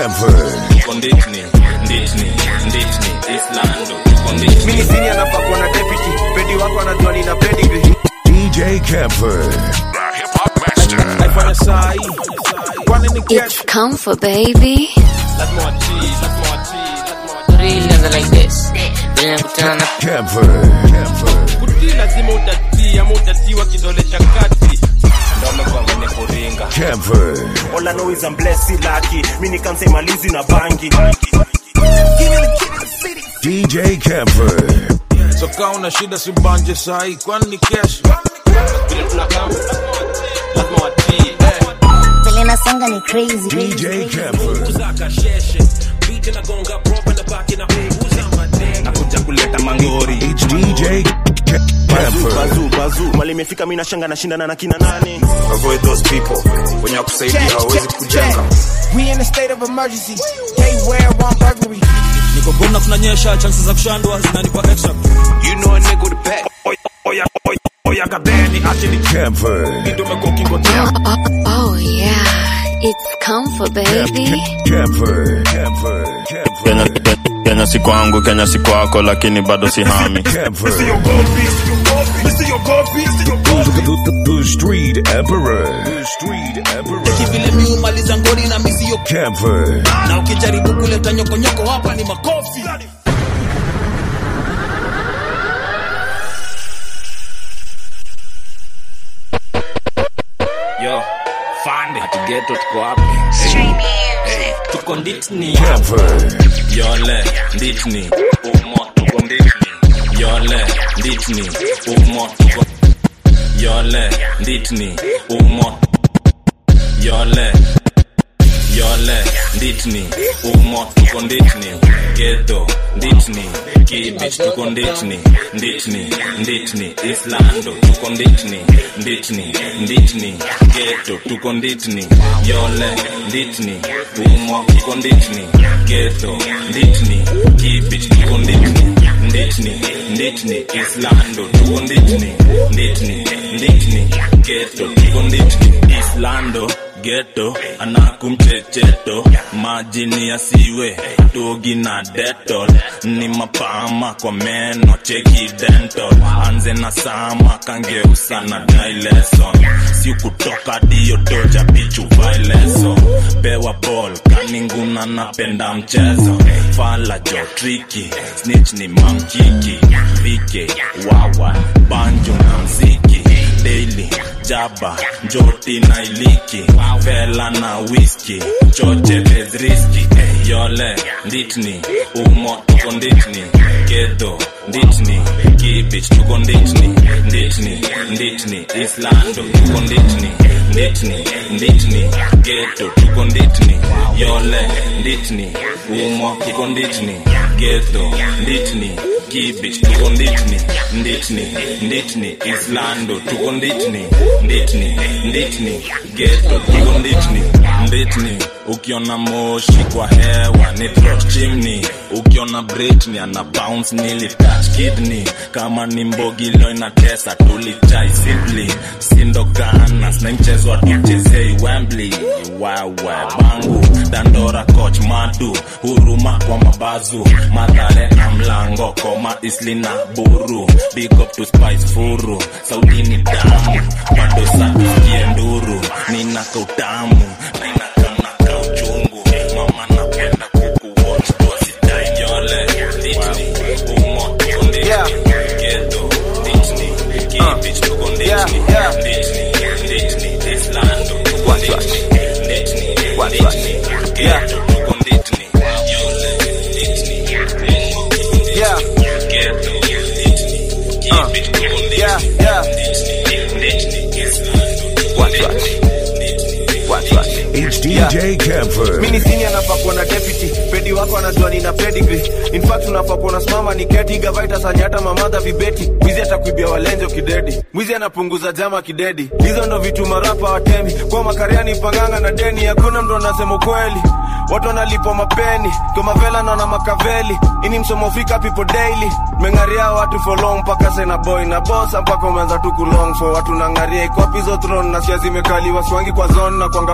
Camper. Konditni, nditni, nditni, Islando, konditni. mini sini anafaa kuwa na deputy pedi wako anajua nina pedigree DJ Camper. naifanya saa hii kwani ni It's kesho comfort, baby. Lazima watii, lazima watii, lazima watii. Real nigga like this. Vile nakutana na Camper. Camper. Kutii lazima utatii, ama utatiwa kidole cha kati. Ndo amekuwa mwenye kuringa. Camper. All I know is I'm blessed, si lucky. Mimi nikamsema malizi na bangi. DJ Camper. So kaa una shida sibanje sahi kwani ni kesho Vile tunakaa, lazima watii. Eh. Vile nasonga ni crazy. DJ Camper. Nakuja kuleta mangori. It's DJ Bazu, Camper. bazu, bazu. Mali imefika mimi nashanga nashindana na kina nani? avoid those people wenye wakusaidia hawawezi kujenga we in a state of emergency they wear one burglary niko gona kunanyesha chances za kushandwa zinanipa extra you know a nigga with a pack oya oya oya oya gadeni actually Camper. kitu umekuwa ukingotea Oh, oh, oh, yeah. It's comfort, baby. Camper. Camper. Kenya, Camper. Kenya si kwangu, Kenya si kwako, lakini bado si hami. Camper. Siogopi, siogopi, siogopi, siogopi. The, the, the street emperor. The street emperor. vile mi umaliza ngori na misio Camper. na ukijaribu kuleta nyokonyoko hapa ni makofi Yo, fande. Ati ghetto tuko wapi? Hey, tuko nditni. Camper. Yole, nditni. Umo, tuko nditni. Yole, nditni. Umo, tuko. Yole, nditni. Umo. Yole. Yole, nditni. Umo, tuko nditni. Ghetto, nditni. Kibich, tuko nditni. Nditni, nditni. Islando, tuko nditni. Nditni, nditni. Ghetto, tuko nditni. Yole, nditni. Umo, tuko nditni. Ghetto, nditni. Kibich, tuko nditni. Nditni, nditni. Islando, tuko nditni. Nditni, nditni. Ghetto, tuko nditni. Islando, ghetto anakumchecheto majini yasiwe togi na detol ni mapama kwa meno cheki dental anze na sama kangeusa na dileson si kutoka dio toja pichu vaileso pewa ball kaninguna napenda mchezo fala jo triki snitch ni mamkiki vike wawa banjo na mziki daily jaba njoti na iliki vela na whisky choche bez riski eh, yole nditni umo tuko nditni kedo nditni kibich tuko nditni nditni nditni islando tuko nditni nditni nditni geto tuko nditni yole nditni umo tuko nditni geto nditni kibich tuko nditni nditni nditni islando tuko nditni nditni nditni geto tuko nditni nditni ukiona moshi kwa hewa ni throat chimney ukiona britney ana bounce nili touch kidney kama ni mbogilo inatesa tulichai simply sindoganas na mchezo atuchezei wembley wewe bangu dandora coach madu huruma kwa mabazu madhare na mlango koma isli na buru big up to spice furu saudini damu bado satuskie nduru nina kautamu na inakamnaka uchungu mama napenda kukuwatch tuasidai nyole ditni umo tuko nditni Yeah. geto ditni kibich tuko nditni Yeah, yeah. ditni ditni islando tuko nditni ditni ditni Yeah. geto tuko nditni yole ditni umo tuko nditni Yeah. geto ditni kibich tuko nditni yeah yeah It's DJ Camper. mini sini anafaa kuwa na deputy pedi wako anajua nina pedigree in fact unafaa kuwa nasimama ni keti gavaita sanya hata mamadha vibeti mwizi atakuibia walenjo kidedi mwizi anapunguza jama kidedi hizo ndo vitu marapa watemi kwa makariani panganga na deni hakuna mtu anasema ukweli watu wanalipwa mapeni kwa mavela naona makaveli ini msomo fika people daily mengaria watu for long mpaka sena boy na bosa mpaka umeanza tu kulong for watu nangaria iko pizo throne na sia zimekaliwa siwangi kwa zone na kwanga kwa kaliba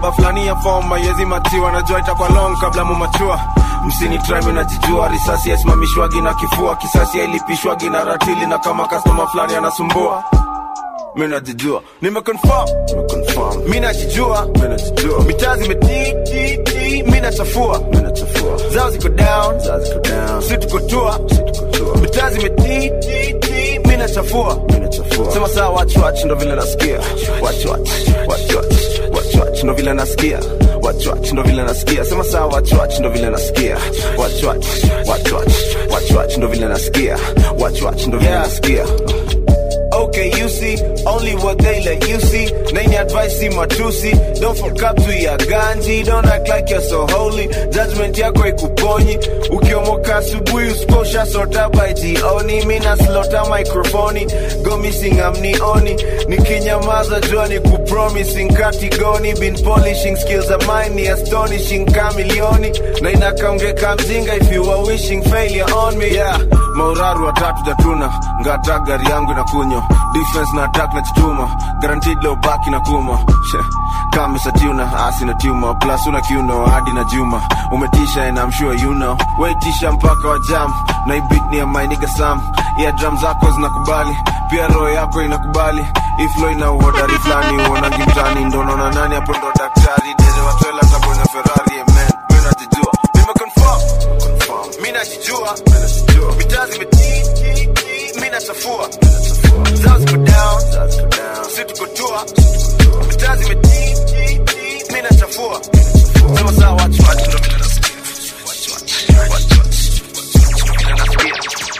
namba fulani ya form mayezi matiwa najua itakuwa long kabla mumachua msini trime najijua risasi yasimamishwagi na kifua kisasi yailipishwagi na ratili na kama kastoma fulani anasumbua mi najijua nimeconfirm nimeconfirm mi najijua mi najijua mitaa zimetiti mi nachafua mi nachafua zao ziko down zao ziko down si tuko tua si tuko tua mitaa zimetiti mi nachafua mi nachafua sema saa watch watch ndo vile nasikia watch watch watch watch watch watch ndo vile nasikia watch watch ndo vile nasikia sema saa watch watch ndo vile nasikia watch watch watch watch watch watch ndo vile nasikia watch watch ndo vile nasikia Okay, you see, only what they let you see. Name advice, see matusi. Don't fuck up to your ganji. Don't act like you're so holy. Judgment yako ikuponyi. Ukiomoka asubuhi usiposha sota by jioni. Mina slota microphone. Go missing amnioni. Nikinyamaza jua ni kupromising katigoni. Been polishing skills of mine ni astonishing kamilioni. Na inakaongeka mzinga if you are wishing failure on me. Yeah, mauraru watatu jatuna. Ngata gari yangu inakunywa defense na attack na chituma guaranteed low back na kuma kama satuna asi na tuma plus una kiuno hadi na juma umetisha and I'm sure you know waitisha mpaka wa jam na ibit ni ya my nigga Sam yeah drum zako zinakubali pia roho yako inakubali iflo ina uhodari fulani uonangi mtani ndo naona nani hapo ndo daktari dere wa trailer tabona Ferrari amen mimi najijua nime confirm confirm mimi najijua mitaa zimetiti mimi nachafua zao ziko down si tuko tua mitaa zimetiti mimi nachafua sema saa watch watch ndo vile nasikia watch watch watch watch ndo vile nasikia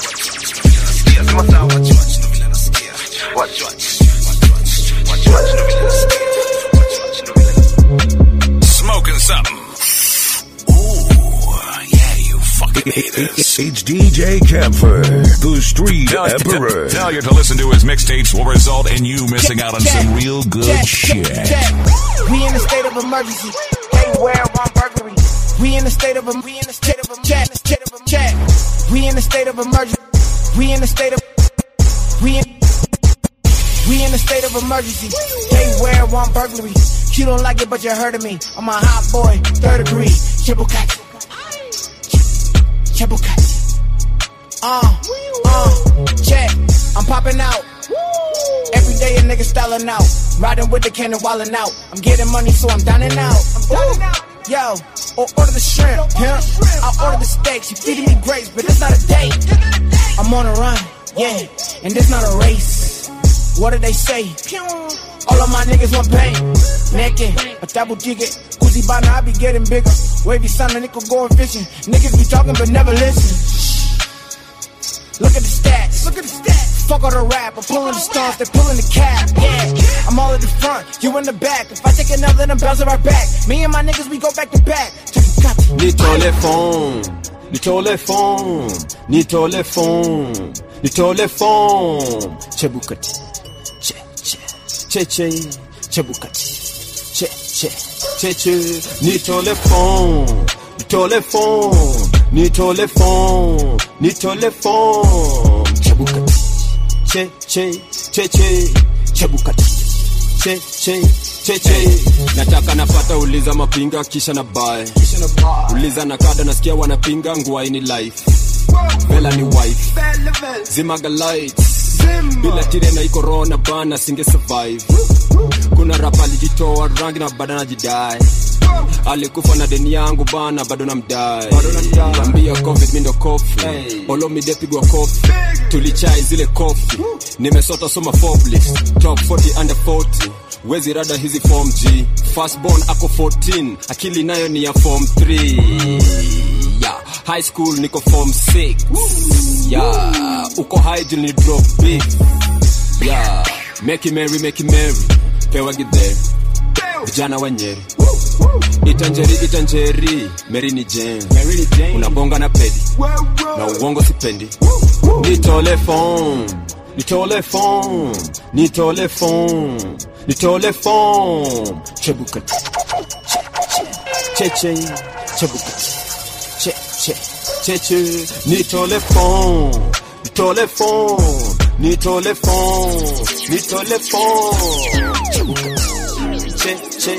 sema saa watch watch ndo vile nasikia watch watch watch watch ndo vile nasikia watch watch ndo vile nasikia Smoking something. Ooh, yeah, you fucking haters. It's DJ Camper, the street Failure, emperor. failure to listen to his mixtapes will result in you missing out on some real good check, shit. Check. We in a state of emergency. They wear on burglary. We in a state of we in a state of check, check, check. We in a state of emergency. We in a state of we in we in a state of emergency. They wear one burglary. You don't like it, but you heard of me. I'm a hot boy, third degree. Chibukati. Chibukati. Uh, uh, check. I'm popping out. Every day a nigga styling out. Riding with the cannon wildin' out. I'm getting money, so I'm dining out. I'm dining out. Yo, or order the shrimp, yeah. I'll order the steaks. You feeding me grapes, but it's not a date. I'm on a run, yeah, and this not a race. What did they say? All of my niggas want pain. Naked, a double digit. Uzi by now I be getting bigger. Wavy son, a nigga going fishing. Niggas be talking but never listen. Look at the stats. Look at the stats. Fuck all the rap. I'm pulling the stones, they pulling the cap. Yeah, I'm all at the front, you in the back. If I take another, then bounce it right back. Me and my niggas, we go back to back. nitole fon nitole fon nitole fon nitole fon chebukati che che che che chebukati che che che che nitole fon nitole fon nitole fon nitole fon chebukati che che che che chebukati che che che che nataka napata uliza mapinga kisha na bae uliza na kada nasikia wanapinga nguai ni life vela ni wife zimaga lights bila tire na ikorona bana singe survive kuna rapa alijitoa rangi na bado najidai alikufa na deni yangu bana bado namdai ambia covid mindo kofi olomidepigwa kofi tulichai zile kofi nimesota soma foblist top 40 under 40 wezi rada hizi form g fastborn ako 14 akili nayo ni ya form 3 yeah. high school niko form 6 yeah. uko high juu ni drop big yeah. make it merry make it merry pewa gidhe vijana wa nyeri itanjeri itanjeri meri ni jen unabonga na pedi na uongo sipendi nitole fon nitole fon nitole fon nitole fon chebukati che che chebukati che che che che nitole fon nitole fon nitole fon nitole fon chebukati che che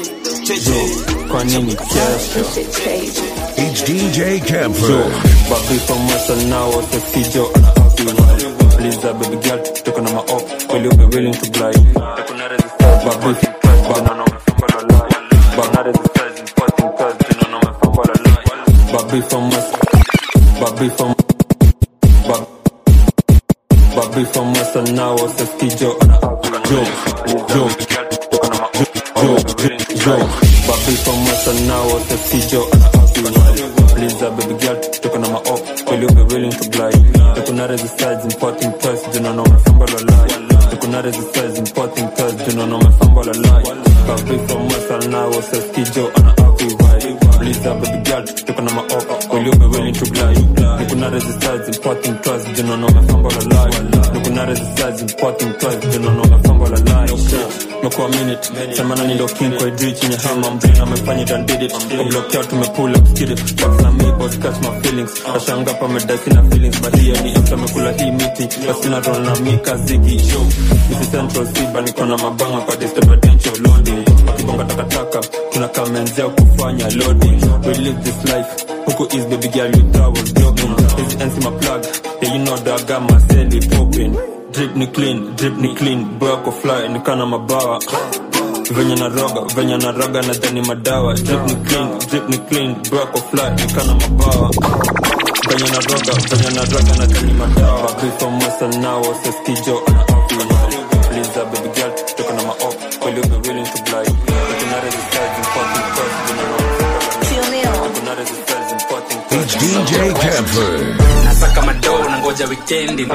kwa nini kesho It's DJ Yo, Camper. babi from muscle now what's the kijo ana happy Please that baby girl took on my up Will you be willing to glide Babi banana banana resistance importing cause you know me from all line Babi from muscle Babi from Bab- Babi from muscle now what's the kijo ana happy Yo, yo, yo, yo, Babi from muscle now what's the kijo ana happy Please that baby girl took on my up Will you be willing to glide Took on resistance importing cause you know me from all line Took on resistance importing cause you know me from all line Babi from muscle now what's the kijo ana happy vibe Please that baby girl took on my up Will you be willing to glide Took on resistance importing cause you know me from all line Took on resistance importing cause you know me from all line Mekuwa minute Semana ni ndo king kwa idri chenye hama Mbrina amefanya it and did it Oblock out tumepull up skid it Box na me boss catch my feelings Ashanga pa medasi na feelings But hiyo ni after mekula hii miti Basi na roll na mika zigi Show Misi central siba niko na mabanga kwa disturbance loading Wakibonga takataka Tunakamenzea kufanya loading We live this life Huku is baby girl you thought was joking Hizi ends my plug Yeah you know that I got my celly popping Drip ni clean, drip ni clean Bwako fly, nikana mabawa venye na roga venye na roga na dhani madawa drip ni clean drip ni clean bwako fly nikana mabawa venye na roga venye na roga na dhani madawa before muscle now says kijo ana happy please uh, baby girl toka na ma up will you be willing to glide kuna resistance important cause you know kuna resistance important It's DJ Camper. nasaka madoo na ngoja wikendi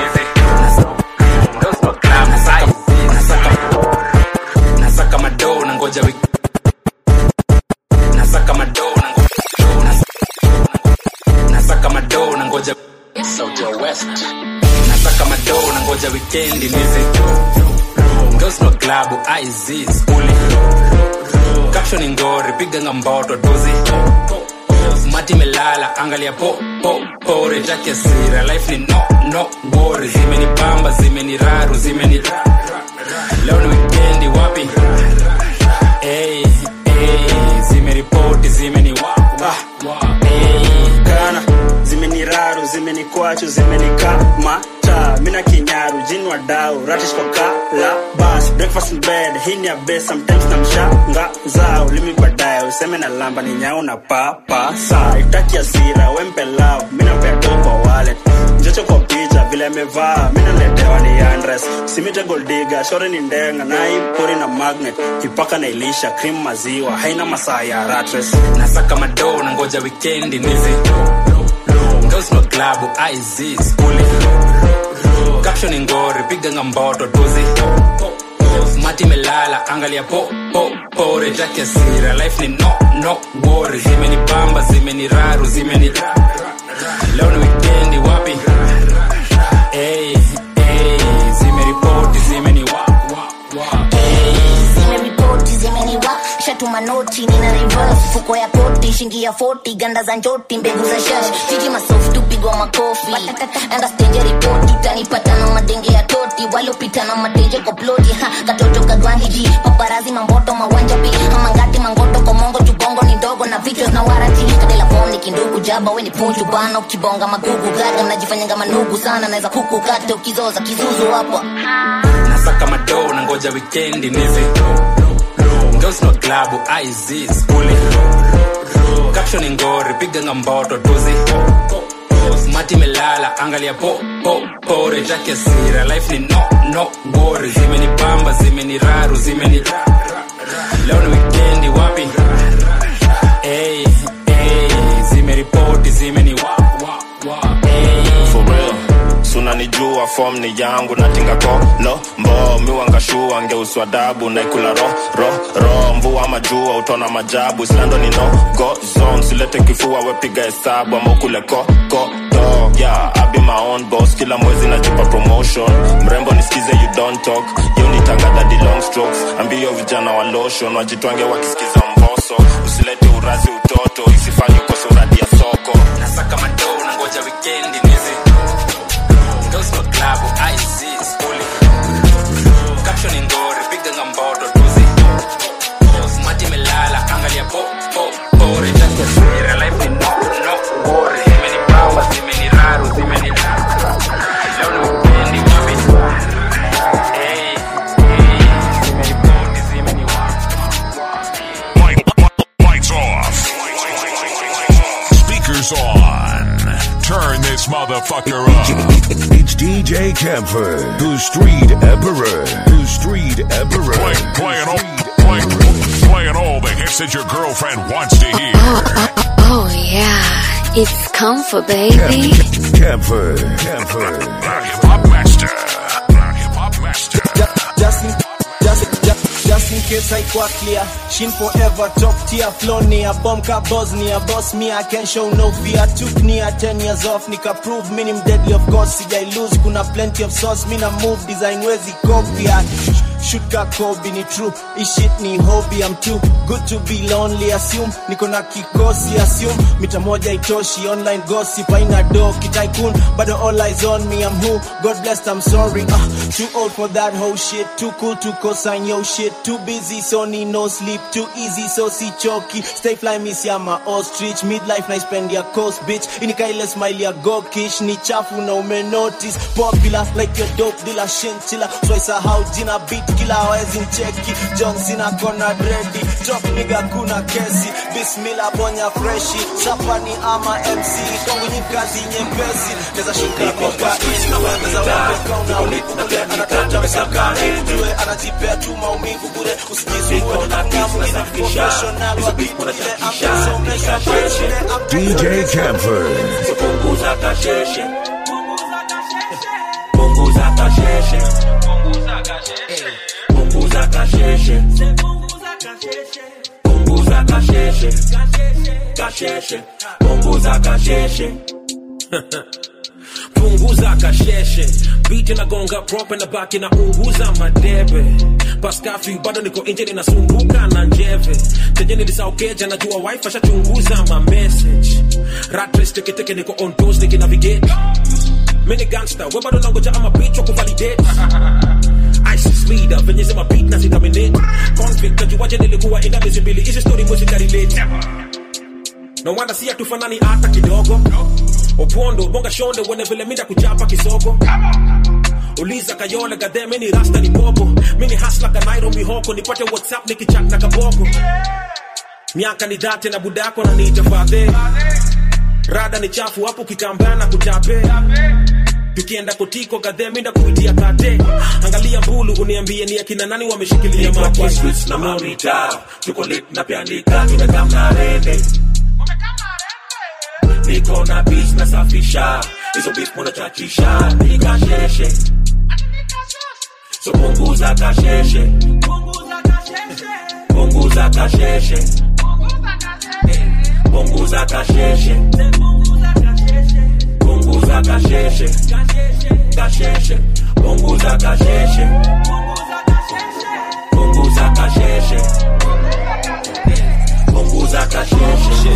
nasaka nasaka madoo na ngoja wik- nasaka madoo na ngo- nas- nasaka madoo na ngoja Sauti ya West. nasaka madoo na ngoja wikendi nizi Girls no klabu IZ skuli caption ngori piga ngamboto dozi mati melala angalia po po pore take sira life ni no no worry zimeni pamba zimeni raru zimeni ra- ra- leo ni weekendi wapi hey, hey, zimeripoti zimeni wa, wa, wa, hey. kana zimeniraru zimenikwachu zimenikamata mina kinyaru jini wa dau ratish kwa kala bas breakfast in bed hii ni ya best sometimes na mshanga zao limi baadaye useme na lamba ni nyau na papa saa itaki asira wempelao mina pea do kwa wallet njocho kwa picha vile amevaa mina letewa ni andres simite goldiga shore ni ndenga na ipori na magnet ipaka na ilisha cream maziwa haina masaa ya ratres nasaka madoo na ngoja wikendi nizi Girls no klabu IZ skuli caption ngori piga ngamboto dozi mati melala angalia po po pore take sira life ni no no worry zimeni pamba zimeni raru zimeni ra- ra- leo ni weekendi wapi hey, hey, zimeripoti zimeni wa, wa, wa. zimeripoti zimeniwa shatuma noti nina reverse fuko ya koti shingi ya 40 ganda za njoti mbegu za shash jiji masoft tupigwa makofi enda stenje ripoti tanipata na madenge ya toti waliopita na matenje kwa ploti ha katoto kagwangiji paparazi mamboto mawanja pi amangati mangoto komongo jubongo ni ndogo na vichwa na warati kadela form ni kindugu jaba we ni punju bana ukibonga magugu gaga mnajifanyanga manugu sana naweza kuku kate ukizoza kizuzu hapo nasaka madoo na ngoja wikendi nizi Girls no klabu IZ skuli caption ngori piga ngamboto dozi mati melala angalia po po pore take sira life ni no no worry zimeni pamba zimeni raru zimeni ra- ra- leo ni weekendi wapi hey, hey, zimeripoti zimeni wa, wa, wa, hey. for real sunanijua fom ni yangu natinga kolo mbo miwangashua ngeuswa dabu naikula ro ro ro mvua majua utona majabu slando ni no go zone silete kifua wepiga hesabu ama ukule ko ko to yeah I be my own boss kila mwezi najipa promotion mrembo nisikize you don't talk yo nitangada di long strokes ambio vijana wa lotion wajitwange wakisikiza mboso usilete urazi utoto isifanye ukose uradi ya soko nasaka madoo na ngoja wikendi nizi Girls no klabu IZ skuli caption ngori piga ngamboto dozi mati melala anga is on. Turn this motherfucker up. It's DJ Camper, the Street Emperor, the Street Emperor. Play, playing all, playing, playing all the hits that your girlfriend wants to hear. Oh yeah, it's comfort, baby. Camper, Camper. Hip Hop Master. Hip Hop Master. Just in, just, just, just in case I quite clear. Shin forever, top tier, flow near, bomb ka Bosnia, boss me, I can show no fear. Took near 10 years off, nika prove minim deadly, of course, sijai lose, kuna plenty of sauce, mina move, design wezi copy. Shoot ka Kobe ni true, this shit ni hobby, I'm too good to be lonely, assume, niko na kikosi, assume, mita moja itoshi, online gossip, aina do, kitaikun, bado all eyes on me, I'm who, God blessed, I'm sorry, uh, too old for that whole shit, too cool to co-sign your shit, too busy, so need no sleep, too easy, so si choki, stay fly, miss ya ma ostrich, midlife na spend ya coast, bitch, inika ile smile ya gokish, ni chafu na ume notice, popular, like your dope dealer, shinchilla, so I sahau jina beat kila hawezi ncheki, John Cena kona dready, top nigga kuna kesi, bismillah bonya freshi, sapa ni ama MC, kwangu ni kazi nyepesi, neza shuka kokaini, neza wapeka unaulipule, anatata msakani, jue anajipea tu maumivu bure, usijisumbue, ngamu ina professional, wakikule amesomesha shule, DJ Camper. punguza kasheshe punguza kasheshe punguza kasheshe punguza kasheshe kasheshe punguza kasheshe punguza kasheshe biti nagonga prope na baki na unguza madebe paskafi bado niko nje ninasumbuka na njeve tenye nilisaukeja najua wife ashachunguza ma message ratres teketeke niko on toes nikinavigate mini gangster we bado nangoja ama bitch wa kuvalidate ISIS leader venye sema beat na zikaminate convict najuaje nilikuwa ina miezi mbili hizi story mwezi karelate no wonder si hatufanani hata kidogo opondo bonga shonde wene vile minda kuchapa kisoko uliza kayole gadhe mini rasta ni bobo mini hasla kanairo mihoko nipate whatsapp nikichat na kaboko miaka ni dhate na budako na niita fadhe rada ni chafu hapo kitambaa na kuchape tukienda kotiko gadhe minda kuitia kate angalia mbulu uniambie ni akina nani wameshikilia Niko kwa mapisi streets na monitor tuko lit na pianika tumekam na rende niko na beats na safisha hizo beats munachachisha nikasheshe so punguza kasheshe punguza kasheshe punguza kasheshe punguza kasheshe kasheshe punguza kasheshe punguza kasheshe punguza kasheshe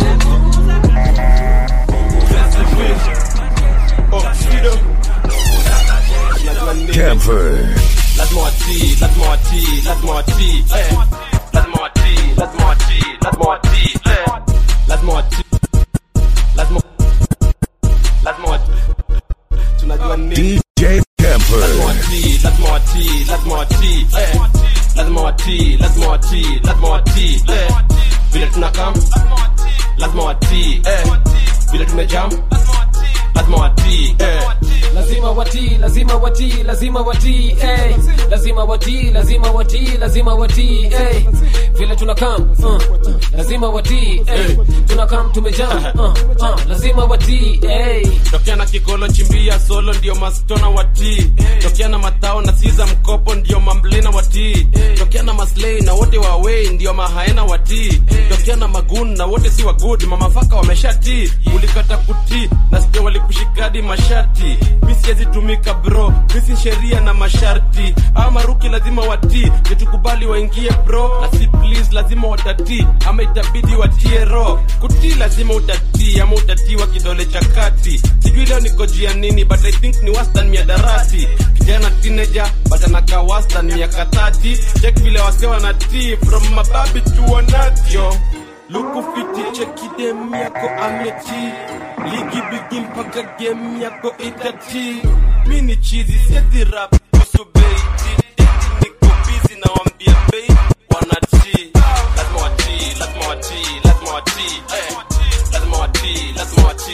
Camper. lazima watii lazima watii lazima watii eh. lazima watii lazima watii lazima watii eh. lazima watii lazima lazima watii tunajua nini DJ Camper. lazima watii lazima watii lazima watii eh. lazima watii lazima watii lazima watii eh. vile tunakam lazima watii eh. vile tumejam lazima watii eh. lazima watii lazima watii lazima watii eh. lazima watii lazima watii lazima watii eh. vile tunakam uh. lazima watii eh. tunakam tumejam uh. uh. lazima watii eh. tokea na kigolo chimbia solo ndio mastona watii tokea na matao na siza mkopo ndio mamblena watii tokea na maslei na wote wawei ndio mahaena watii tokea na magun na wote si wagud mamafaka wameshatii ulikata kutii na sija walikushikadi mashati mi siwezi tumika bro misi sheria na masharti ama maruki lazima watii nitukubali waingie bro na si please lazima watatii ama itabidi watie ro kutii lazima utatii ama utatiwa kidole cha kati sijui leo niko juu ya nini but i think ni wastan miadarati kijana teenager but anakaa wastan miaka tati chek vile wase wanatii from mababi tu wanatyo lukufiti chekidem yako ameti ligi bigi mpaka game yako itati mi ni chizi siezi rap kuhusu bei eti niko busy na wambia bei wanatii lazima watii lazima watii lazima watii eh. lazima watii lazima watii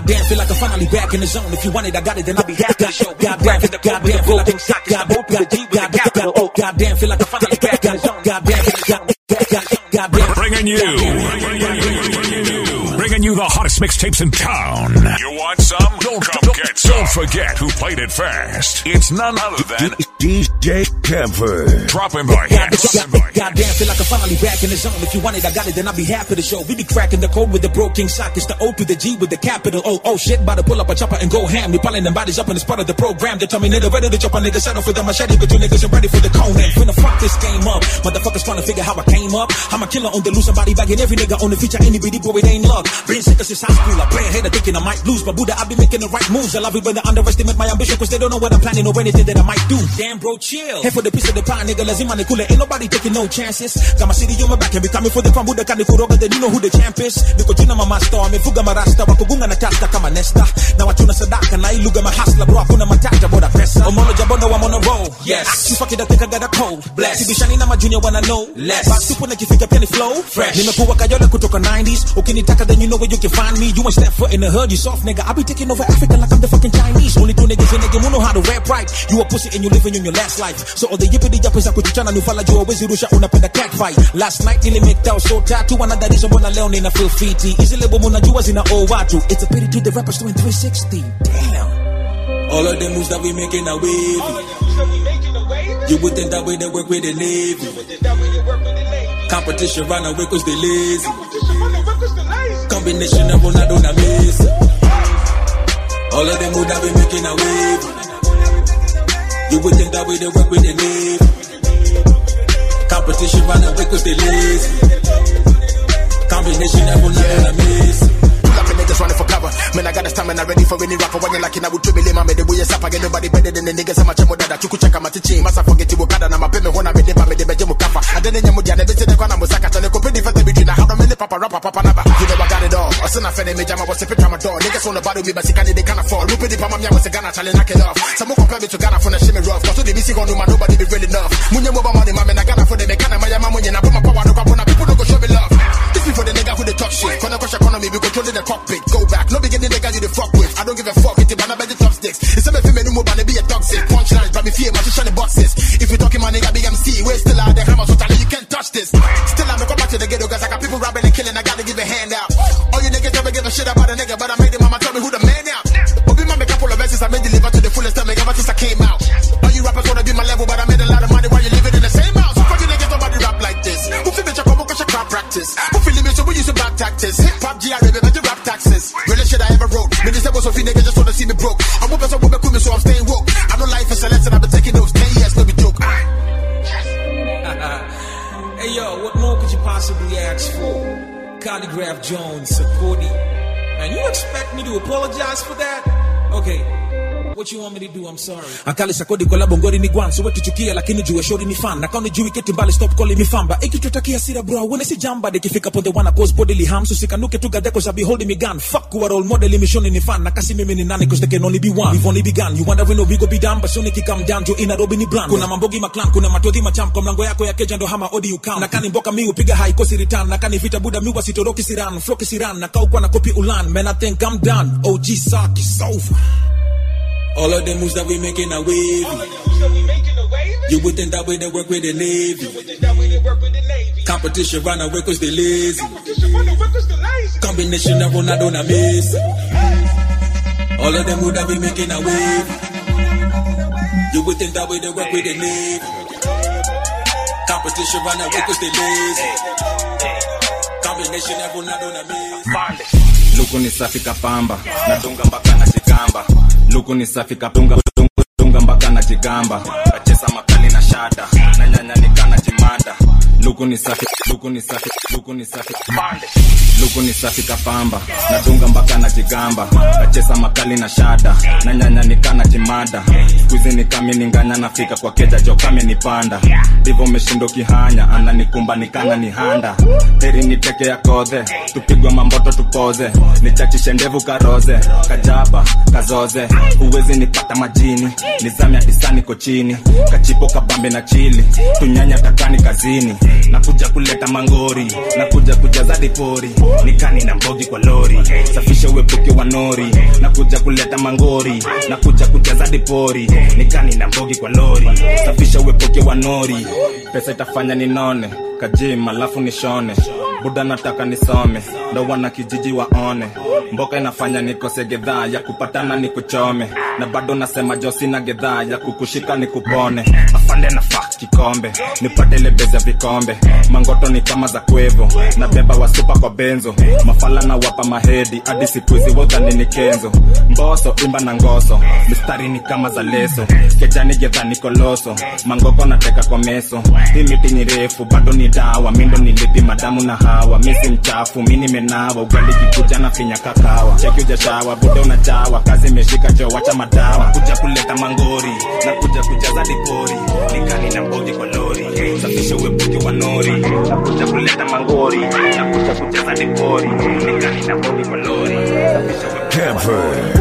Goddamn, feel like I'm finally back in the zone. If you want it, I got it, then I'll be happy to show. Goddamn, feel- goddamn, feel like I'm goddamn, goddamn, goddamn, oh, goddamn, feel like I'm finally back in the zone. Goddamn, goddamn, goddamn, goddamn. Bringing you, bringing you the hottest mixtapes in town. You want some? Don't, don't, get some. Don't forget who played it first. It's none other than DJ Camper. dropping by Goddamn, goddamn, goddamn, feel like I'm finally back in the zone. If you want it, I got it, then I'll be happy to show. We be cracking the code with the bro king sock. It's the O to the G with the capital O. Oh shit, about to pull up a chopper and go ham. We piling them bodies up in the spot of the program. Determined ready to chop a nigga settle for the machete, but you niggas ain't ready for the cone. And finna fuck this game up. Motherfuckers trying to figure how I came up. I'm a killer on the loose, somebody bagging every nigga on the feature. Any bitty boy, it ain't luck. Been sick since high school. I play ahead of thinking I might lose, but Buddha, I be making the right moves. I love it when they underestimate my ambition, cause they don't know what I'm planning or anything that I might do. Damn, bro, chill. Here for the piece of the pie, nigga, lazima ni kule. Ain't nobody taking no chances. Got my city on my back and be coming for the crown. Buddha kani kuroga, then you know who the champ is. Niko jina mama star, amefuga marasta, wakugunga na tasta kama nesta. Na wachuna sadaka, na iluga mahasla, bro, hakuna matata, boda pesa. Omono jabono, I'm on a roll. Yes. She fuck it, I think I got a cold. Bless. Sibishani na majunior wanna know. Less. Back super nikifika pia ni flow. Fresh. Nimekuwa kayole kutoka 90s. Ukinitaka then you know where you can find me. You ain't step foot in the hood, you soft nigga. I be taking over Africa like I'm the fucking Chinese. Only two niggas in the game who know how to rap right. You a pussy and you living in your last life. So all the yippity yappers za kuchichana nufala juu hawezi rusha unapenda cat fight. Last night nilimake out so tattoo another reason mbona leo nina feel fiti. Hizi lebo mnajua zina owe watu. It's a pity to the rappers doing 360. Damn. All of the moves that we making are wavy. You would think that way they work with the Navy. Competition run away cause they lazy. Combination of Ronaldo and Messi. All of them moves that we making are wavy. You would think that way they work with the Navy. Competition run away cause they lazy. Combination of Ronaldo and Messi. Laughing niggas running for cover. Man, I got the stamina ready for any rapper. When you're like, I would triple him. I made the way up. I get nobody better than the niggas. I'm a chemo that you could check out my teaching. Massa forget you kada na mapeme hona me deba me deba jemu kafa. I didn't nyamu diane bese de kwana musaka tane ko pedi fete between na how many papa rapper papa naba. You know I got it all. I send a fene me jama was a picture my door. Niggas on the bottom me but sikani they can't afford. Rupe di pama mya was a Ghana challenge knock it off. Some more compare me to Ghana for the shimmy rough. Cause to the BC gonna man nobody be real enough. Munye mo ba money man na Ghana for the me kana my yama munye na put my power no kwa na people don't go show me love. This be for the nigga who they talk shit. Kona crush economy we controlling the cockpit. Go back. No beginning nigga you the fuck with. I don't give a fuck. It's about the chopsticks. It's a me feel me no more but be a toxic. Punchlines but me fear my shit the boxes. If you talking my nigga big MC, we're still out there hammer so tell you can't touch this. Still I'm come back to the ghetto cause I got people robbing and killing. I gotta give a hand out. All you niggas never give a shit about a nigga, but I made it mama tell me who the man out. But be my make a couple of verses I made deliver to the fullest stomach ever since I came out. All you rappers wanna be my level, but I made a lot of money while you living in the same house. Fuck you niggas nobody rap like this. Who feel bitch I come cause your crap practice. Who feel me so we use some bad tactics. Hip hop GRA baby, you rap taxes. Realest shit I ever wrote. Me this was so few niggas just wanna see me broke. I'm whooping so whooping with me so I'm staying woke. I know life is a lesson, I've been taking those 10 years, no be joke. hey yo, what more could you possibly ask for? Calligraph Jones, Sakodi. Man, you expect me to apologize for that? Okay. What you want me to do? I'm sorry. Akali sakodi kwa labo ngori ni gwan so wetu chukia lakini juu shori ni fan na kauni juu keti mbali stop calling me famba ikitutakia sira bro when si jamba de kifika ponde wana cause bodily harm so sikanuke tu gade cause I be holding me gun fuck kuwa role model imishoni ni fan na kasi mimi ni nani cause there can only be one we've only begun you wonder when we go be done but soon it come down to in Nairobi ni brand kuna mambogi maklan kuna matodhi machamp kwa mlango yako ya keja ndo hama odi ukam na kani mboka mi upiga high kosi return na kani vita buda mi wasitoroki siran floki siran na kaukwa na copy ulan man I think I'm done OG sock is over all of the moves that we making are wavy. You would think that way they work with the Navy. Competition run away cause they lazy. Combination of Ronaldo and Messi. All of them moves that we making are wavy. You would think that way they work with the Navy. Competition run away cause they lazy. Combination of Ronaldo and Messi. luku ni safi kapamba nadunga mpaka na jigamba luku ni safi kapunga dunga, dunga mpaka na jigamba kacheza makali na shada na nyanya nikana jimanda luku ni safi luku ni safi luku ni safi luku ni safi kapamba nadunga mpaka na jigamba kacheza makali na shada na nyanya nikana jimada skuizi nikami ninganya nafika kwa keja jo kame nipanda ndivyo meshindo kihanya ananikumba nikana ni handa heri niteke ya kodhe tupigwe mamboto tupoze nichachishe ndevu karoze kajaba kazoze huwezi nipata majini nizame hadisani ko chini kachipo kabambe na chili tunyanya takani kazini nakuja kuleta mangori nakuja kujaza dipori nikani na mbogi kwa lori safisha uepuke wa nori nakuja kuleta mangori nakuja kujaza dipori nikani na mbogi kwa lori safisha uepuke wa nori pesa itafanya ninone kajim alafu nishone buda nataka nisome ndo wana kijiji waone mboka inafanya nikose gedhaa ya kupatana nikuchome na bado nasema josina gedhaa ya kukushika nikupone afande na fa kikombe nipate lebeza vikombe mangoto ni kama za kwevo na beba wasupa kwa benzo mafala na wapa mahedi hadi sikuizi wodhani ni kenzo mboso imba na ngoso mistari ni kama za leso kejani gedha nikoloso mangoko nateka kwa meso hii miti ni refu bado ni dawa mindo nilipi madamu na hawa misi mchafu mi nimenawa ugali kikuja na finya kakawa cheki ujashawa bude unajawa kazi imeshika jo wacha madawa kuja kuleta mangori na kuja kujaza dipori nikani na mbogi kwa lori safisha uepuke wa nori na kuja kuleta mangori na kuja kujaza dipori nikani na mbogi kwa lori safisha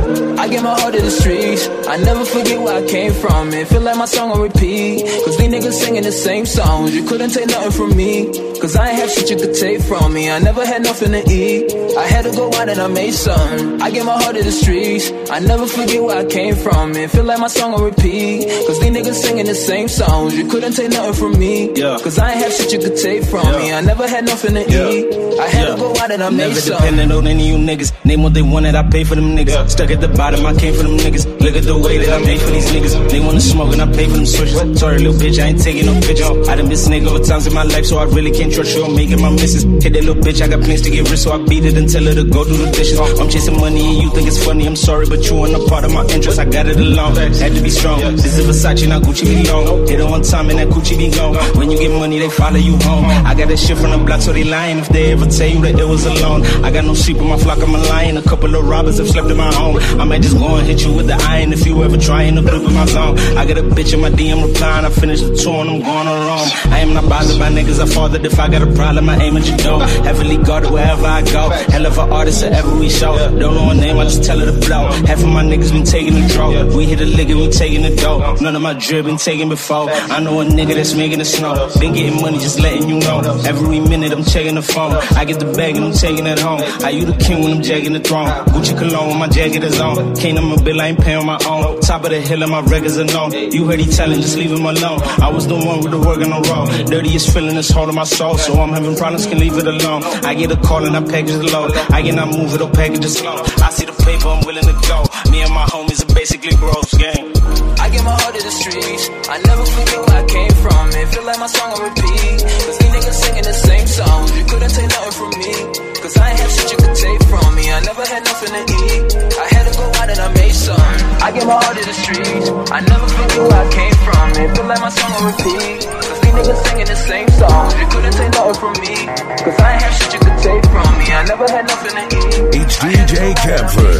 I get my heart to the streets. I never forget where I came from. It feel like my song on repeat. Cause these niggas singing the same songs. You couldn't take nothing from me. Cause I ain't have shit you could take from me. I never had nothing to eat. I had to go out and I made something. I get my heart to the streets. I never forget where I came from. It feel like my song on repeat. Cause these niggas singing the same songs. You couldn't take nothing from me. Cause I ain't have shit you could take from me. I never had nothing to eat. I had to go out and I made Never something. dependent on any of you niggas. Name what they wanted, I pay for them niggas. Stuck at the bottom, I came for them niggas. Look at the way that I made for these niggas. They wanna smoke and I pay for them switches. Sorry, little bitch, I ain't taking no pictures. I done been snake over times in my life, so I really can't trust you. I'm making my misses. Hit that little bitch, I got plans to get rich, so I beat it and tell her to go do the dishes. I'm chasing money and you think it's funny. I'm sorry, but you ain't a part of my interest. I got it alone. Had to be strong. This is Versace, not Gucci be long. Hit it one time and that Gucci be gone. When you get money, they follow you home. I got that shit from the block, so they lying if they ever tell you that it was alone. I got no sheep in my flock, I'm a lion. A couple of robbers have slept in my home. I might just go and hit you with the iron if you ever trying to grip in my zone. I got a bitch in my DM replying. I finished the tour and I'm going on Rome. I am not bothered by niggas. I fathered if I got a problem, I aim at your door. Heavily guarded wherever I go. Hell of an artist at every show. Don't know her name, I just tell her to blow. Half of my niggas been taking the draw. We hit a lick and we taking the dough. None of my drip been taken before. I know a nigga that's making it snow. Been getting money, just letting you know. Every minute I'm checking the phone. I get the bag and I'm taking it home. Are you the king when I'm jagging the throne? Gucci cologne when my jacket is on. Can't on my bill, I ain't paying on my own. Top of the hill and my records are known. You heard he telling, just leave him alone. I was the one with the work on the road. Dirtiest feeling is holding my soul. So I'm having problems, can leave it alone. I get a call and I package the load. I cannot move it or package it slow. I see the paper, I'm willing to go. Me and my homies are basically bros, gang. I get my heart to the streets. I never forget where I came from. It feel like my song on repeat. Cause these niggas singing the same songs. You couldn't take nothing from me. Cause I ain't have shit you could take from me. I never had nothing to eat. I had to go out and I made some. I get my heart to the streets. I never forget where I came from. It feel like my song on repeat. Cause these niggas singing the same songs. You couldn't take nothing from me. Cause I ain't have shit you could take from me. I never had nothing to eat. It's DJ Camper.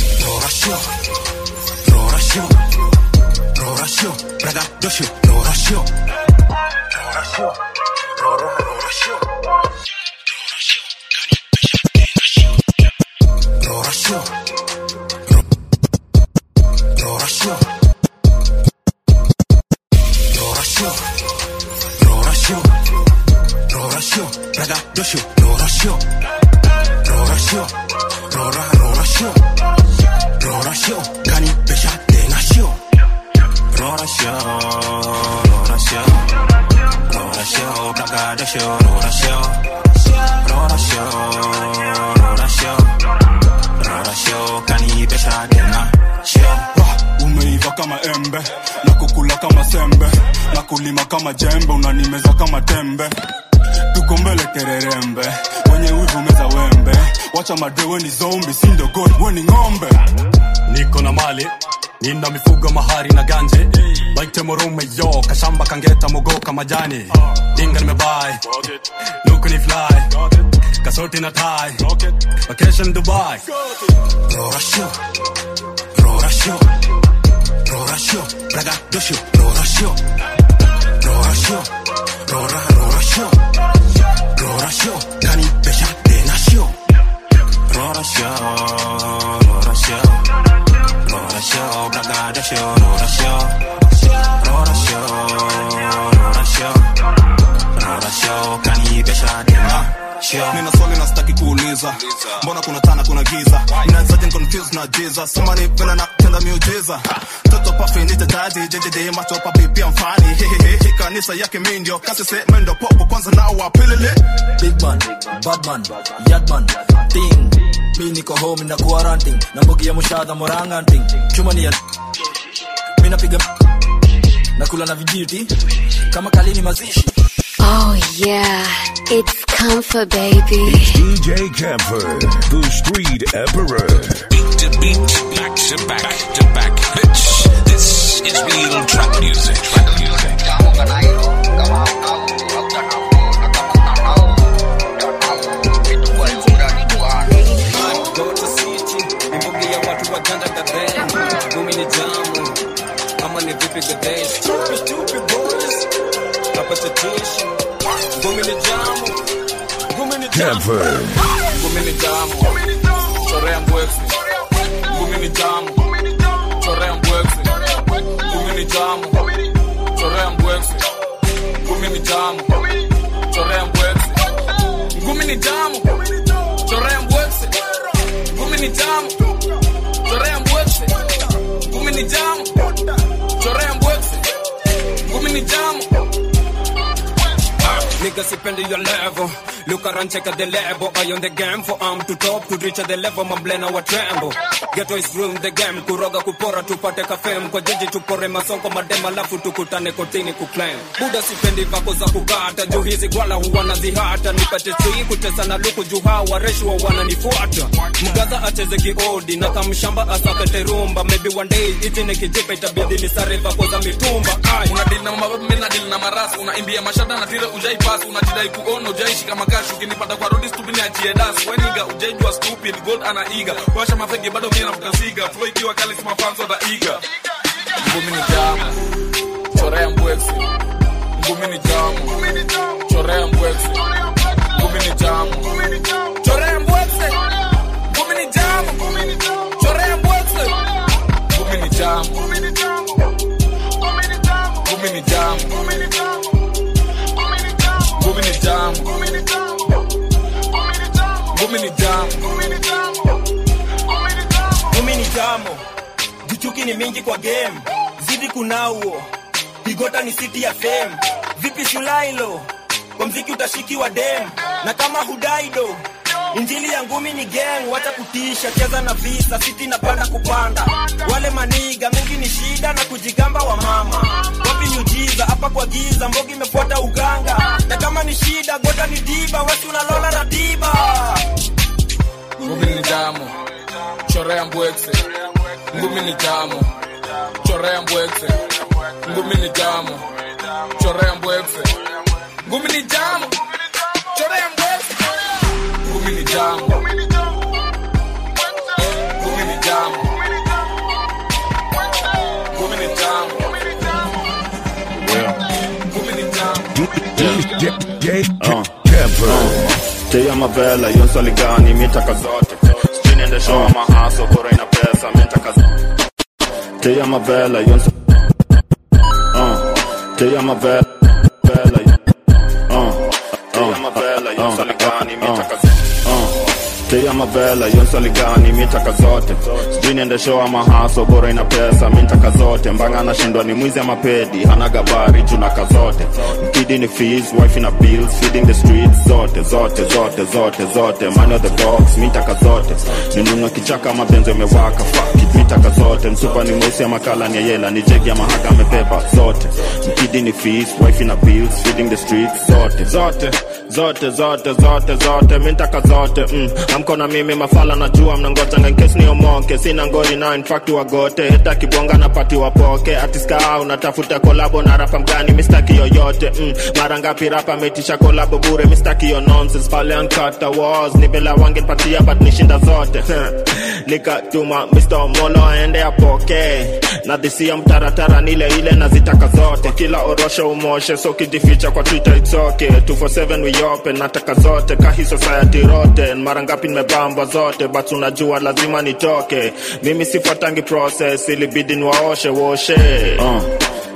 Rorasho, Rorasho, Braga, Dosho, Rorasho. Rorasho, Roro, Rorasho. Rorasho, Rorasho. Rorasho, Rorasho, Rorasho, Braga, Dosho, Rorasho. Rorasho, Rora, Rorasho. Rorasho, Gani, Besha, Denasho. Rorasho, Rorasho. Rorasho, Braga, Dosho, Rorasho. Rorasho, Rorasho. Rorasho, Gani, Besha, Denasho. umeiva kama embe na kukula kama sembe na kulima kama jembe unanimeza kama tembe tuko mbele kererembe wenye wivu meza wembe wacha madewe ni zombi sindo god weni ng'ombe niko na mali nina mifugo mahari na ganje baite morume yo kashamba kangeta mogoka majani dinga nimebai luku ni fly kasoti na tai vacation dubai Rorasho, Rorasho. Rorasho, Braga, Dosho, Rorasho. Rorasho, Rora, Rorasho. Rorasho, Gani, Besha, Denasho. Rorasho, Rorasho. Rorasho, Braga, Dosho, Rorasho. Rorasho, Rorasho. Rorasho, nauliza mbona kuna tana kuna giza mnazaje confused na jesus somebody vile natenda miujiza mtoto pafi nite taji jjj macho papi pia mfani hehehe kanisa yake mi ndio kasi se mendo popo kwanza nao wapilile big man bad man yadman ting mi niko home na quarantine na mbogi ya mushadha moranganting chuma ni ya mi napiga nakula na vijiti kama kalini mazishi Oh yeah, it's comfort, baby. DJ Camper, the Street Emperor. Beat to beat, back to back, back to back hits. This is real trap music. Trap music. Gota City, ni mbugi ya watu wajanja gadhe Gumi ni jamu, ama ni vipi gadhe Stupid, stupid boys, hapa tatishi Gumi ni jamu, gumi ni jamu Camper. Gumi ni jamu, chorea mbwexi Gumi ni jamu, chorea mbwexi Gumi ni jamu, chorea mbwexi Gumi ni jamu, chorea mbwexi Gumi ni jamu, chorea mbwexi Gumi ni jamu, chorea mbwexi Gumi ni jamu, chorea mbwexi Gumi ni jamu Nigga sipendi your level Look around check out the level I on the game for arm to top to reach the level Mamblena wa tremble Ghetto is room the game Kuroga kupora tupate kafem Kwa jiji tupore masonko madema Lafu tukutane kotini kuclaim Buda sipendi vako za kukata Juu hizi gwala huwa nazihata Nipate sui kutesa na luku Juu hawa reshu wa wananifuata Mgaza acheze kiodi Na kamshamba asakete rumba Maybe one day iti nikijipa itabidi nisare vako za mitumba Ay. unadili na mababu mimi nadili na marasi unaimbia mashada na tire ujai pass unajidai kuona ujaishi kama kashi ukinipata kwa road stupid achie das weniga ujaijua stupid god anaiga washa mafegi bado mimi nafuta siga flow ikiwa kali sima fans wataiga ngumi ni jamu chorea mbwexi ngumi ni jamu chorea mbwexi ngumi ni jamu chorea mbwexi ngumi ni jamu chorea mbwexi ngumi ni jamu ngumi ni jamu ngumi ni jamu ngumi ni jamu ngumi ni jamu Gumi ni jamo, jichuki ni mingi kwa game, zidi kunauo, Bigota ni city ya fame. Vipi Shulailo, kwa mziki utashikiwa dem, na kama hudaido Injili ya ngumi ni gang, wacha kutisha, cheza na visa, siti napanda kupanda. Wale maniga mingi ni shida na kujigamba wa mama. Wapi miujiza hapa kwa giza, mbogi imefuata uganga. Na kama ni shida, gota ni diba, wasi unalola ratiba. ngumi ni jamu chorea mbwekse ngumi ni jamu chorea mbwekse ngumi ni jamu chorea mbwekse ngumi ni jamu chorea mbwekse ngumi ni jamu ngumi ni jamu ngumi ni jamu ngumi ni jamu DJ Camper. Tia mavela hiyo swali gani mitaka zote sijui niende show ama haso bora ina pesa mitaka zote Tia mavela hiyo swa- uh, Tia mavela vela hiyo- uh, Tia mavela hiyo swali gani mitaka zote uh, Tia mavela hiyo swali gani mitaka zote sijui niende show ama haso bora ina pesa mitaka zote mbanga anashindwa ni mwizi ama pedi hana gabari junaka zote mkidi ni fees wife na bills feeding the streets zote zote zote zote zote money of the box mitaka zote ninunua kichaka ama benzo imewaka fuck it mitaka zote msupa ni mweusi ama kala ni yela ni jegi ama haka amebeba zote mkidi ni fees wife na bills feeding the streets zote zote zote zote zote zote mitaka zote mm. amko na mimi mafala najua mnangojanga nkesi niomoke sina ngori na infact wagote heta kibonga na pati wapoke atiska unatafuta kolabo na rapa mgani mistaki yoyote mm. mara ngapi rapa ametisha kolabo bure mistaki yo nonsense pale ankata was ni bela wangepatia but nishinda zote nikatuma Mr. Molo aende apoke na dhisia mtaratara nile ile nazitaka zote kila orosho umoshe so kijificha kwa Twitter it's okay 247 we open nataka zote kahi society rotten mara ngapi nimebambwa zote but unajua lazima nitoke mimi sifuatangi process ilibidi niwaoshe woshe uh.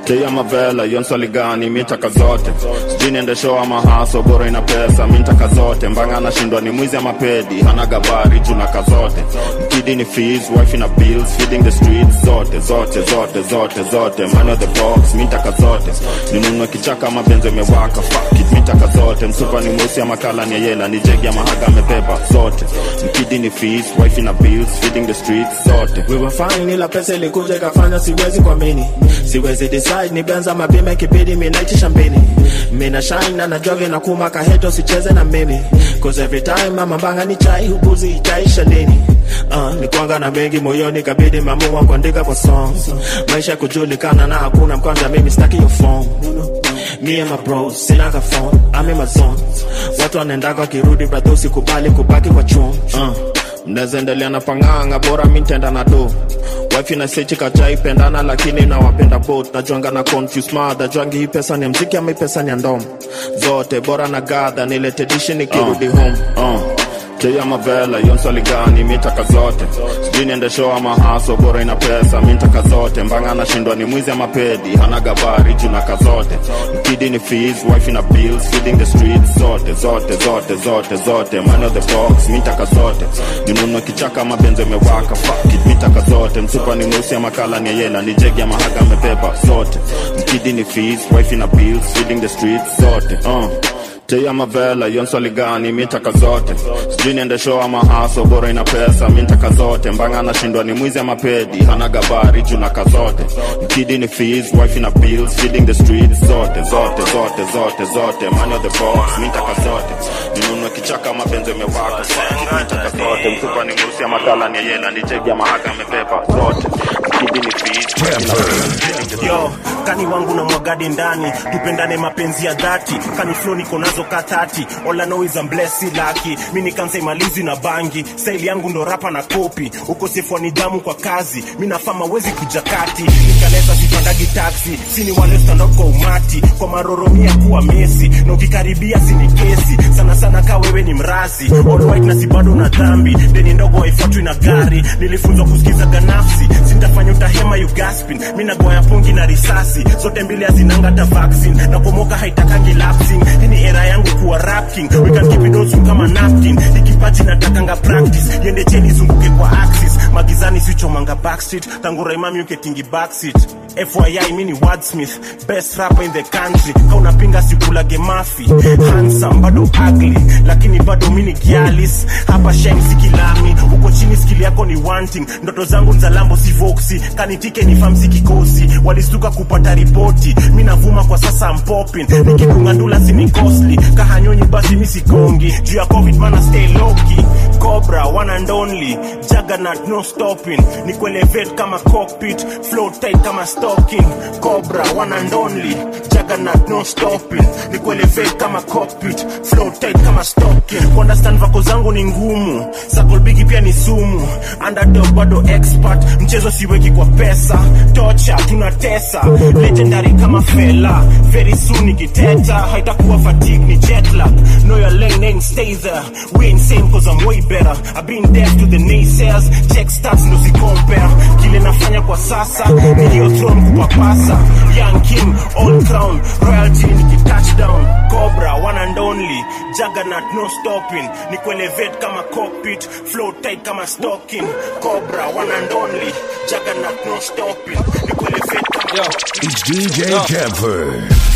teya mavela hiyo nswali gani mitaka zote sijui niende show ama haso bora ina pesa mitaka zote mbanga anashindwa ni mwizi ama pedi hana gabari junaka zote mkidi ni fees wife na bills feeding the streets zote zote zote zote zote money on the box mitaka zote ninunue kichaka ama benzo imewaka fuck it mitaka zote msupa ni mweusi ama kala ni yela ni jegi ama haga amebeba zote mkidi ni fees wife na bills feeding the streets zote we were fine ila pesa ilikuja ikafanya siwezi kuamini siwezi decide ni benza mapima ikibidi minaitisha mbini mina shine na najoge na kumaka heto sicheze na mimi cause every time mama mbanga ni chai hubuzi itaisha lini Uh, ni kwanga na mengi moyoni kabidi mamua kuandika kwa songs maisha kujulikana na hakuna mkwanja mimi staki your phone me and my bros sinaga phone I'm in my zone watu wanaendaga wakirudi bradho usikubali kubaki kwa chum uh, mnaweza endelea na panganga bora mi ntenda na do wifi na sechi kachai pendana lakini nawapenda bot najuanga na confuse mother juangi hii pesa ni ya mziki ama hii pesa ni ya ndom zote bora na gadha nilete dishi nikirudi uh, home uh teya mavela hiyo nswali gani mitaka zote sijui niende show ama haso bora ina pesa mitaka zote mbanga anashindwa ni mwizi ama pedi hana gabari junaka zote mkidi ni fees wife na bills feeding the streets zote zote zote zote zote money on the box mitaka zote ninunue kichaka ama benzo imewaka fuck it mitaka zote msupa ni mweusi ama kala ni yela ni jegi ama haga amebeba zote mkidi ni fees wife na bills feeding the streets zote uh teya mavela hiyo nswali gani mitaka zote sijui niende show ama haso bora ina pesa mitaka zote mbanga anashindwa ni mwizi ama pedi hana gabari junaka zote mkidi ni fees wife na bills feeding the streets zote zote zote zote zote money on the box mitaka zote ninunue kichaka ama benzo imewaka mitaka zote mfupa ni mweusi ama kala ni yela ni jegi ama haga amebeba zote mkidi ni fees wife na bills feeding the yo kani wangu na mwagadi ndani tupendane mapenzi ya dhati kani flo niko nazo ka 30 all I know is I'm blessed lucky mi nikansa imalizi na bangi style yangu ndo rapa na kopi ukosefu wa nidhamu kwa kazi mi nafama wezi kuja kati nikaleta sipandagi taxi sini wale stand up kwa umati kwa maroromia kuwa mesi na ukikaribia sini kesi sana sana ka wewe ni mrazi all white na si bado na dhambi deni ndogo haifuatwi na gari nilifunzwa kusikiza ganafsi sintafanya utahema you gaspin mi nagoya pungi na risasi zote mbili hazinanga hata vaccine na pomoka haitakangi lapsing ni era yangu kuwa rap king we can keep it awesome kama napkin ikipaji natakanga practice yende cheni zunguke kwa axis magizani sichomanga backstreet tangu raimami uketingi backseat FYI mini wordsmith best rapper in the country ka unapinga sikulage mafi handsome bado ugly lakini bado mini gialis hapa shine sikilami uko chini skill yako ni wanting ndoto zangu nzalambo si voxi kanitike ni famsi kikosi walistuka kupata ripoti mi navuma kwa sasa mpopin nikidunga ndula sini costly kahanyonyi basi mi sigongi juu ya covid mana stay loki cobra one and only juggernaut no stopping ni kuelevate kama cockpit flow tight kama stocking cobra one and only juggernaut no stopping ni kuelevate kama cockpit flow tight kama stocking kuunderstand vako zangu ni ngumu sakolbigi pia ni sumu underdog bado expert mchezo siweki kwa pesa tocha tunatesa legendary kama fela very soon nikiteta haitakuwa fatigue ni jet lag know your lane ain't stay there we ain't same cause I'm way better I've been deaf to the naysayers check stats ndo si compare kile nafanya kwa sasa niliyo throne kupapasa young king all crown royalty niki touchdown cobra one and only juggernaut no stopping ni kuelevate kama cockpit flow tight kama stocking cobra one and only juggernaut no stopping ni kuelevate kama It's DJ Camper.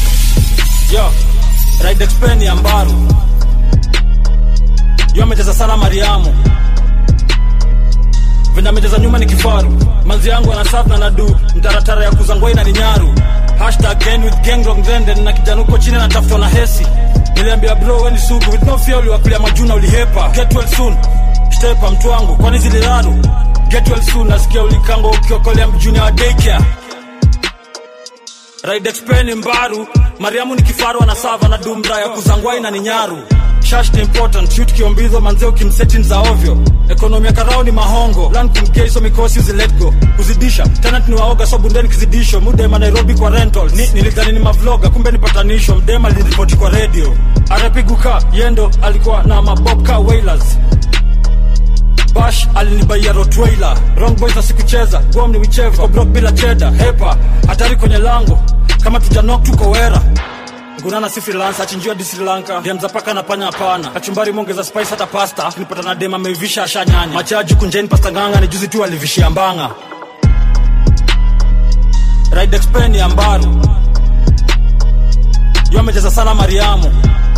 yo raidexpeni ya mbaru yo amecheza sana mariamu venye amecheza nyuma ni kifaru manzi yangu anasaf na nadu mtaratara ya kuzangwai na ni nyaru hashtag gang with gang wrong then then na kijana huko chini anatafutwa na hesi niliambia bro weni sugu with no fear uliwakulia majuna ulihepa get well soon stepa mtu wangu kwani ziliraru get well soon nasikia ulikango ukiokolea mjuni wa daycare raidexpeni mbaru mariamu ni kifaru anasava na dumra ya kuzangwai na ni nyaru shash ni important shoot kiombizo manzeo kimsetin za ovyo ekonomia karao ni mahongo plan kumkeiso mikosi uzi let go kuzidisha tenant ni waoga so bundeni kizidisho mudema nairobi kwa rental ni, nilidhani ni mavloga kumbe ni patanisho mdema aliripoti kwa radio arapiguka yendo alikuwa na mabobka wailers bash alinibaia rotweiler wrong boys asikucheza gom ni wicheva Kwa block bila cheda hepa hatari kwenye lango kama tujanok tuko wera gunana si freelance achinjiwa di sri lanka dem za paka na panya hapana kachumbari mongeza spice hata pasta nilipata na dem ameivisha ashanyanya machaji kunjeni pasta nganga ni juzi tu alivishia mbanga ride expen ya mbaru yu amecheza sana mariamu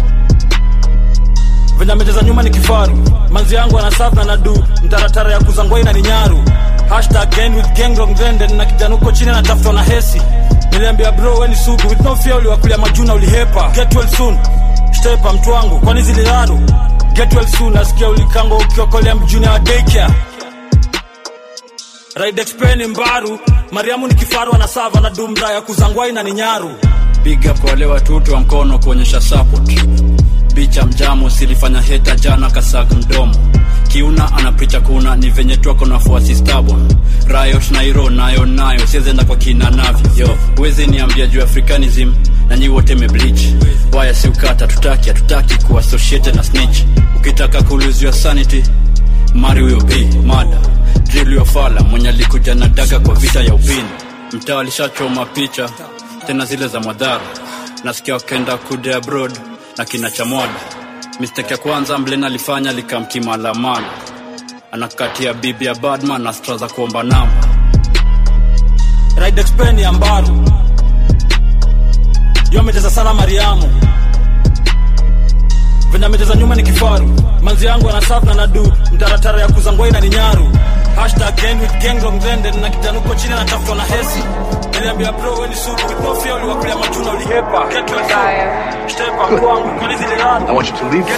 venye amecheza nyuma ni kifaru manzi yangu anasaf na nadu mtaratara ya kuzangwai na ni nyaru hashtag gang with gang wrong trend, na kijana huko chini anatafutwa na hesi niliambia bro weni sugu with no fear uliwakulia majuna ulihepa get well soon stepa mtu wangu kwani zililaru get well soon nasikia ulikango ukiokolea mjuni wa daycare ride expen mbaru mariamu ni kifaru anasava na dumra ya kuzangwai na ni nyaru big up wale watoto wa mkono kuonyesha support bicha mjamo silifanya heta jana kasak mdomo kiuna anapricha kuna ni venye twako na fuasi stabon riot nairo nayo nayo siezenda kwa kina navyo yo huwezi niambia juu africanism na nyi wote meblich waya si ukata tutaki hatutaki kuassociated na snitch ukitaka kuuluziwa sanity mari huyo b mada drill yo fala mwenye alikuja na daga kwa vita ya upini mtaa alishachoma picha tena zile za madhara nasikia wakenda kude abroad na kina cha mwada mistake ya kwanza mlen alifanya likamtima lamana anakatia bibi ya badman na stra za kuomba namba ride expen ya mbaru yu amecheza sana mariamu venye amecheza nyuma ni kifaru manzi yangu anasaf na nadu mtaratara ya kuzangwai na ni nyaru hashtag gang with gang wrong trend, na kijana huko chini anatafutwa na hesi niliambia bro weni sugu with no fear uliwakulia majuna ulihepa get well soon stepa kwangu kwani zililaru I want you to leave.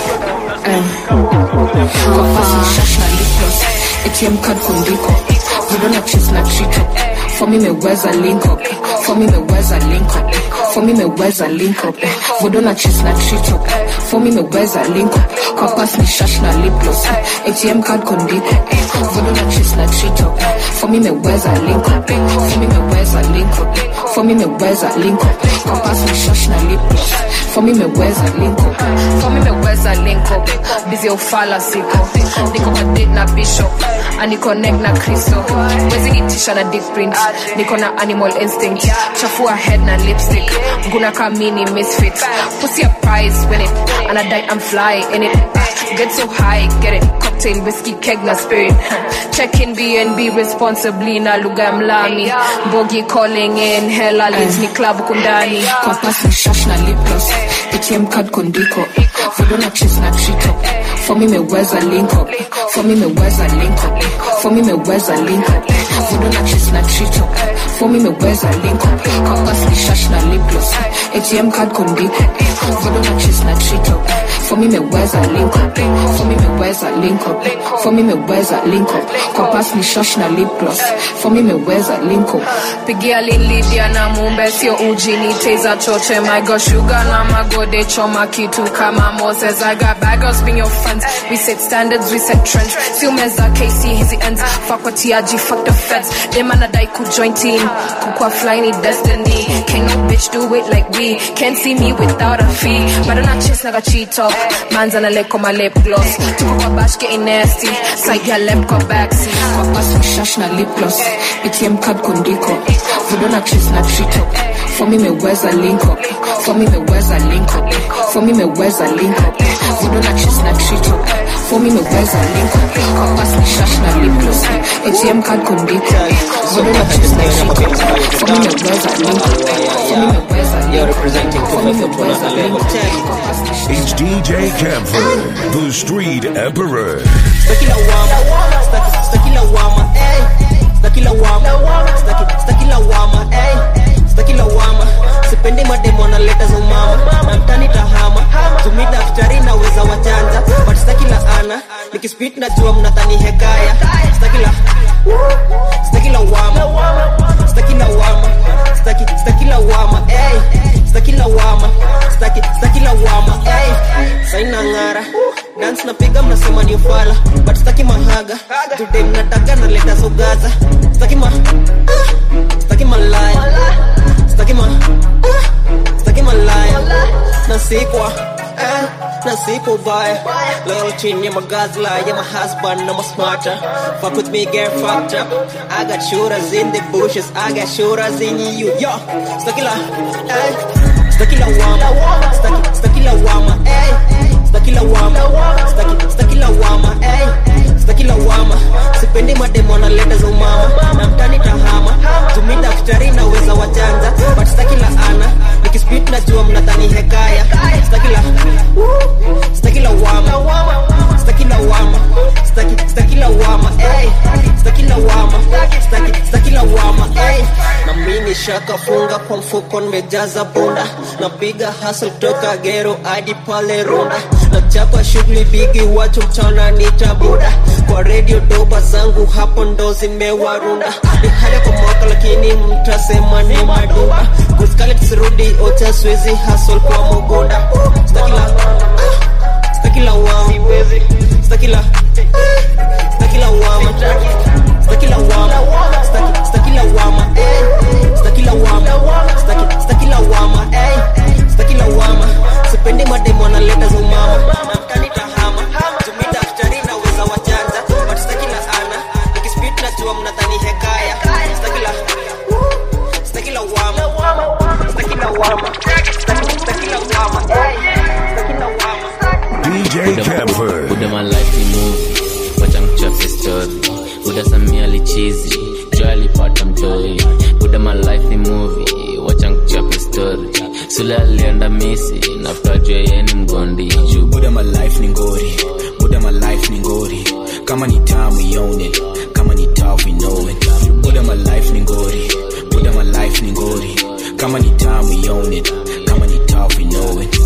kwa pasi shash na liplos atm card kundiko vidona chis na trito for me meweza link up for me meweza link up for me meweza link up vidona chis na trito for me meweza link up kwa pasi ni shash na liplos atm card kundiko vidona chis na trito for me meweza link up for me meweza link up for me meweza link up kwa pasi ni shash na liplos for me meweza link up for me meweza link up busy ya ufala siko niko kwa date na bishop aniconnect na kristo wezi itisha na deep print niko na animal instinct chafua head na lipstick nguna kamini misfit pussy a prize win it and I die I'm fly in it get so high get it cocktail whiskey keg na spirit check in bnb responsibly na lugha ya mlami mbogi calling in hella leads ni club kundani kwa pasi shash na liplos atm card kondiko vidona chis na trito for me meweza link up for me meweza link up for me meweza link up vidona chis na trito for me meweza link up kwa pasi shash na liplos atm card kondiko vidona chis na trito for me meweza link up for me meweza link up for me meweza link up kwa pasi ni shash na liplos for me meweza link up pigia lilidia na mumbe sio uji ni teza choche my god sugar na magode choma kitu kama moses i got bag of spin your funds we set standards we set trends si umeza kc hizi ends fuck what TRG fuck the feds them anadai ku join team kukwa fly ni destiny can no bitch do it like we can't see me without a fee but I'm not chase naga cheat up man's on a lip on my lip gloss tuko kwa bash getting nasty side ya left kwa backseat kwa pass shash na lip gloss ATM card kundiko vidona chase na trito for me meweza link up for me meweza link up for me meweza link up vidona chase na trito for me meweza link up kwa pass shash na lip gloss ATM card kundiko vidona chase na trito for me meweza link up for me meweza link up for me meweza link up It's DJ Camper, the Street Emperor. Staki lawama, staki, staki lawama, ey. Staki lawama, staki, staki lawama, ey. Staki lawama, sipendi mademo analeta za umama na mtani tahama tumi daktari naweza wachanja but staki laana nikispit najua mnadhani hekaya staki la staki lawama staki lawama staki staki lawama ey staki lawama staki staki lawama ey saina ngara dance napiga mnasema ni ufala but staki mahaga today mnataka naleta zogaza staki ma staki malaya staki ma staki malaya nasikwa eh na sipo baya loyalty ni magazla ya my husband na my smarter fuck with me get fucked up I got shooters in the bushes I got shooters in you yo stakila eh stakila wama staki stakila wama eh stakila wama staki stakila wama eh stakila wama sipendi mademo na leta za umama na mtani tahama tumi daktari naweza wajanja but stakila ana nikispit najua mnadhani hekaya stakila stakila wama stakila wama staki stakila wama eh stakila wama staki stakila wama eh na mimi shakafunga kwa mfuko nimejaza bunda napiga hustle toka gero hadi pale runda nachapa shughuli bigi watu mchana nitabuda kwa redio doba zangu hapo ndo zimewarunda ni hali kwa mwaka lakini mtasema ni maduba kuskali kisirudi ocha swezi hustle kwa mugunda stakila stakila wama stakila stakila wama stakila wama staki stakila wama eh stakila wama staki stakila wama eh stakila wama sipendi mademo analeta za umama na mtani tahama tumi daktari naweza wajanja but stakila ana nikispit najua mnadhani hekaya stakila stakila wama stakila wama Staki- stakila wama eh stakila wama DJ Camper. Buda my life ni movie wacha mchafe story Buda Samia lichizi jo alipata mtoi Buda my life ni movie wacha mchafe story Sule alienda misi nafuta jua yeye ni mgondi juu Buda my life ni ngori Buda my life ni ngori Kama ni tamu we own it Kama ni tough we know it Buda my life ni ngori Buda my life ni ngori Kama ni tamu we own it Kama ni tough we know it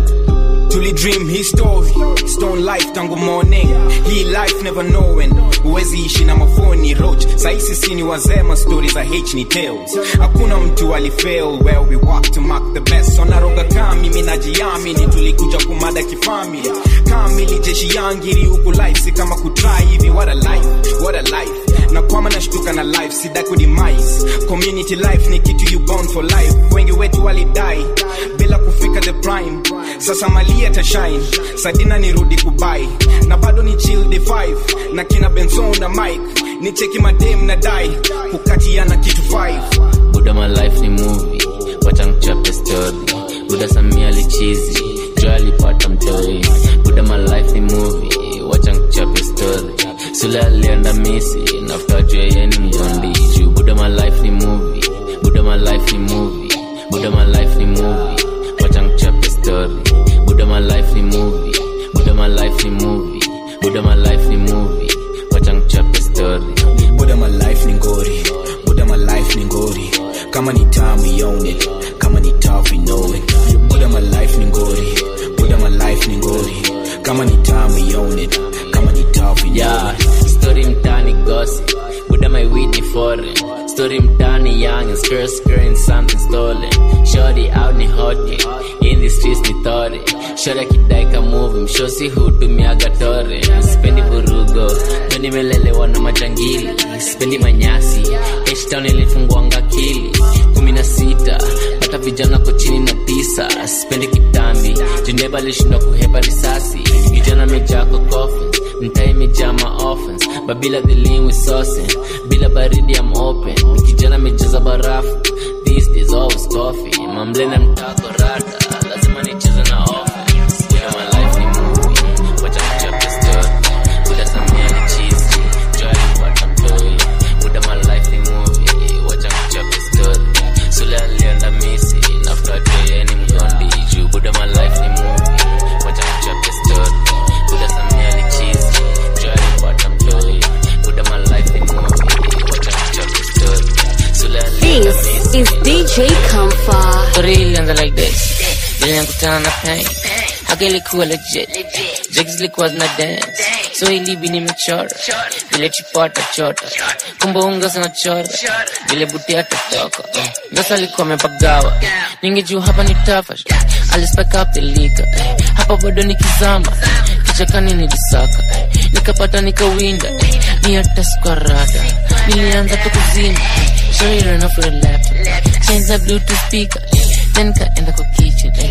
Tuli dream hii story stone life tangu morning hii life never knowing huwezi ishi na mafoni roach saisi sini wazema stori za h ni tales hakuna mtu alifail where we work to mark the best wanaroga kaa mimi najiamini tulikuja kumada kifamili kamili jeshi yangiri huku life si kama kutry hivi what a life what a life na kwama nashtuka na life sida kudemise community life ni kitu you born for life wengi wetu walidai bila kufika the prime sasa mali atashine sadina nirudi kubai na bado ni chill the five na kina benson na mike ni cheki madem na dai kukatiana kitu five Buda my life ni movie wacha mchape story Buda Samia lichizi jo alipata mtoi Buda my life ni movie wacha mchape story Sule alienda misi nafuta jua yeye ni mgondi juu Buda my life ni movie Buda my life ni movie Buda my life ni movie wacha mchape story Buda my life ni movie Buda my life ni movie Buda my life ni movie wacha mchape story Buda my life ni ngori Buda my life ni ngori Kama ni tamu we own it Kama ni tough we know it Buda my life ni ngori Buda my life ni ngori Kama ni tamu we own it Kama ni tough we know Yeah, it story mtani gossip Buda my weed ni foreign Story mtani young and skirt skirting something stolen Shorty out ni hoti In the streets ni thori Shorty akidai ka movie Mshosi hutumiaga tore Sipendi vurugo Ndo nimelelewa na majangili Sipendi manyasi H-Town ilifungwanga akili kumi na sita hata vijana ko chini na tisa sipendi kitambi juneba alishindwa kuhepa risasi vijana mejaa kwa coffins mtaa imejaa maoffens babila the lean with saucing bila baridi am open kijana mejaza barafu these days always coffee mamlena mtako rada lazima nicheze na offense yeah, my life ni movie wacha kuchapa story buda samia ni cheesy joy alipata mtoi buda my life ni movie wacha kuchapa story sule alienda misi nafuta yeye ni mgondi juu buda my life ni movie wacha kuchapa story buda samia ni cheesy joy alipata mtoi buda my life ni movie wacha kuchapa story sule alienda This is DJ Comfort. Story ilianza like this vile nikutana na pain haka ilikuwa legit jigs zilikuwa zina dance so ilibi nimechora vile chipota chota kumbe unga sana chora vile buti atatoka ngasa alikuwa amepagawa ningejua hapa ni tafa alispek up the liquor hapa bado nikizama kichakani nilisaka nikapata nikawinda ni hata sukwarada nilianza tu kuzima Sorry, run off with a laptop. Change the Bluetooth speaker. Then kaenda kwa kitchen. Hata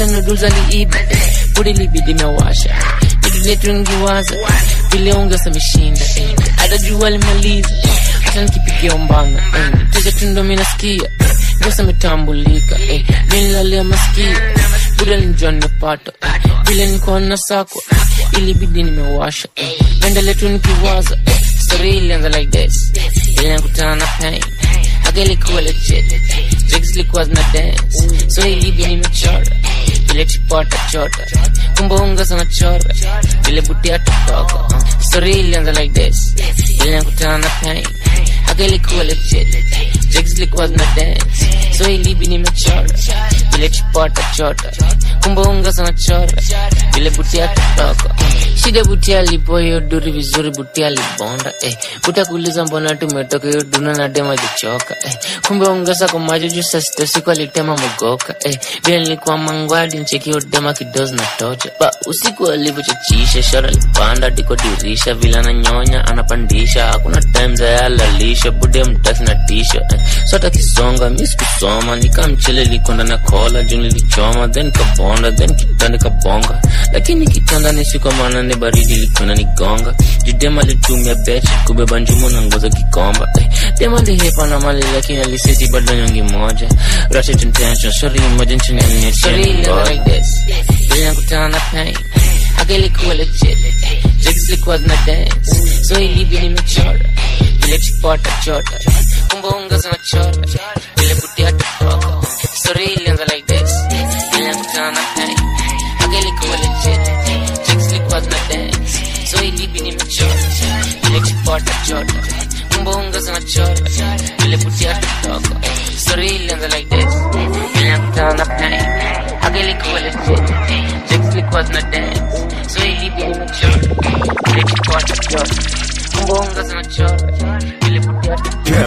hata noodles aliiba budi libidi mewasha vitu letu ngiwaza vile ongeza mishinda eh. hata jua limaliza hata nikipigia umbana eh. teza tundo minasikia ngosa metambulika eh. vinilalia masikio buda linjua nimepata eh. vile nikuwa na sakwa ilibidi nimewasha eh. penda letu nikiwaza eh. story ilianza like this ile nakutana na pain agelikuwa legit jigs zilikuwa zina dance so ilibi nimechora vile chipota chota kumbe unga sana chora vile butia totoka uh. story ilianza like this ile nakutana na pain agelikuwa legit jigs zilikuwa zina dance so ilibi nimechora vile chipota chota kumbe unga sana chora vile butia totoka uh. shida butia lipo hiyo duri vizuri butia libonda eh. buta kuuliza mbona tumetoka hiyo duna na dema jichoka eh. kumbe ongeza kwa macho juu saa sita usiku alitema mogoka eh. vile nilikuwa mangwadi ncheki hiyo dema kidozi na tocha ba usiku alivyochachisha shara lipanda diko dirisha vile ananyonya anapandisha hakuna time za yalalisha bude mtasi na tisha eh. sota kisonga mi sikusoma nikamchele likonda na kola juu nilichoma then kabonda then kitanda kabonga lakini kitanda ni siku maana ni baridi likona nigonga judema alitumia bechi kubeba njumu na ngoza kikomba eh. dema lihepa na mali lakini aliseti bado nyongi moja ratchet intention shori moja nchini alinyechinikutana na pain agelikuwa legit jigs likuwa zina dance so ilivyo nimechora vile chipota chota kumbe unga zinachora vile butia totoka story ilianza like this ilikutana na pain agelikuwa legit jigs likuwa zina dance so ilivyo nimechora vile chipota chota kumbe unga zinachora vile butia totoka story ilianza like this ilikutana na pain agelikuwa legit jigs likuwa zina dance so ilivyo nimechora vile chipota chota kumbe unga zinachora vile butia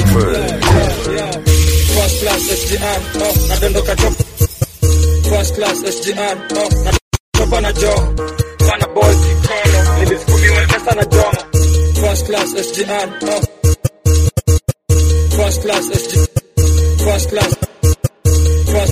First class SGR, oh, nadondoka chop. First class SGR, oh, nachopa na jo. Bana boy kikono, nilisukumiwa pesa na jomo. First class SGR, oh. First class SG, first class, first,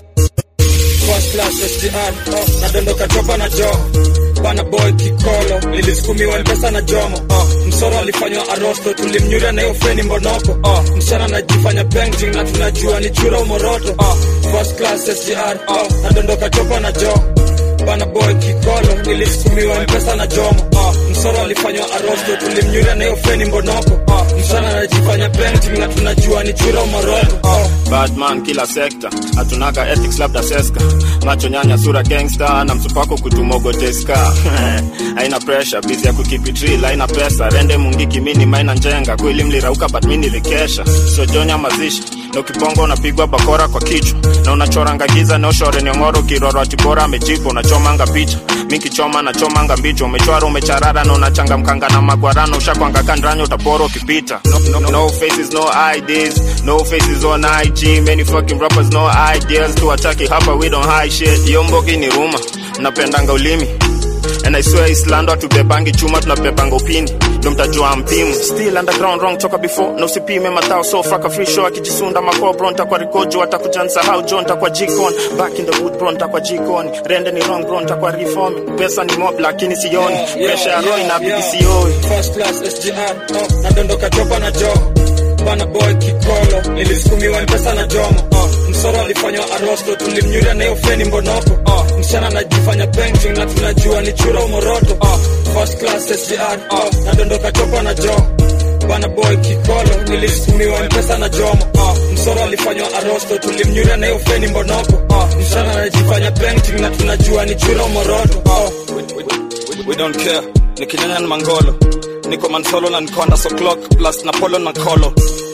first class SGR, oh, nadondoka chopa na jo. Bana boy kikolo, nilisukumiwa pesa na jomo. Oh, msoro alifanywa arosto, tulimnyura na hiyo feni mbonoko. Oh, msichana anajifanya painting na tunajua ni chura umoroto. Oh, first class SGR, oh, nadondoka chopa na jo bana boy kikolo nilisukumiwa mpesa na jomo uh, msoro alifanywa arosto tulimnyura na hiyo feni mbonoko uh, msana anajifanya painting na tunajua ni chura umoroto uh, badman kila sekta hatunaga ethics labda seska macho nyanya sura gangster na msupako kutumogoteska haina pressure bizi ya kukipitri haina pesa rende mungiki mini maina njenga kweli mlirauka but mi nilikesha sojonya mazishi na ukibonga unapigwa bakora kwa kichwa na unachoranga giza na ushore niongoro kiroro atibora amejipa unachomanga picha mikichoma nachomanga mbicho umechwara umecharara na unachangamkanga na magwarano ushakwanga kandranya utapora ukipita no, no, no faces no IDs no faces on IG many fucking rappers no ideas tuwataki hapa we don't hide shit yo mbogi ni ruma mnapendanga ulimi And I swear Islando hatubebangi chuma tunabebanga upini ndo mtajua mpimu still underground wrong toka before na usipime matao so fraka free show akijisunda mako bro ntakwa rikojo atakujansa how John ntakwa jikon back in the wood bro ntakwa jikon rende ni wrong bro ntakwa reforming pesa ni mob lakini sioni pressure ya roho inabidi sioi first class SGR oh, nadondoka chopa na jo bana boy kikolo nilisukumiwa mpesa na jomo uh, msoro alifanywa arosto tulimnyuria na hiyo feni mbonoko uh, msichana anajifanya painting na tunajua ni chura umoroto uh, first class SGR uh, nadondoka chopa na jo bana boy kikolo nilisukumiwa mpesa na jomo uh, msoro alifanywa arosto tulimnyuria na hiyo feni mbonoko uh, msichana anajifanya painting na tunajua ni chura umoroto uh, we don't care nikinyanya na mangolo niko mansolo na nikonda so clock plus na polo na kolo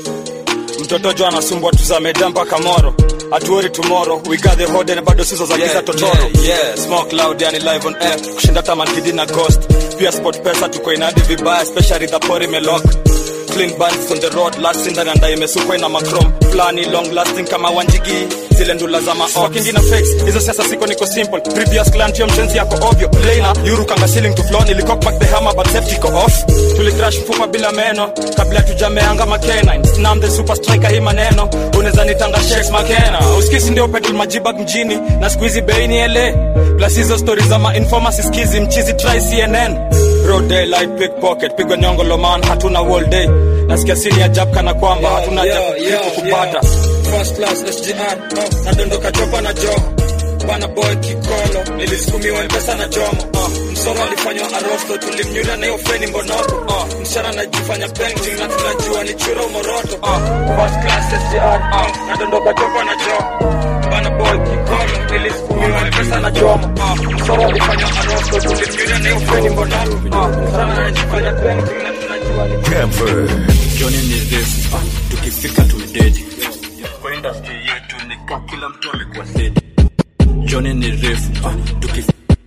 mtoto jo anasumbwa tuzameda mpaka moro atuori tomorrow we got the hode na bado sizo za giza Yeah, totoro yeah, yeah. smoke loud yani live on air kushinda tamankidi na ghost pia sport pesa tuko inadi vibaya especially the pori melok clean bands on the road last in ndani imesukwa ina macrom flani long lasting kama wanjigi zile ndula za maokingi na fakes hizo siasa siko niko simple previous clan tio mshenzi yako ovyo leina yuru kanga ceiling to floor nilicock back the hammer but safety ko off tulicrash mfupa bila meno kabla tujameanga makena snam the super striker hii maneno unaweza nitanga shakes makena uskisi ndio petrol majibag mjini na squeezy bei ni ele plus hizo stories za ma informer siskizi mchizi try CNN Broad daylight pickpocket pigwa nyongolo man hatuna all day nasikia sini ya jab kana kwamba hatuna Yo, jab yo, kupata yo. First class SGR, uh, nadondoka chopa na jo bana boy kikolo nilisukumiwa mpesa na jomo uh, msoro alifanywa arosto tulimnyulia na hiyo feni mbonoko uh, mshara anajifanya painting na tunajua ni churo moroto uh, first class SGR, uh, nadondoka chopa na jo bana boy kikolo nilisukumiwa mpesa na jomo uh, msoro alifanywa arosto tulimnyulia na hiyo feni mbonoko uh, mshara anajifanya painting na tunajua ni Camper. Johnny ni refu ah, tukifika tumededi kwa industry yetu ni ka kila mtu amekuwa sedi Johnny ni refu ah, tukif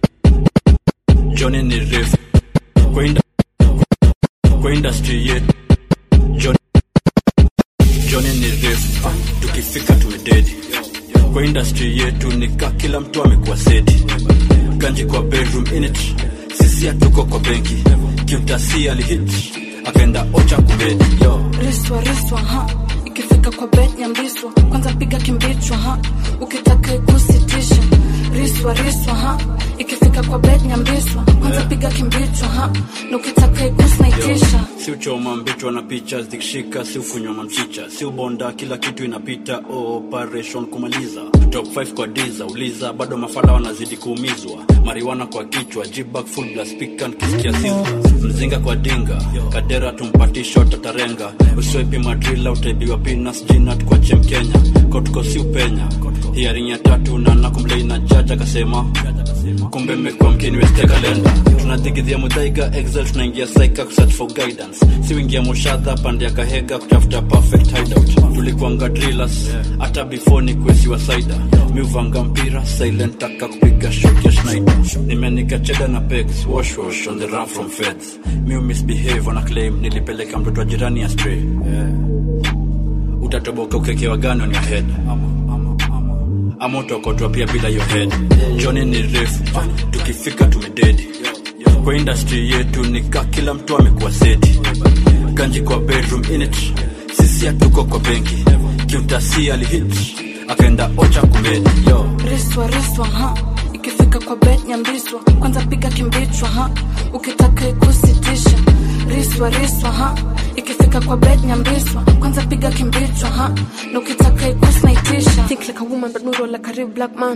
Johnny ni refu kwa inda kwa industry yetu John Johnny ni refu ah, tukifika tumededi kwa industry yetu ni ka kila mtu amekuwa sedi ganji kwa bedroom in it sisi hatuko kwa benki kiutasi alihit akaenda ocha kubedi yo riswa riswa ha ikifika kwa bet nyambiswa kwanza piga kimbichwa ha ukitaka ikusitisha riswa riswa ha ikifika kwa bet nyambiswa kwanza piga kimbichwa ha na ukitaka ikusnaitisha si uchoma mbichwa na picha zikishika si ufunywa mamchicha si ubonda kila kitu inapita operation kumaliza top 5 kwa diza uliza bado mafala wanazidi kuumizwa mariwana kwa kichwa jibak full blast pikan kisikia siza mzinga kwa dinga kadera tumpati shot atarenga uswepi madrila utaibiwa pinas jinat kwa chem kenya kotko si upenya hiaring ya tatu na nakumlei na jaja akasema kumbe mmekuwa mkiniweste kalenda tunadigidhia mudhaiga excel tunaingia saika kusearch for guidance si wingia moshadha pande ya kahega kutafuta perfect hideout tulikuanga drillers hata before ni kuesiwa saida miuvanga mpira silent taka kupiga shot ya schneider nimenika cheda na pegs wash wash on the run from feds miu misbehave wana claim nilipeleka mtoto wa jirani ya stray yeah. utatoboka ukekewa gani on your head ama utokotwa pia bila your head joni ni refu ah, tukifika tumededi kwa industry yetu ni ka kila mtu amekuwa seti kanji kwa bedroom init sisi hatuko kwa benki kiutasi alihit akaenda ocha kumedi yo riswa riswa ha ikifika kwa bet nyambiswa kwanza piga kimbichwa ha ukitaka ikusitisha riswa riswa ha ikifika kwa bet nyambiswa kwanza piga kimbichwa ha na ukitaka ikusnaitisha think like a woman but muro like a real black man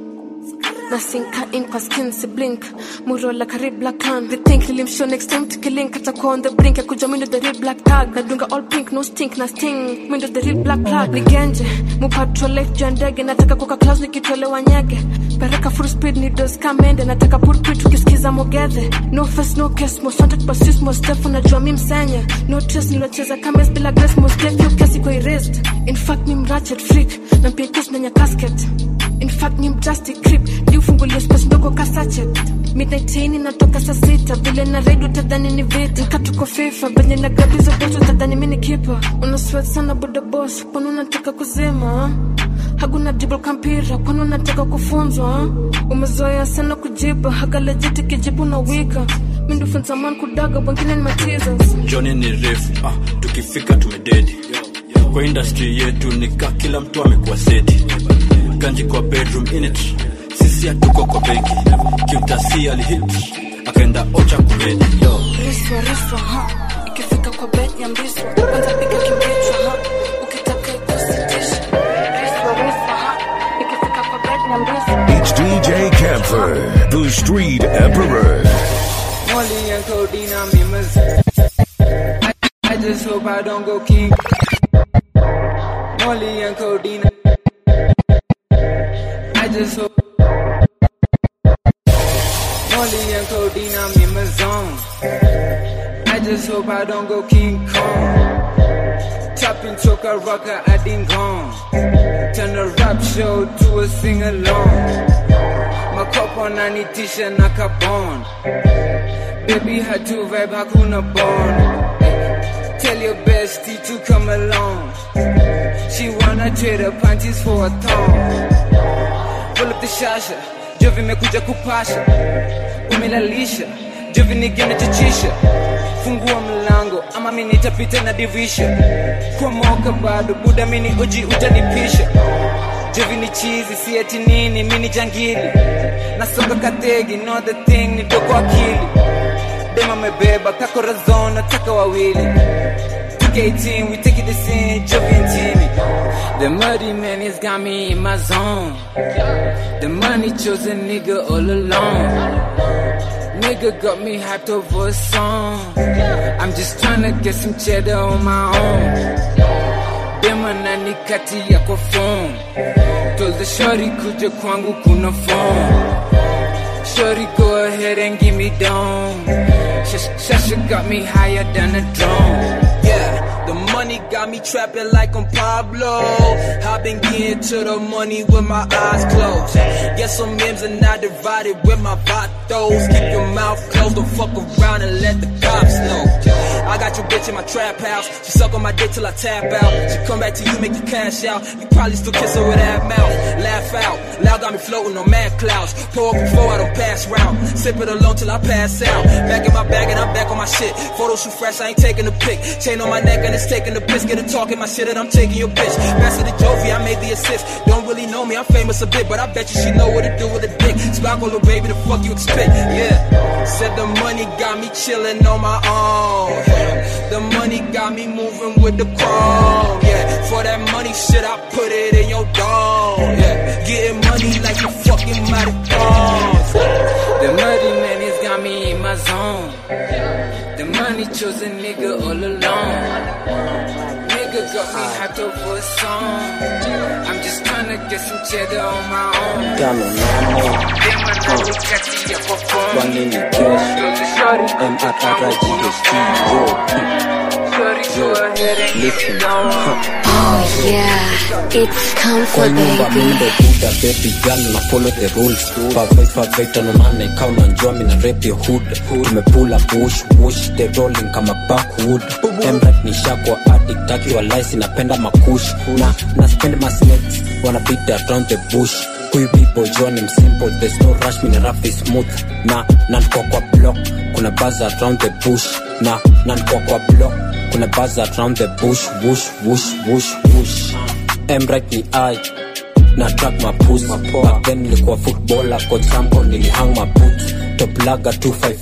nasinka in kwa skin si blink muro like a real black can they think nilimshow next time tukilink atakuwa on the brink ya kuja mindo the real black tag nadunga all pink no stink na sting mindo the real black plug nigenje mupatrol life juu ya ndege nataka kuka claus nikitolewa nyege pereka full speed ni dos kamende nataka pulpit ukisikiza mogedhe no face no case most wanted but sis most step unajua mi msenye no trace nilocheza kames bila grace most step yo kesi kwa erased in fact ni mratchet freak na pia kus nanya casket in fact ni mjasti crip liufungulia space ndogo kasachet midnight chain inatoka saa sita vile na redio tadhani ni vita katuko fifa venye na gabiza boto tadhani mini kipa una sweat sana buda boss kwani unataka kuzima hakuna dribble kampira kwani unataka kufunzwa umezoea sana kujiba hagalejiti kijibu na wika mindufunza man kudaga wengine ni matizas joni ni refu ah, tukifika tumededi kwa industry yetu ni ka kila mtu amekuwa seti kanji kwa bedroom init sisi hatuko kwa benki kiutasi alihit akaenda ocha kumedi yo riswa riswa ha ikifika kwa bet nyambiswa kwanza piga kimbichwa ha ukitaka ikusitisha riswa riswa ha ikifika kwa bet nyambiswa It's DJ Camper, the Street Emperor. Molly and codeine on me, miss. I, I just hope I don't go king. Molly and codeine. I just hope. Molly and codeine, I'm in my zone. I just hope I don't go King Kong. Tapping choker rocker, I ding gone. Turn a rap show to a sing along. Makopo nanitisha na kabon. Baby had to vibe hakuna bond. Tell your bestie to come along. She wanna trade her panties for a thong. Pull up the shasha, Jovi mekuja kupasha. Umelalisha, Jovi nigena chachisha. Fungua mlango ama mimi nitapita na divisha. Kwa moka bado buda mini uji utanipisha. Jovi ni chizi, si eti nini, mini jangili. Nasonga kategi, know the thing, ni doko akili. Dema mebeba, kako razon, nataka wawili. 2K18, we take it the scene, Jovi and Timmy. The muddy man has got me in my zone. The money chose a nigga all along. Nigga got me hyped over a song. I'm just tryna get some cheddar on my own. Dema nani kati yako phone. Told the shorty kuja kwangu kuna phone. Shorty go ahead and give me down. Sh- Shasha got me higher than a drone. Yeah, the money got me trapping like I'm Pablo. I've been getting to the money with my eyes closed. Guess some memes are not divided with my vatos. Keep your mouth closed, don't fuck around and let the cops know. I got your bitch in my trap house. She suck on my dick till I tap out. She come back to you, make you cash out. You probably still kiss her with that mouth. Laugh out. Loud got me floating on mad clouds. Pour up before I don't pass round. Sip it alone till I pass out. Back in my bag and I'm back on my shit. Photo shoot fresh, I ain't taking a pic. Chain on my neck and it's taking the piss. Get a talking my shit and I'm taking your bitch. Master the Jovi, I made the assist. Don't really know me, I'm famous a bit, but I bet you she know what to do with a dick. Spark on little baby, the fuck you expect? Yeah. Said the money got me chilling on my own. The money got me moving with the chrome. Yeah. For that money shit, I put it in your dome. Yeah. Getting money like you fucking marathons. The muddy man has got me in my zone. The money chose a nigga all along. Nigga got me hyped over a song. I'm just tryna get some cheddar on my own. Tano nane Dema nani kati yako phone. Wangi ni kesho M-A-R-I-G-H-T Yo Yo Listen huh. Oh yeah, it's come Kwa for nyumba baby. mimi ndo buda baby girl na follow the rules Pavai pavai tano nane ikaw unajua mina rap your hood Tumepula push push the rolling kama backwood Emrat ni shakwa addict akiwa lice napenda makush Na na spend my snakes wanna beat around the bush Huyu people John I'm simple there's no rush mina rap is smooth Na na niko kwa block kuna buzz around the bush Na na niko kwa block kuna buzz around the bush whoosh whoosh whoosh whoosh Emrat ni I na track mapus back then nilikuwa footballer coach sample nilihang maboots top laga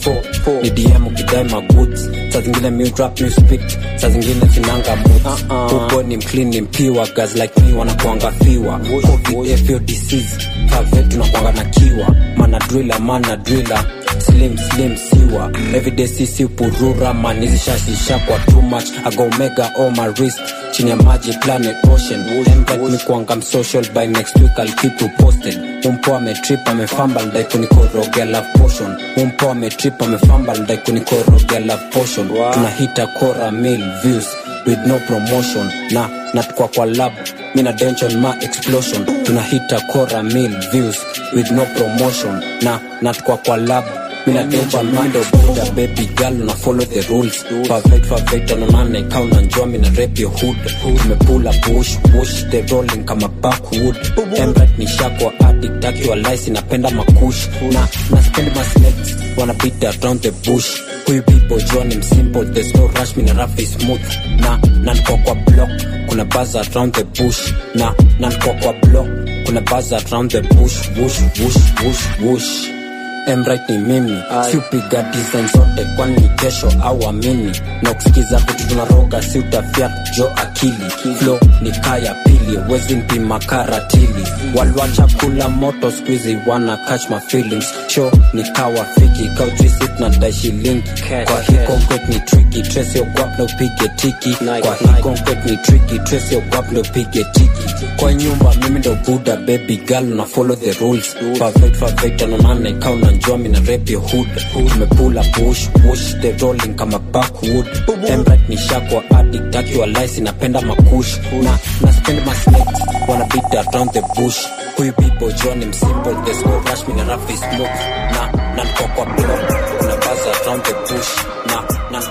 254 ni dm ukidai magoods saa zingine mi rap mi speak saa zingine sinanga moods upo ni mclean ni mpiwa guys like me wanakuanga fiwa covid fio disease kave tunakuanga na kiwa mana driller mana driller slim slim siwa everyday sisi purura man hizi shashisha kwa too much ago omega on my wrist chini ya maji planet ocean Embrace ni kuanga msocial by next week I'll keep you posted umpo ametrip amefamba ndai kunikorogea love potion umpo ametrip amefamba ndai kunikorogea love potion tunahita kora mil views with no promotion na natukwa kwa lab mina dension ma explosion tunahita kora mil views with no promotion na natukwa kwa lab mina dension mando buda baby girl una follow the rules perfect perfect anonana ikaw unajua mina rap your hood tumepula push push the rolling kama backwood emrat ni shakwa addict akiwa lice napenda makush na na spend my snakes wanna beat around the bush huyu people jua ni msimple there's no rush mina rap is smooth na na niko kwa block kuna buzz around the bush na na niko kwa block kuna buzz around the bush whoosh whoosh whoosh whoosh Emright ni mimi siupiga design zote kwani ni kesho au amini na kusikiza vitu tunaroga si utafia jo akili flo ni kaya pili wezi mpima karatili walwacha kula moto squeezy wana catch my feelings show ni kawa fiki kaujwisit na dai shilingi kwa hii concrete ni tricky trace your guap na upige tiki kwa hii concrete ni tricky trace your guap na upige tiki kwa nyumba mimi ndo buda baby girl na follow the rules perfect perfect anonana ikaw unajua mina rap your hood tumepula push push the rolling kama backwood emrat ni shakwa addict akiwa lice napenda makush na na spend my snakes wanna beat around the bush huyu people jua ni msimple there's no rush mina rap is smooth na na niko kwa block kuna buzz around the bush na na niko kwa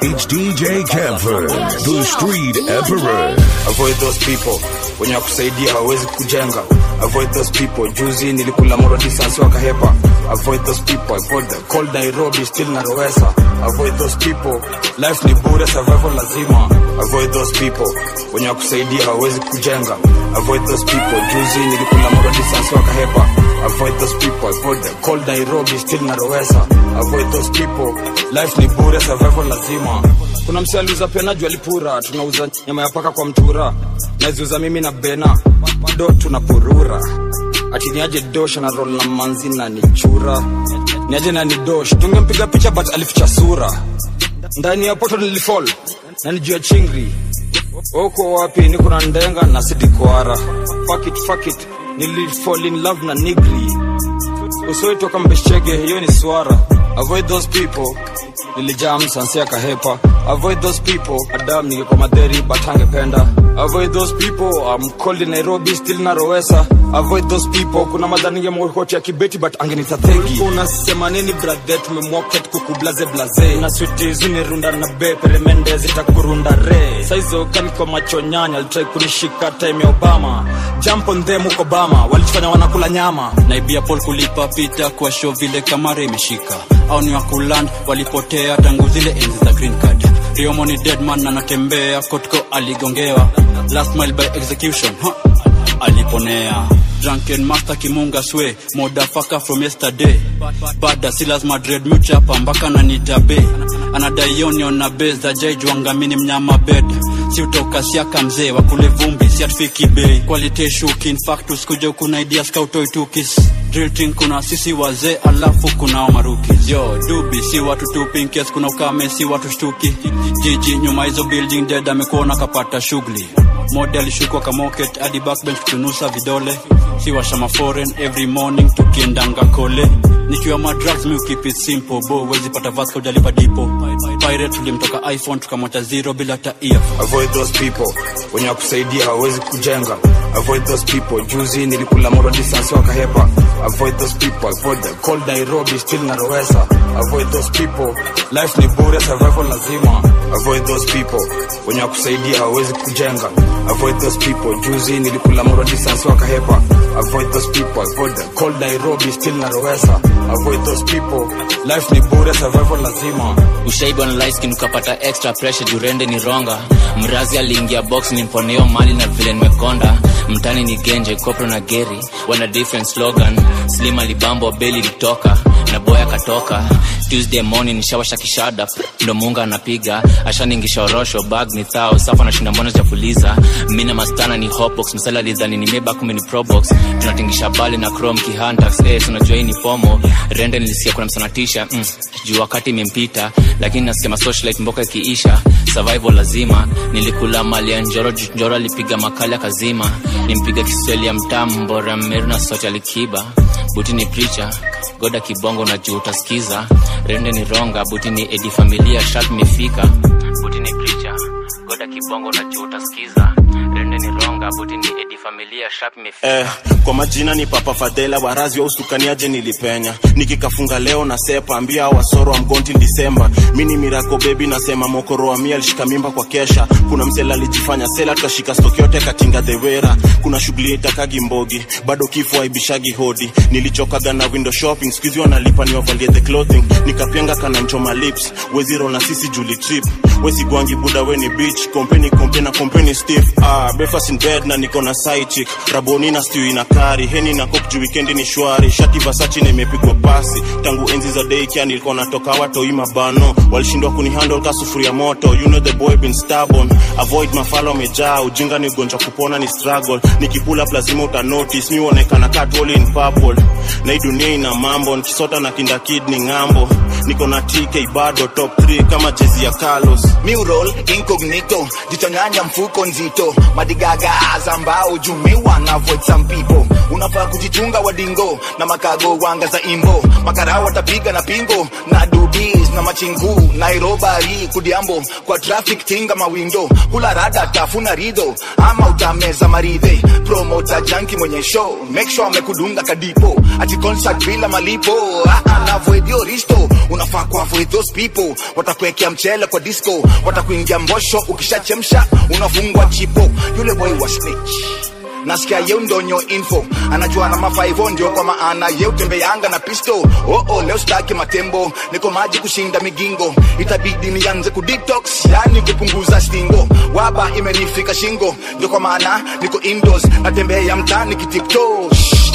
It's DJ Camper, the street emperor. avoid those people wenye wakusaidia hawawezi kujenga avoid those people juzi nilikula moro distance wakahepa avoid those people avoid the cold nairobi still narowesa avoid those people life ni bure survival lazima avoid those people wenye wakusaidia hawawezi kujenga avoid those people juzi nilikula moro distance wakahepa avoid those people avoid the cold nairobi still narowesa avoid those people life ni bure survival lazima kuna msi aliuza pena juu alipura tunauza nyama ya paka kwa mtura naziuza mimi na bena do tunapurura ati niaje dosh na rol na manzi na nichura niaje na nidosh tungempiga picha but alificha sura ndani ya poto nilifall na ni juu ya chingri uko wapi niko na ndenga na sidikoara fuck it, fuck it. nilifall in love na nigri usoitoka mbeshege hiyo ni swara avoid those people nilijaa msansi akahepa avoid those people adam ningekuwa madheri but angependa avoid those people I'm cold in nairobi still narowesa avoid those people kuna madhani ngemokoti ya kibeti but angenita thegi unasema nini brathe tumemwoket kukublaze blaze na switi zunirunda na be peremende zitakurunda re saizo kaniko macho nyanya alitrai kunishika time ya obama jump on them huko obama walichofanya wanakula nyama naibia pol kulipa pita kwa show vile kamara imeshika au ni wakuland walipotea tangu zile enzi za green card riomo ni deadman na anatembea kotko aligongewa last mile by execution huh? aliponea drunken master kimunga swe modafaka from yesterday bada si lazima dread muchapa mpaka nanitabe anadaionion na be za jaijwangamini mnyama bed si utoka siaka mzee wakule vumbi si atufiki bei quality shukin factus kuja kuna idea skautoitukis drilting kuna sisi wazee alafu kuna marukis yo dubi si watu tupinkes kuna ukame si watu shtuki jiji nyuma hizo building dead amekuona kapata shughuli mode alishukwa kamoket hadi backbench kutunusa vidole si washama foreign every morning tukiendanga kole nikiwa madrugs mi keep it simple bo wezi pata vasco ujalipa dipo pirate tulimtoka iphone tukamwacha zero bila hata earphone avoid those people wenye wakusaidia hawawezi kujenga avoid those people juzi nilikula moro distance wakahepa avoid those people avoid the cold nairobi still narowesa avoid those people life ni bure survival lazima avoid those people wenye wakusaidia hawawezi kujenga avoid those people juzi nilikula moro distance wakahepa avoid those people avoid the cold nairobi still narowesa avoid those people life ni bure survival lazima ushaiba na light skin ukapata extra pressure jurende ni ronga mrazi aliingia box nimponeo mali na vile nimekonda mtani ni genje kopro na geri wana different slogan slim alibambo beli litoka na boy akatoka tuesday morning nishawasha kishada ndo munga anapiga ashaningisha orosho bag ni thao safa nashinda mbona jafuliza mina mastana ni hopbox msala lidhani ni meba kumi ni probox tunatingisha bali na chrome kihantax eh, tunajua hii ni fomo rende nilisikia kuna msanatisha mm, juu wakati imempita lakini nasikia masocialite mboka ikiisha survival lazima nilikula mali ya njoro juu njoro alipiga makali akazima nimpiga kiswahili ya mtamu mbora meru na sote alikiba buti ni preacher goda kibongo na juu utasikiza rende ni ronga buti ni edi familia shat mefika buti ni preacher goda kibongo na juu utasikiza rende ni ronga buti ni edi familia shat mefika eh, kwa majina ni papa fadhela warazi wa usukaniaje nilipenya nikikafunga leo na sepa ambia wasoro wa mgonti disemba mini mirako bebi nasema mokoro wa mia alishika mimba kwa kesha kuna msela alijifanya sela tukashika stoki yote katinga dhewera kuna shughuli itakagi mbogi bado kifo aibishagi hodi nilichokaga na window shopping skuizi wanalipa niwavalie the clothing nikapenga kana nchoma lips weziro na sisi juli trip wesigwangi buda weni beach kompeni kompe na kompeni stiff ah, breakfast in bed na niko na side chick raboni na stew ina kari heni na kok juu weekendi ni shwari shati vasachi na imepigwa pasi tangu enzi za daycare nilikuwa natoka watoi mabano walishindwa kunihandle ka sufuria moto you know the boy been stubborn avoid mafalo amejaa ujinga ni ugonjwa kupona ni struggle nikipula up lazima uta notice mi uonekana katwoli in purple na hii dunia ina mambo nikisota na kinda kid ni ng'ambo niko na tk bado top 3 kama jezi ya carlos Mural incognito jichonyanya mfuko nzito madigaga za mbao jumewa na avoid some people unafaa kujichunga wadingo na makago wanga za imbo makarao watapiga na pingo na dubis na machingu nairobari kudiambo kwa traffic tinga mawindo hula rada tafuna rido ama utameza maridhe promota janki mwenye show make sure amekudunga kadipo ati concert bila malipo ah, ah, na avoid your risto unafaa ku avoid those people watakuwekea mchele kwa disco watakuingia mbosho ukishachemsha unafungwa chipo yule boy wa snitch nasikia yeu ndonyo info anajua na mafaivo ndio kwa maana yeu tembeanga na pisto oh, oh, leo staki matembo niko maji kushinda migingo itabidi nianze kudetox yani kupunguza stingo waba imenifika shingo ndio kwa maana niko indoors natembea mtaani kitipto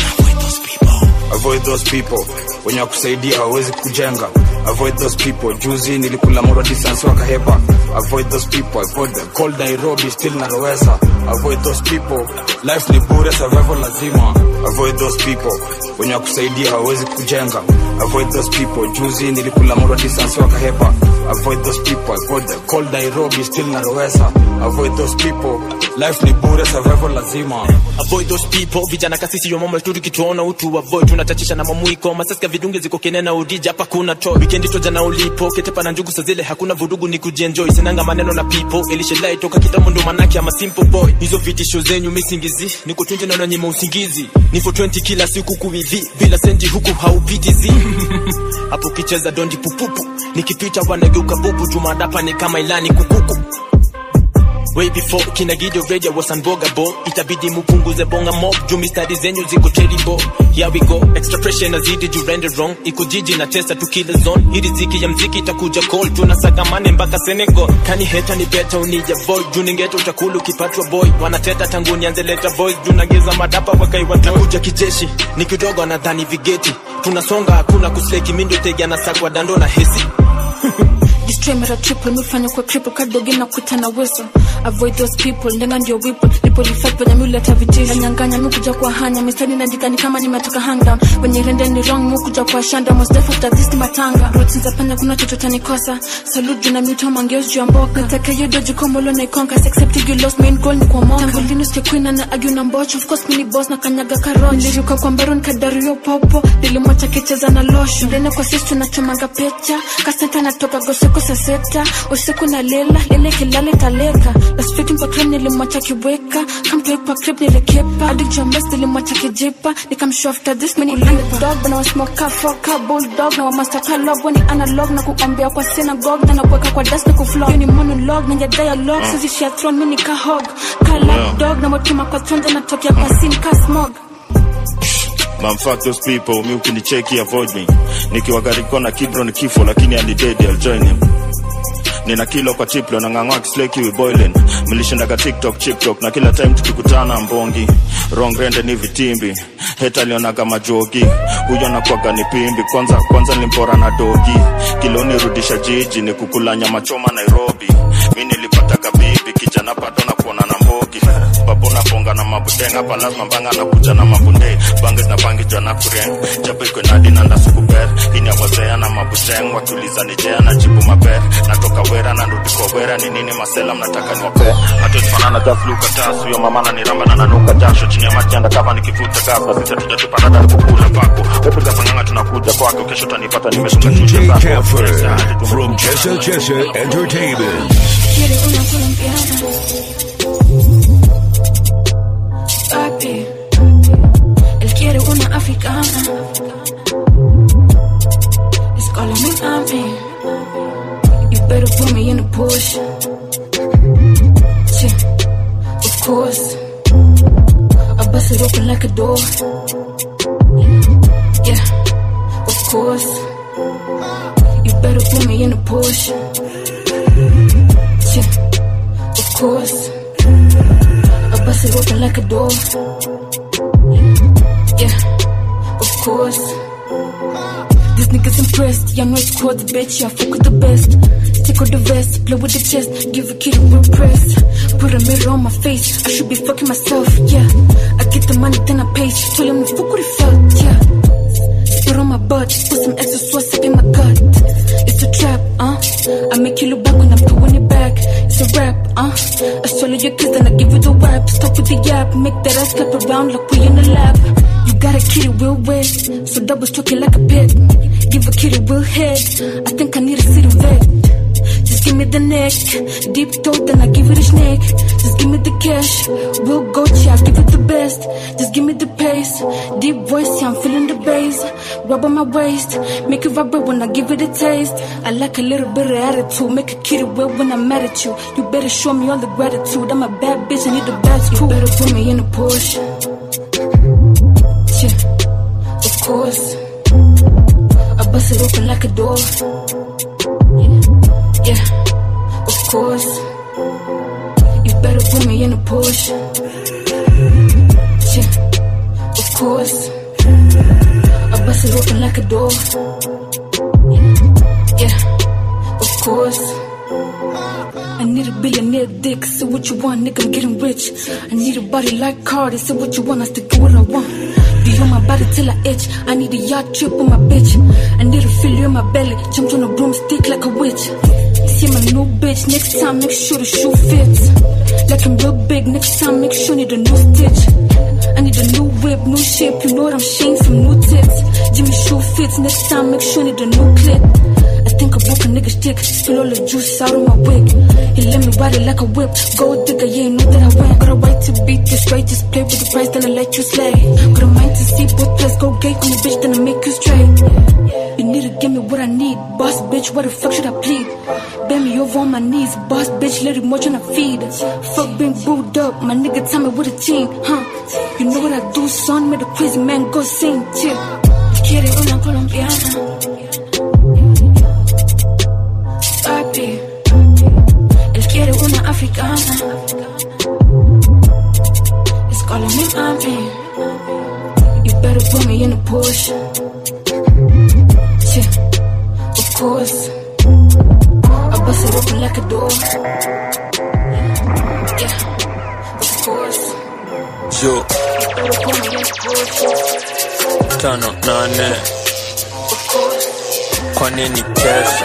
avoid those people wenye wakusaidia hawawezi kujenga avoid those people juzi nilikula moro distance wakahepa avoid those people avoid the cold nairobi still narowesa avoid those people life ni bure survival lazima avoid those people wenye wakusaidia hawawezi kujenga avoid those people juzi nilikula moro distance wakahepa avoid those people avoid the cold nairobi still narowesa avoid those people life ni bure survival lazima avoid those people vijana kasisi yomomo tu tukituona utu avoid tunachachisha na mamuiko masasika vidunge ziko kenena udija hapa kuna to weekend to jana ulipo ketepa na njugu sazile hakuna vurugu ni kujienjoy sinanga maneno na people elishelai toka kitambo ndo manake ama simple boy hizo vitisho zenyu misingizi niko 20 naona nyima usingizi nifo 20 kila siku kuivi bila senti huku haupitizi hapo kicheza dondi pupupu nikipita wanageuka bubu jumadapa ni kama ilani kukuku way before kina gido radio was unbogable itabidi mupunguze bonga mob juu mistari zenyu ziko terrible here we go extra pressure inazidi juu render wrong iko jiji na testa tu kila zone hii riziki ya mziki itakuja call tunasagamane mpaka Senegal kani heta ni beta unija void juu ningeta utakulu ukipatwa boy wanateta tangu nianze leta voice juu nageza madapa wakaiwa takuja kijeshi ni kidogo anadhani vigeti tunasonga hakuna kusleki mindo tegi anasakwa dando na hesi Destroy mara triple mifanya kwa cripple kadogi na kuita na whistle avoid those people ndenga ndio wipo lipo reflect venye mi uleta vitisho nyanganya mi kuja kwa hanya mistari naandika ni kama nimetoka hang down wenye rende ni wrong mi kuja kwa shanda most def after this ni matanga roots za panya kuna chochote nikosa salute juu na mito mangeos juu ya mboka nataka hiyo doji komolo na ikonka accept you lost main goal ni kwa moka tangu lini usikie queen na argue na mbocho of course mini boss na kanyaga karoti niliruka kwa mbaron kadario popo nilimwacha kicheza na losho ndene kwa sisi tunachomanga pecha kasenta natoka goseko saa sita usiku na lela lele kilale taleka lasfiti kwa krem nilimwacha kiweka kamtoi kwa krip nilikepa hadi james nilimwacha kijipa nikamshow after this mini dog na wasmoka foka bulldog na wamaster kalog wani analog na kuombea kwa synagogue na nakuweka kwa dust na kuflog hiyo ni monologue na ya dialogue sisi share throne mini kahog kala Yeah. dog na watuma kwa tronja natokea kwa sin ka smog Man, fuck those people, mi ukinicheki avoid me. Nikiwa gari kona kibro ni kifo, lakini alidedi, I'll join him. Nina kilo kwa tiplo na ngangwa kisleki we boiling. Mlishindaga TikTok, TikTok na kila time tukikutana mbongi. Wrong rende ni vitimbi. Heta alionaga majogi. Huyo anakuwaga ni pimbi. Kwanza kwanza nilimpora na dogi. Kilo nirudisha jiji ni kukula nyama choma Nairobi. Mi nilipata bibi kijana bado na kuona na mbogi. Papo na bonga na mabudenga hapa lazima mbanga na kuja na mabunde. Bangi na bangi jwa na kureng. Japo iko nadi na ndasukuper. Ini ya wazea na mabudeng wakiuliza ni jea na jibu maper. Natoka wera na nrudi kwa wera ni nini masela mnataka niwape. Hata tufanana just look at us. Huyo mama ananiramba na nanuka jasho chini ya maji anda kama nikivuta gas. Sisi hatujatupa rada kukula pako. Wepiga panganga tunakuja kwako. Kesho utanipata nimesonga DJ chucha zako. Camper from Chesa Chesa Entertainment. Quiere una colombiana. Papi, él quiere una africana. It's calling me mami. You better put me in the push. Yeah, of course. I bust it open like a door. Yeah, of course. You better put me in the push. Yeah, of course. I bust it open like a door. Yeah, of course. These niggas impressed. Young West squad, the bitch. Yeah, fuck with the best. Stick with the vest, play with the chest. Give a kid a real press. Put a mirror on my face. I should be fucking myself. Yeah, I get the money, then I pay. Tell him to fuck what he felt. Yeah, spit on my butt. Put some extra sauce up in my gut. It's a trap, uh. I make you look back when I'm doing it back. It's a rap, uh. I swallow your kiss, then I give you the wraps. Stop with the yap, make that ass clap around like we in the lab. You got a kitty real wet, so double stroke it like a pet. Give a kitty real head, I think I need a city vet. Just give me the neck, deep throat, then I give it a snake. Just give me the cash, we'll go I give it the best. Just give me the pace, deep voice, yeah, I'm feeling the bass. Rub on my waist, make it vibrate when I give it a taste. I like a little bit of attitude, make a kitty wet when I'm mad at you. You better show me all the gratitude. I'm a bad bitch, I need the best crew. You better put me in a Porsche. Yeah, of course. I bust it open like a door. Yeah, of course. You better put me in a Porsche. Yeah, of course. I bust it open like a door. Yeah, of course. I need a billionaire dick. Say what you want, nigga, I'm getting rich. I need a body like Cardi. Say what you want, I still get what I want. Be on my body till I itch. I need a yacht trip with my bitch. I need to feel you in my belly. Jumped on a broomstick like a witch. See my new bitch. Next time, make sure the shoe fits. Like I'm real big. Next time, make sure need a new stitch. I need a new whip, new shape. You know what I'm saying? Some new tits. Jimmy shoe fits. Next time, make sure need a new clip. I think I broke a nigga's dick. Spill all the juice out of my wig. He let me ride it like a whip. Gold digger, yeah, you know that I win. Got a right to beat this right. Just play with the price, then I let you slay. Got a mind to see both plays. Go gay on the bitch, then I make you straight. You need to give me what I need. Boss bitch, what the fuck should I plead? Bend me over on my knees. Boss bitch, let it more tryna feed. Fuck being booed up. My nigga tell me what a team, huh? You know what I do, son? Made a crazy man go sing, chill. Quiere una colombiana. Papi, él quiere una africana. It's calling me mommy. You better put me in a Porsche. Yeah, of course. I bust it open like a door. Yeah, of course. yo You better put me in a Porsche. tano nane Of course. kwa nini kesho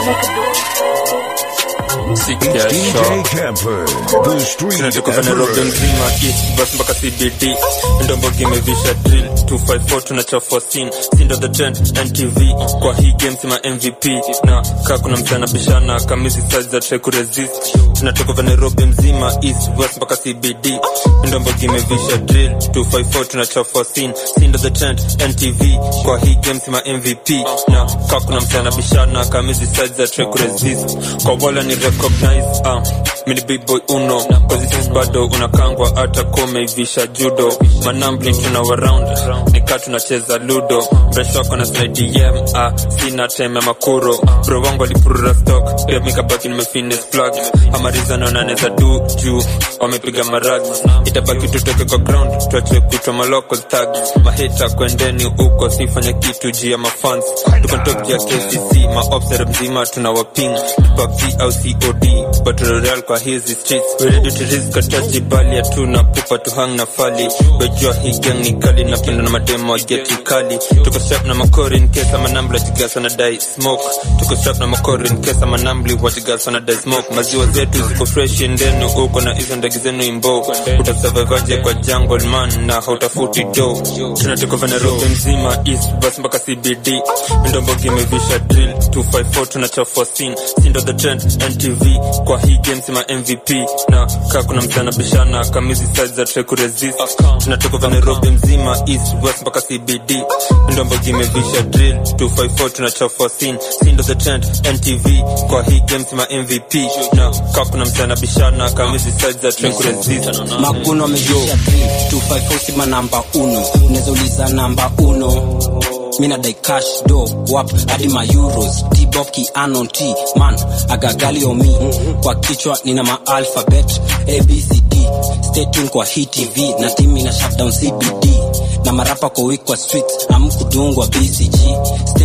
si kesho DJ Camper, the street tunatoka Nairobi emperor. mzima east bus mpaka cbd ndombogi imevisha drill 254 tunachafua scene sindo the trend ntv kwa hii game sima mvp na kaa kuna mchana bishana kamizi size za try kuresist tunatoka Nairobi mzima east west mpaka cbd ndombogi imevisha drill 254 tunachafua scene sindo the trend ntv kwa hii game sima mvp na kaa kuna mchana bishana kamizi size za try kuresist kwa wala ni recognize ah mini big boy uno positions bado unakangwa hata komeivisha judo manambling tuna waround nika tunacheza ludo mresh wako na slidem ah, sina teme makuro bro wangu alipurura stock pia mikabaki nimefines plug amarizano naneza du juu wamepiga marag itabaki tutoke kwa ground tuache kutwa malocal tag mahita kwendeni huko sifanye kitu juu ya mafans tuko top ya kcc maopsere mzima tuna waping tupapc au cod battle royale kwa hizi streets we ready to risk ataji bali hatuna pupa tu hang na fali wejua hii gang ni kali napenda na mademo wa geti kali tuko strap na makori in case ama nambla jigasa na dai smoke tuko strap na makori in case ama nambli wajigasa na dai smoke maziwa zetu ziko fresh ndenu uko na hizo ndege zenu imbo utasurvivaje kwa jungle man na hautafuti do tunatoka Nairobi mzima east bus mpaka cbd ndombogi imevisha drill 254 tunachafua scene sindo the trend ntv kwa hii game sima mvp na kaa kuna mchana bishana kamizi size za try kuresist tunatoka Nairobi mzima east west mpaka cbd ndombogi imevisha drill 254 tunachafua scene sindo the trend ntv kwa hii game sima mvp na kaa kuna mchana bishana kamizi size za try kuresist maguno amevisha 254 sima namba uno unaweza uliza namba uno mina dai cash do wap hadi ma euros tbob kianon t man agagali omi kwa kichwa nina ma alphabet abcd stay tuned kwa hii tv na timi na shutdown cbd na marapa kwa week kwa streets amkudungwa bcg stay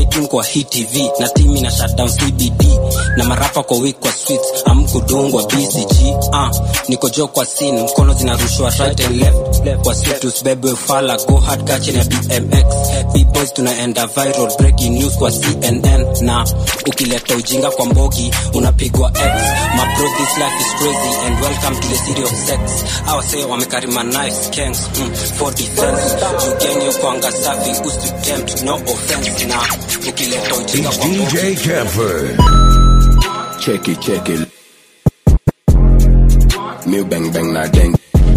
tune kwa hit tv na timi na shutdown cbd na marapa kwa week kwa streets amkudungwa bcg uh, niko jo kwa scene mkono zinarushwa right and left kwa street usibebe ufala go hard kache na bmx bboys tunaenda viral breaking news kwa cnn na ukileta ujinga kwa mbogi unapigwa x my bro this life is crazy and welcome to the city of sex awase wamekarima knives gangs mm, for defense jugenye kwanga safi usitempt no offense na ukileta ujinga kwa mbogi DJ Camper. Checky, checky. Mew bang bang na deng.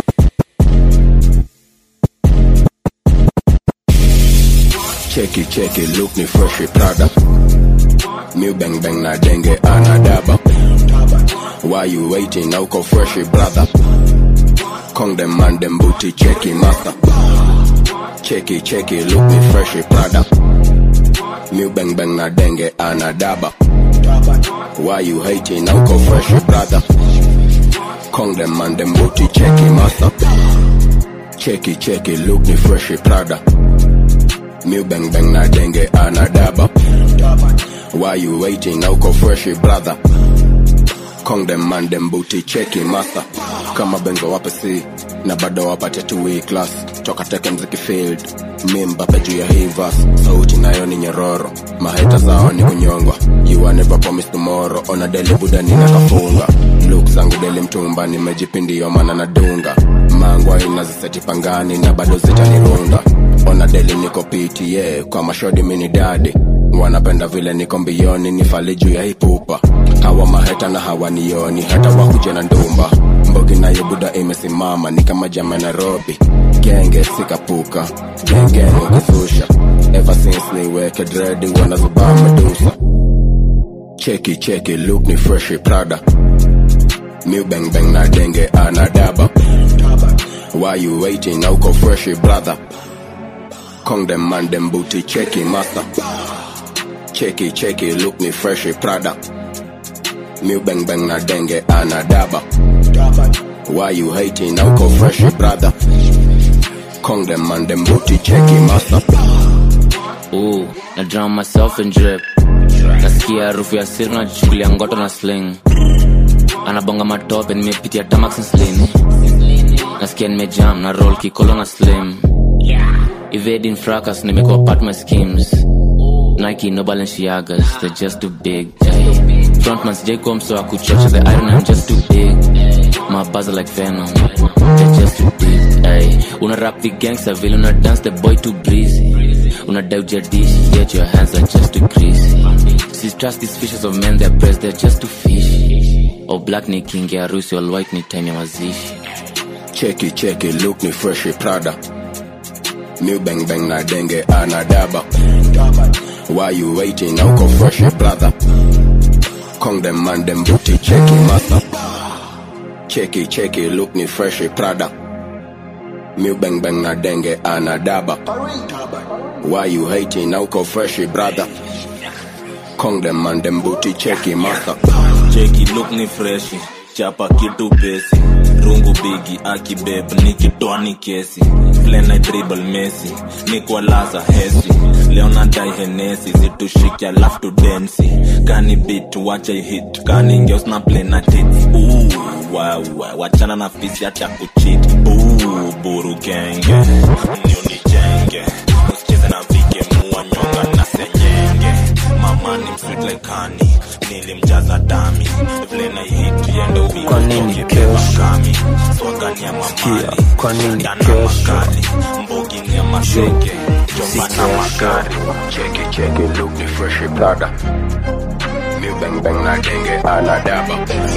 Checky, checky, look ni fresh Prada. Mew bang bang na denge anadaba. Why you waiting? Now go fresh brother. Kong them man them booty checky master. Checky, checky, look ni fresh Prada. Mew bang bang na denge anadaba. Why you hating? Now go fresh brother. Kong them man them booty checky master. Checky, checky, look ni fresh Prada. Mew bang bang na denge anadaba. Why you waiting? Now go fresh brother. Kong them man them booty checky master. Kama benzo wape si na bado wapate tu hii class toka teke mziki field mimbape juu ya hii verse sauti nayo ni nyororo maheta zao ni kunyongwa you are never promise tomorrow ona deli buda nina kafunga look zangu deli mtumba nimejipindio mana nadunga mangwa inaziseti pangani na bado zitanirunga ona deli niko piti yeah, kwa mashodi mini dadi wanapenda vile niko mbioni nifali juu ya hipupa hawa maheta na hawanioni hata wakuja na ndumba mbogi nayo buda imesimama ni kama jama nairobi genge sikapuka gengenge ukizusha ever since niweke dredi wanazubaa medusa cheki cheki look ni fresh prada Mew bang bang na denge anadaba why you waiting na uko fresh brother kong them man them booty cheki master cheki cheki look ni fresh prada Mew bang bang na denge anadaba why you hating na uko fresh brother kong them man them booty cheki master Ooh, na drown myself in drip nasikia harufu ya siri najichukulia ngoto na sling anabonga matope nimepitia tamax na slini nasikia nimejam na roll kikolo na slim evading fracas nimekuwa part my schemes nike no balenciagas they're just too big ay. frontman sijai mso wa kuchocha the iron i'm just too big my buzz are like venom they're just too deep ay. una rap the gangster vile una dance the boy too breezy una doubt your dish yet your hands are just too greasy see trust these fishes of men they're pressed they're just too fishy oh black ni king ya harusi all white ni time ya mazishi cheki cheki look ni fresh prada Mew bang bang na denge anadaba why you waiting na uko fresh brother kong them man them booty cheki master cheki cheki look ni fresh prada Mew bang bang na denge anadaba why you hating na uko fresh brother kong them man them booty cheki master cheki look ni freshi chapa kitu pesi rungu bigi akibeb nikitoa ni kesi plena dribble mesi nikwalaza hesi leo nadai henesi zitushike alafu tudensi kani bit wacha hit kani ngeos na plena tits wawa wachana na fisi hata kuchit buru genge niunijenge usicheze na vike mua nyonga na senyenge mama ni msweet like honey nilimjaza dami vile na hit yendo Kwa nini kesho? kami swagani ya mamali kwa nini Ndana kesho? makali mbogi ni ya mashenge jomba na magari cheki cheki look ni fresh prada Mew bang bang na denge anadaba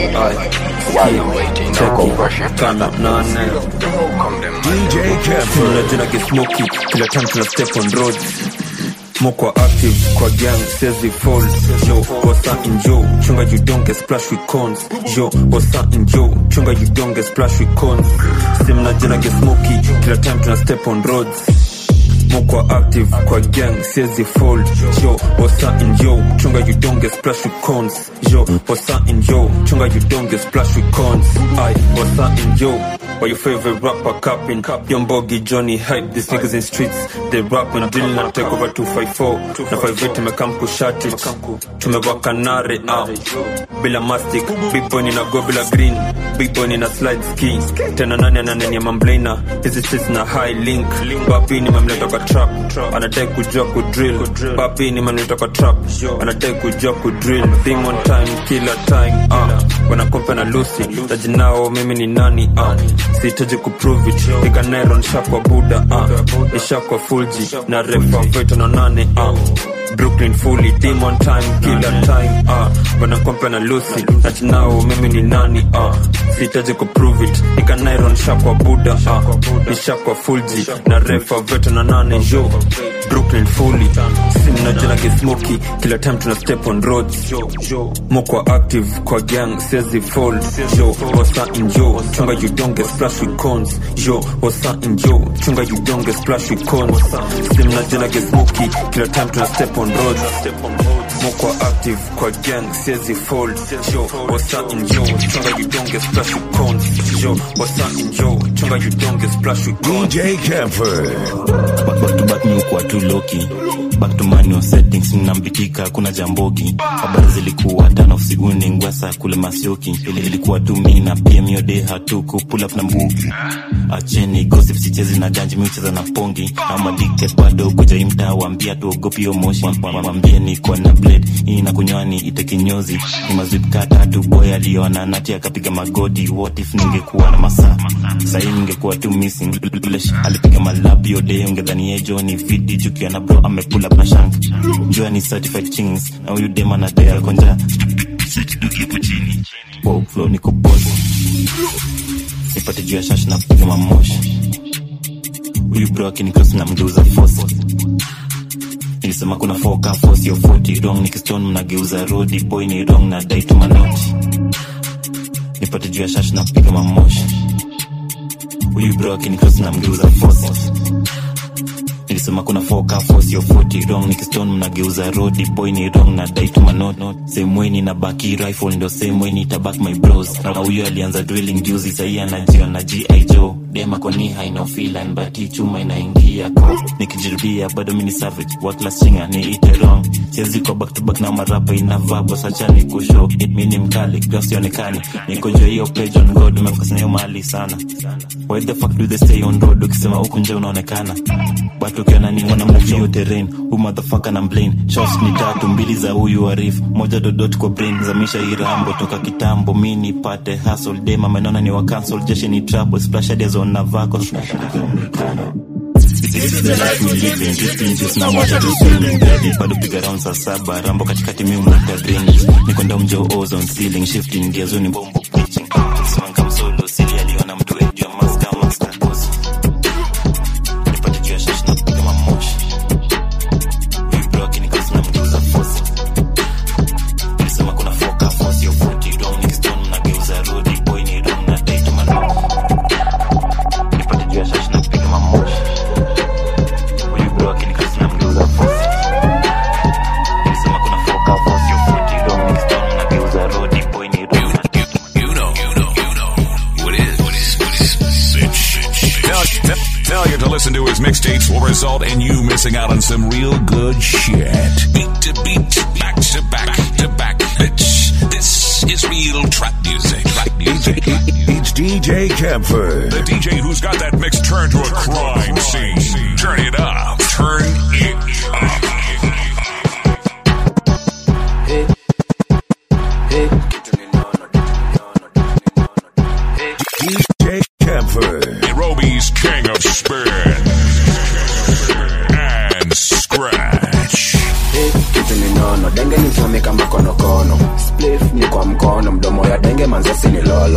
why you waiting na uko fresh Kanda nane kong them DJ Kevin Unajua get smoky Kila time tuna step on roads Moko active kwa gang says it falls Yo, what's up in Joe Chunga you don't get splash with cons Yo, what's up in Joe Chunga you don't get splash with cons Sim na jana get smoky Kila time tuna step on roads mukwa active kwa gang siezi fold yo wasa in yo chunga you don't get splash with cons yo wasa in yo chunga you don't get splash with cons i wasa in yo or your favorite rapper capping young boggy johnny hype these niggas in streets they rapping drill na take over 254 na 58 tumekam kushati tumewaka nare ah bila mastic big boy na go bila green big boy na slide ski tena nani ananenia mamblena hizi streets na high link bapi ni mamleta kwa trap anadai kujua kudrill bapi ni mamleta kwa trap anadai kujua kudrill thing on time kila time ah wanakompe na lucy tajinao mimi ni nani ah sihitaji kuprove it piga nairon shakwa buda ah ishakwa fulji na refa veto na nane ah brooklyn fully team on time kila time ah wanakompe na lucy tajinao mimi ni nani ah sihitaji kuprove it piga nairon shakwa buda ah ishakwa fulji na refa veto na nane jo brooklyn fully simnajana gesmoki kila time tuna step on roads mokwa active kwa gang sezi fall yo wasa in yo chunga you don't get splash with cons yo wasa in yo chunga you don't get splash with cons simnajana gesmoki kila time tuna step on roads mokwa active kwa gang sezi fall yo wasa in yo chunga you don't get splash with cons yo wasa in yo chunga you don't get splash with cons DJ Camper. back, back to back ni ukuwa tu loki back to manual settings nambitika kuna jambogi habari zilikuwa tano usiguni ngwasa kule masioki Ili- ilikuwa tu mi na pm yode hatuku pull up na mbugi acheni gossip sichezi na ganji miucheza na pongi ama dictate bado kuja imtaa wambia tuogopi yo moshi Wa- wa- wambie niko na blade hii na kunywani ite kinyozi ni mazwip kata tu boy aliona nati akapiga magoti what if ningekuwa na masaa sahii ningekuwa tu missing Lulesh alipiga malabi yode ungedhani yejo ni vidi jukia na bro amepula na shank jua ni certified chings na huyu dem anadai konja setiduki hapo chini wow, flow niko boss nipate juu ya shash na kupiga mamoshi huyu bro akinikros na mgeuza force nilisema kuna foka force yo 40 wrong nikistone mnageuza rodi boy ni wrong na dai tu manoti nipate juu ya shash na kupiga mamoshi huyu bro akinikros na mgeuza force nilisema kuna foka force yo 40 wrong nikistone mnageuza rodi boy ni wrong na dai tu manot same way nina baki rifle ndo same way nitabak my bros na huyo alianza drilling juzi sahii anajia na gi joe dema kwa ni haina filan but hii chuma inaingia ko nikijirudia bado mini savage worthless chinga ni ite wrong siwezi kwa back to back na marapa inavaa boss acha ni kushow mi ni mkali graphs sionekani niko juu ya hiyo page on god umefocus na hiyo mahali sana why the fuck do they stay on road ukisema huku nje unaonekana watu ukiona ni wanamnajio terrain hu motherfucker na mblane shots ni tatu mbili za huyu arif moja dodot kwa brain zamisha irambo toka kitambo mi nipate hustle dema manona ni wa cancel jeshi ni trouble splash hadi zone na vako This is the life we live in, just inches na water to swimming Daddy, bado piga round saa saba rambo katikati mi umleta drainage niko ndao mjo ozone ceiling shifting gears ni bombo pitching Simanga msolo sili aliona mtu wetu ya maska maska boss nipate juu ya shash na kupiga mamoshi huyu bro akinikasi na mgeuza force nilisema kuna foka force yo 40 wrong nikistone mnageuza rodi boy ni wrong na date man nipate juu ya shash na kupiga mamoshi huyu bro akinikasi na mgeuza force nilisema kuna foka force yo 40 wrong nikistone mnageuza rodi boy ni wrong na You know, you know, you know what is, what is, what is sit, shit, shit. Failure, failure to listen to his mixtapes will result in you missing out on some real good shit. Beat to beat, back to back to back. It's, this is real trap music. Trap music. It's DJ Camper. The DJ who's got that mix turned to a crime scene. Turn it up. Turn it up. DJ Camper. Nairobi's king of spin. And scratch. kitu ni nono denge ni msomi kama konokono splif ni kwa mkono mdomo ya denge manzasi ni lolo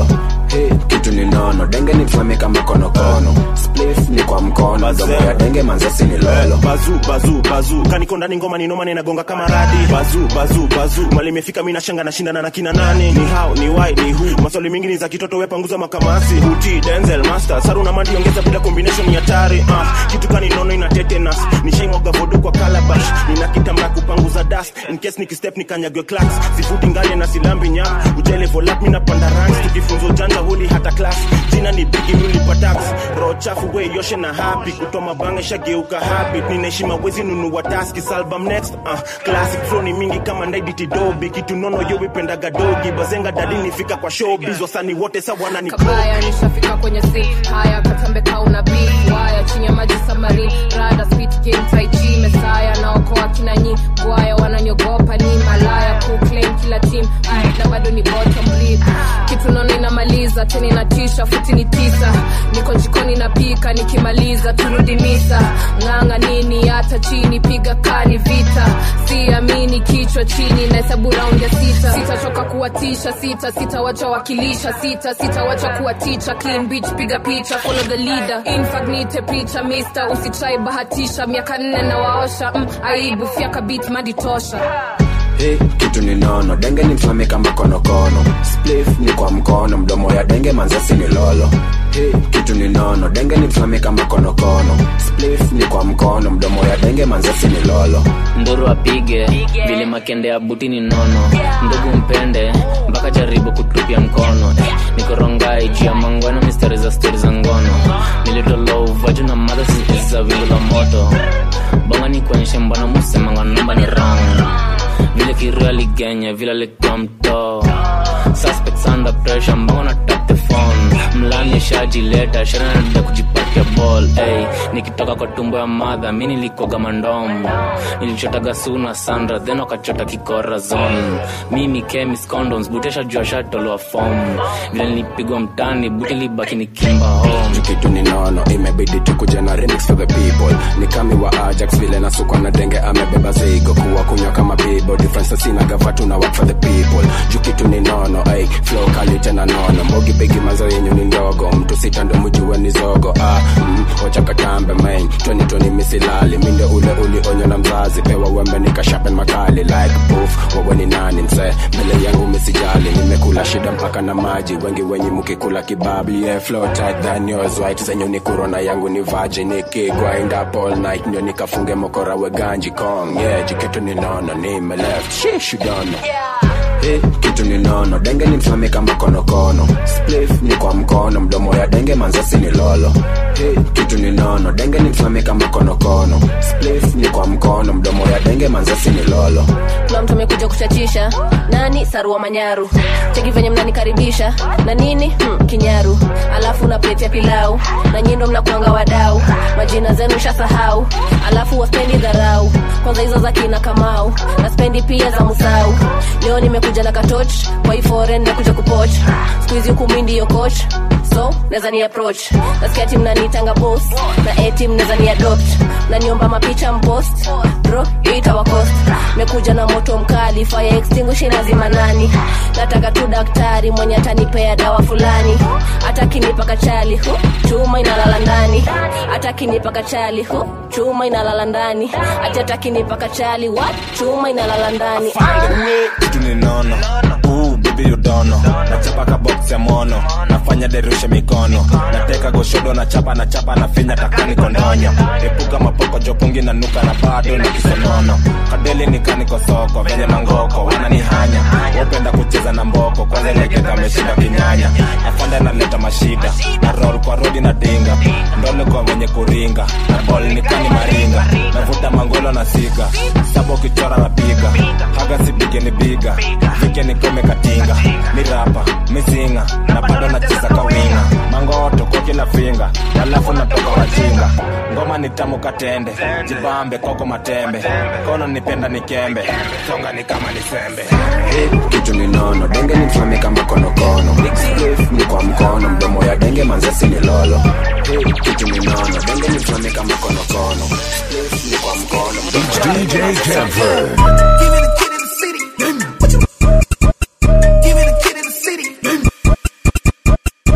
Hey, kitu ni nono denge ni mfame kama konokono splif ni kwa mkono domo ya denge manzasi ni lolo bazu bazu bazu kaniko ndani ngoma ni noma na inagonga kama radi bazu bazu bazu mali imefika mimi nashanga nashindana na kina nani ni how ni why ni who maswali mingi ni za kitoto wewe panguza makamasi uti denzel master saru na mandi ongeza bila combination ni hatari ah kitu kani nono ina tetanus nishaimwaga vodo kwa calabash nina kitamba kupanguza dust in case nikistep nikanyagwe class sifuti ngale na silambi nyam ujele volat mimi napanda ranks tukifunza ujanja huli hata class jina ni bigi mimi tax roho chafu we yoshe na happy kutoa mabanga shageuka habit ninaheshima wezi nunua taski album next uh, classic flow ni mingi kama ndaiditi dobi kitu nono yo wipendaga dogi bazenga dadi nifika kwa showbiz wasani wote sa wanani kabaya nishafika kwenye si haya katambe kauna beef waya chini ya maji samari rada spit game tai chi mesaya naokoa kina nyi bwaya wananyogopa ni malaya kuclaim kila team Ay, na bado ni bottom bleed kitu nono inamaliza tena inatisha futi ni tisa niko jikoni napika nikimaliza turudi misa ng'anga nini hata chini piga kani vita siamini kichwa chini na hesabu raundi ya sita sitachoka kuwatisha sita sitawacha wakilisha sita sitawacha kuwaticha clean beach piga picha follow the leader infagnite picha mister usitrai bahatisha miaka nne na waosha mm, aibu fyaka bit madi tosha Hey, kitu ni nono denge ni mfame kama konokono splif ni kwa mkono mdomo ya denge manzasi ni lolo Hey, kitu ni nono denge ni mfame kama konokono splif ni kwa mkono mdomo ya denge manzasi ni lolo nduru apige vile makende ya buti ni nono ndugu mpende mpaka jaribu kutupia mkono nikorongai juu ya mangwano mistari za stori za ngono nilitolouvaju na madha za wingu la moto bonga ni kuonyeshe mbona musemanga namba ni rong vile kiru aligenya vile alikuwa mtoo suspects under pressure mbona na tap the phone mlani shajileta shanada kujipatia ball hey, nikitoka kwa tumbo ya madha mi nilikuwaga mandom nilichotaga suna sandra then wakachota kikora zone mimi chemis condoms butesha jua shatoloa fom vile nilipigwa mtani buti libaki ni kimba home kitu ni nono imebidi tukuja na remix for the people ni kami wa ajax vile nasukwa na denge amebeba zigo kuwa kunywa kama bibo difference sina gavatu na work for the people juu kitu ni nono ay flow kali tena nono mbogi bigi mazo yenyu ni ndogo mtu sita ndo mjue ni zogo ah mm, wacha katambe main 2020 misilali minde ule ulionywa na mzazi pewa wembe nikashapen makali like poof wewe ni nani msee mbele yangu misijali nimekula shida mpaka na maji wengi wenye mkikula kibabli yeah, flow tight than yours white zenyu ni kurona yangu ni virgin nikigrind up all night ndio nikafunge mokora weganji kong yeah jikitu ni nono nime left shish you don't know Hey, kitu ni nono denge ni mfame kama konokono splif ni kwa mkono mdomo ya denge manzasi ni lolo hey, kitu ni nono denge ni mfame kama konokono splif ni kwa mkono mdomo ya denge manzasi ni lolo kuna mtu amekuja kuchachisha nani sarua manyaru cheki venye mnanikaribisha na nini hmm, kinyaru alafu na plate ya pilau na nyindo mnakuanga wadau majina zenu shasahau alafu waspendi dharau kwanza hizo za kina kamau na spendi pia za musau leo nimekuja na katoch kwa hii foreign nimekuja kupoch skuizi huku mi ndiyo coach so naweza ni approach nasikia tim nanitanga boss na etim naweza ni adopt naniomba mapicha mpost bro itawa cost mekuja na moto mkali fire extinguish lazima nani nataka tu daktari mwenye atanipea dawa fulani hata kinipa kachali hu chuma inalala ndani hata kinipa kachali hu chuma inalala ndani hata kinipa kachali what chuma inalala ndani kitu ni nono Ooh, baby you don't know nachapa ka box ya mono nafanya derushe mikono nateka goshodo nachapa nachapa nafinya takani kondonyo epuka mapoko jopungi na nuka na bado na kisonono kadeli nikaniko soko venye mangoko wananihanya wapenda kucheza na mboko kwanza lekeka ameshinda kinyanya afanda naleta mashida na roll kwa rodi na dinga ndole kwa wenye kuringa na bol nikani maringa navuta mangolo na siga sabo kichora na piga haga sipige ni biga fike nikome katinga ni rapa mizinga na bado nacheza kawinga mangoto kwa kila finga alafu natoka wajinga ngoma ni tamu katende jibambe koko matembe kono nipenda nikembe songa ni kama ni sembe hey, kitu ni nono denge ni mfame kama konokono splif ni kwa mkono mdomo ya denge manzasi ni lolo hey, kitu ni nono denge ni mfame kama konokono splif ni kwa mkono mdomo ya DJ Kemper. Give me the kid in the city. What you- Give me the kid in the city.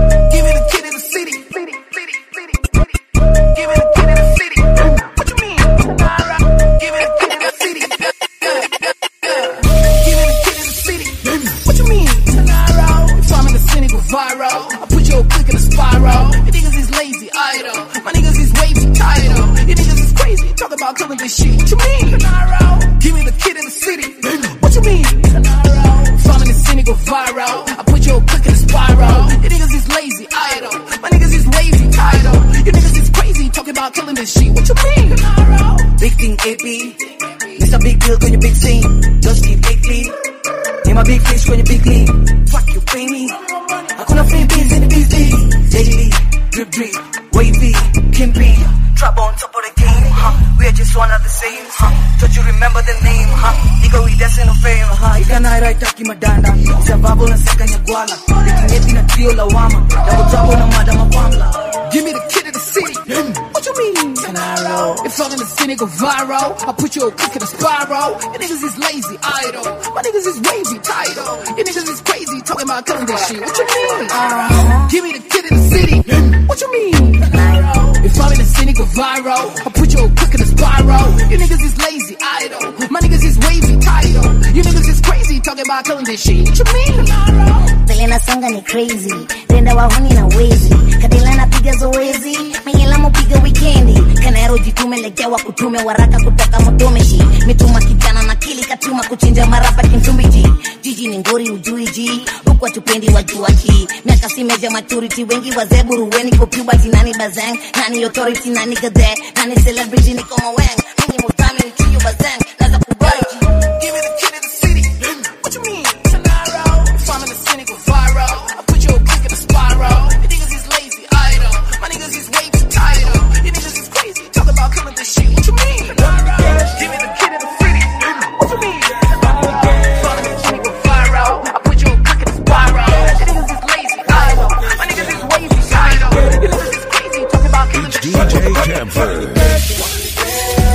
lately Mr. Big Deal kwenye big scene Just keep lately Ni my big fish kwenye big league Fuck you pay me Hakuna free beans in the busy Daily Drip drip Wavy Kimpy Trap on top of the game huh? We are just one of the same huh? Don't you remember the name huh? Nigga we dancing no fame huh? Ikanaira itaki madanda Sababu na seka nyagwala Likinyepi na trio la wama Double trouble na madama pamla Give me the kid of the city. What you mean? Canaro. If I'm in the city go viral, I put your click in a spiral. You niggas is lazy, idle. My niggas is wavy, title. You niggas is crazy, talking about killing this shit. What you mean? Uh-huh. Give me the kid in the city. What you mean? If I'm in the city go viral, I put your click in a spiral. You niggas is lazy, idle. My niggas is wavy, title. You niggas is crazy, talking about killing this shit. What you mean? vile nasonga ni crazy tenda wahuni na wezi kadila napiga zoezi mengela mupiga wikendi kanero jitume legewa kutume waraka kutoka motomeshi mituma kijana na kili katuma kuchinja marapa kintumbiji jiji ni ngori ujuiji huku watupendi wajuaji miaka si meja maturity wengi wazee buruweni kopubati nani bazang nani authority nani gade nani celebrity niko maweng mingi mutami ni chuyu bazang naza kubariki Give me the kid in the city. What you mean? Sonaro. If I'm in the city go viral, I put your click in a spiral. You niggas is lazy, idle. My niggas is wavy, title. You niggas is crazy, talk about killing this shit. What you mean? Give me the kid in the city. What you mean? If I'm in the city go viral, I put your click in a spiral. You niggas is lazy, idle. My niggas is wavy, title. You niggas is crazy, talk about killing this shit. DJ Camper.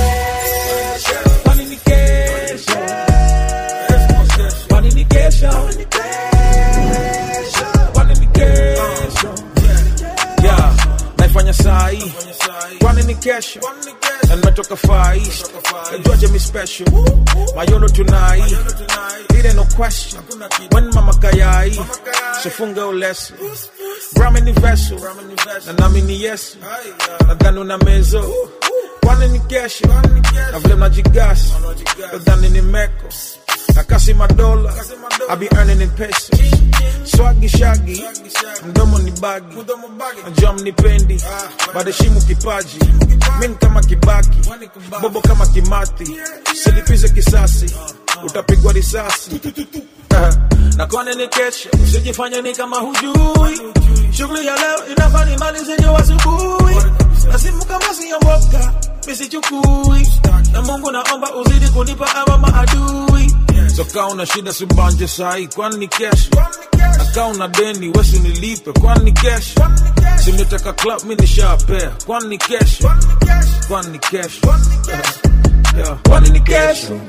Yeah, naifanya saa hii kwani ni kesho na nimetoka far east najuaje mi special mayono tunai it ain't no question when mama kayai sifunge uleso brame ni veso na nami ni yesu nadhani una mezo kwani ni kesho na vile mnajigasi nadhani ni meko na kasi madola I be earning in pesos swagi shagi mdomo ni bagi najua mnipendi badeshimu kipaji min kama kibaki bobo kama kimathi silipize kisasi utapigwa risasi na kwani ni kesho usijifanye ni kama hujui shughuli ya leo inafaa nimalize jo asubuhi na simu kama siyomoka misichukui na mungu naomba uzidi kunipa ama maadui so kaa una shida subanje sahi kwani ni kesho na kaa una deni wesi nilipe kwani ni kesho simeteka club mi nishapea kwani ni kesho kwani ni kesho Yeah. kwani ni kesho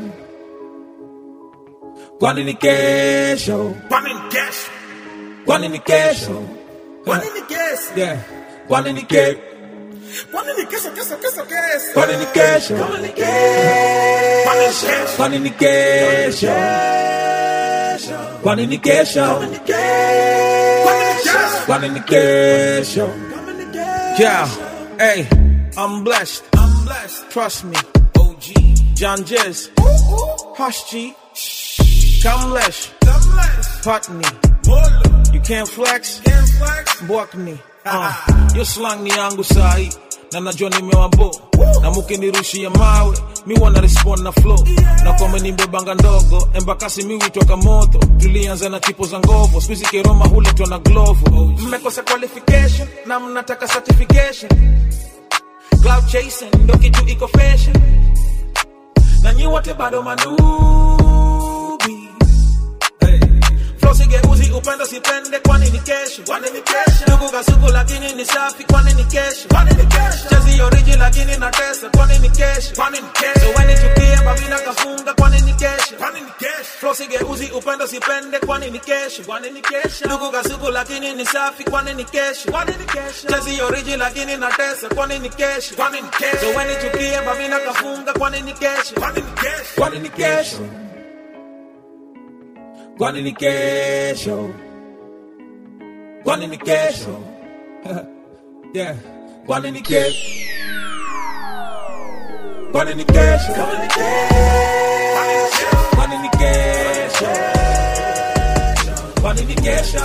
kwani ni kesho kwani ni kesho kwani ni kesho kwani ni kesho yeah kwani ni kesho Kwani ni kesho, kesho, kesho, kesho. kwani ni kesho Kwani ni kesho. kwani ni kesho kwani ni kesho kwani ni kesho yeah hey I'm blessed I'm blessed trust me OG John Jez Hush G Kamlesh Putney You can't flex Mbwakni uh, Yo slang ni yangu sahi na najua nimewabo na mukinirushia mawe mi wana respond na flow na kwamba nimbebanga ndogo embakasi mi witoka moto tulianza na tipo za ngovo skuizi keroma huletwa na glovo mmekosa qualification na mnataka certification cloud chasing ndo kitu iko fashion na nyi wote bado manubi Flow sigeuzi upendo sipende kwani ni kesho kwani ni kesho ndugu kasuku lakini ni safi kwani ni kesho kwani ni kesho chezi oriji lakini na tesa kwani ni kesho kwani ni kesho so wene chukia babina kafunga kwani ni kesho kwani ni kesho Flow sigeuzi upendo sipende kwani ni kesho kwani ni kesho ndugu kasuku lakini ni safi kwani ni kesho kwani ni kesho chezi oriji lakini na tesa kwani ni kesho kwani ni kesho so wene chukia babina kafunga kwani ni kesho kwani ni kesho kwani ni kesho kwani ni kesho kwani ni kesho yeah kwani ni kesho kwani ni kesho kwani ni kesho kwani ni kesho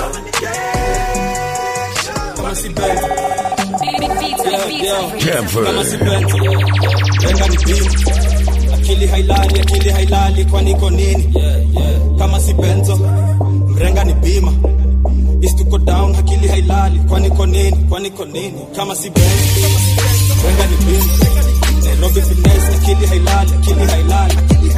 kama si bebe Camper. kama si bebe lenga ni pili akili hailali akili hailali kwani iko nini kama si benzo mrenga ni bima istuko down akili hailali kwani iko nini kwani iko nini kama si benzo mrenga ni bima nairobi finesse akili hailali akili hailali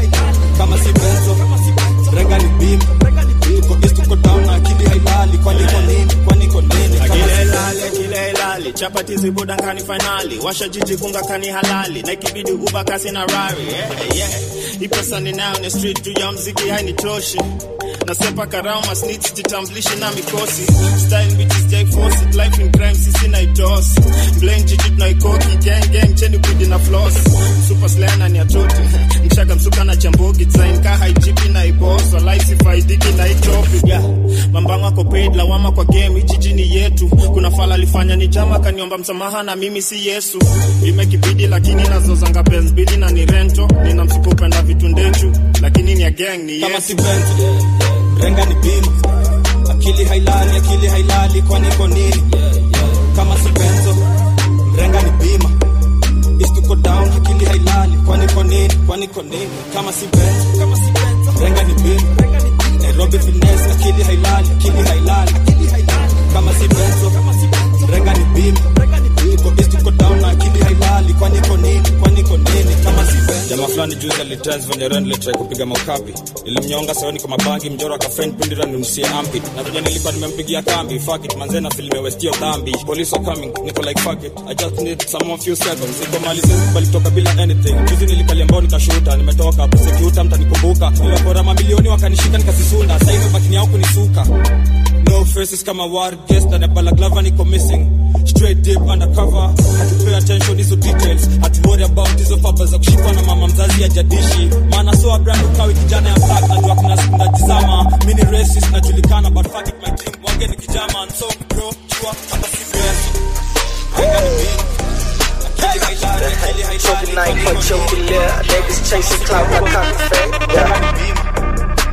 kama si benzo mrenga ni bima tuko east tuko down akili hailali kwani iko nini kwani iko nini kama si Akile benzo ilale, akile ilale, chapati zibuda nkani finali, washa jiji kunga kani halali, na ikibidi uba kasi na rari, yeah, yeah. Ipo sani nayo ni street juu ya mziki hainitoshi nasepa karama snitch jitambulishi na mikosi style bitches jai force it life in crime sisi na itosi blame jiji tunaikoki gang gang cheni kwidi na floss super slayer ni atote mchaga msuka na chambogi design ka haijipi na iboso life sifaidiki na itopi yeah mambango ako paid lawama kwa game jiji ni yetu kuna fala alifanya ni jama kaniomba msamaha na mimi si Yesu imekibidi lakini nazozanga Benz bili na ni rento nina msuko upenda vitu ndechu lakini ni ya gang ni kama yetu si benzo mrenga ni bima akili hailali akili hailali kwani iko nini kama si benzo mrenga ni bima istuko down akili hailali kwani iko nini kwani iko nini kama si benzo kama si benzo mrenga ni bima nairobi finesse akili hailali akili hailali kama si benzo mrenga ni bima tuko east tuko down na akili hailali kwani iko nini kwani iko nini kama si benzo jamaa fulani juzi alitrans venye ren litrai kupiga maukapi ilimnyonga saoni kwa mabangi mjoro akafriend pindira nimsie ampi na venye nilikuwa nimempigia kambi fuck it manzena filime westio dhambi police are coming niko like fuck it i just need some more few seconds iko mali sisi bali toka bila anything juzi nilikalia mbao nikashuta nimetoka prosecute mtanikumbuka nilipora mamilioni wakanishika nikasisunda sasa hivi bakini yao kunisuka no faces kama war guest na balaklava niko missing straight deep undercover hatupay attention hizo details hatuworry about hizo faba za kushikwa na mama mzazi ya jadishi maana so brand ukawi kijana ya black najua kuna siku ndajizama mini racist najulikana but fuck it my team wange ni kijama and so bro chua hata si best Renga ni big akili hailali akili hailali Choking night for choking yeah. Niggas chasing clout, I copy fake. Yeah.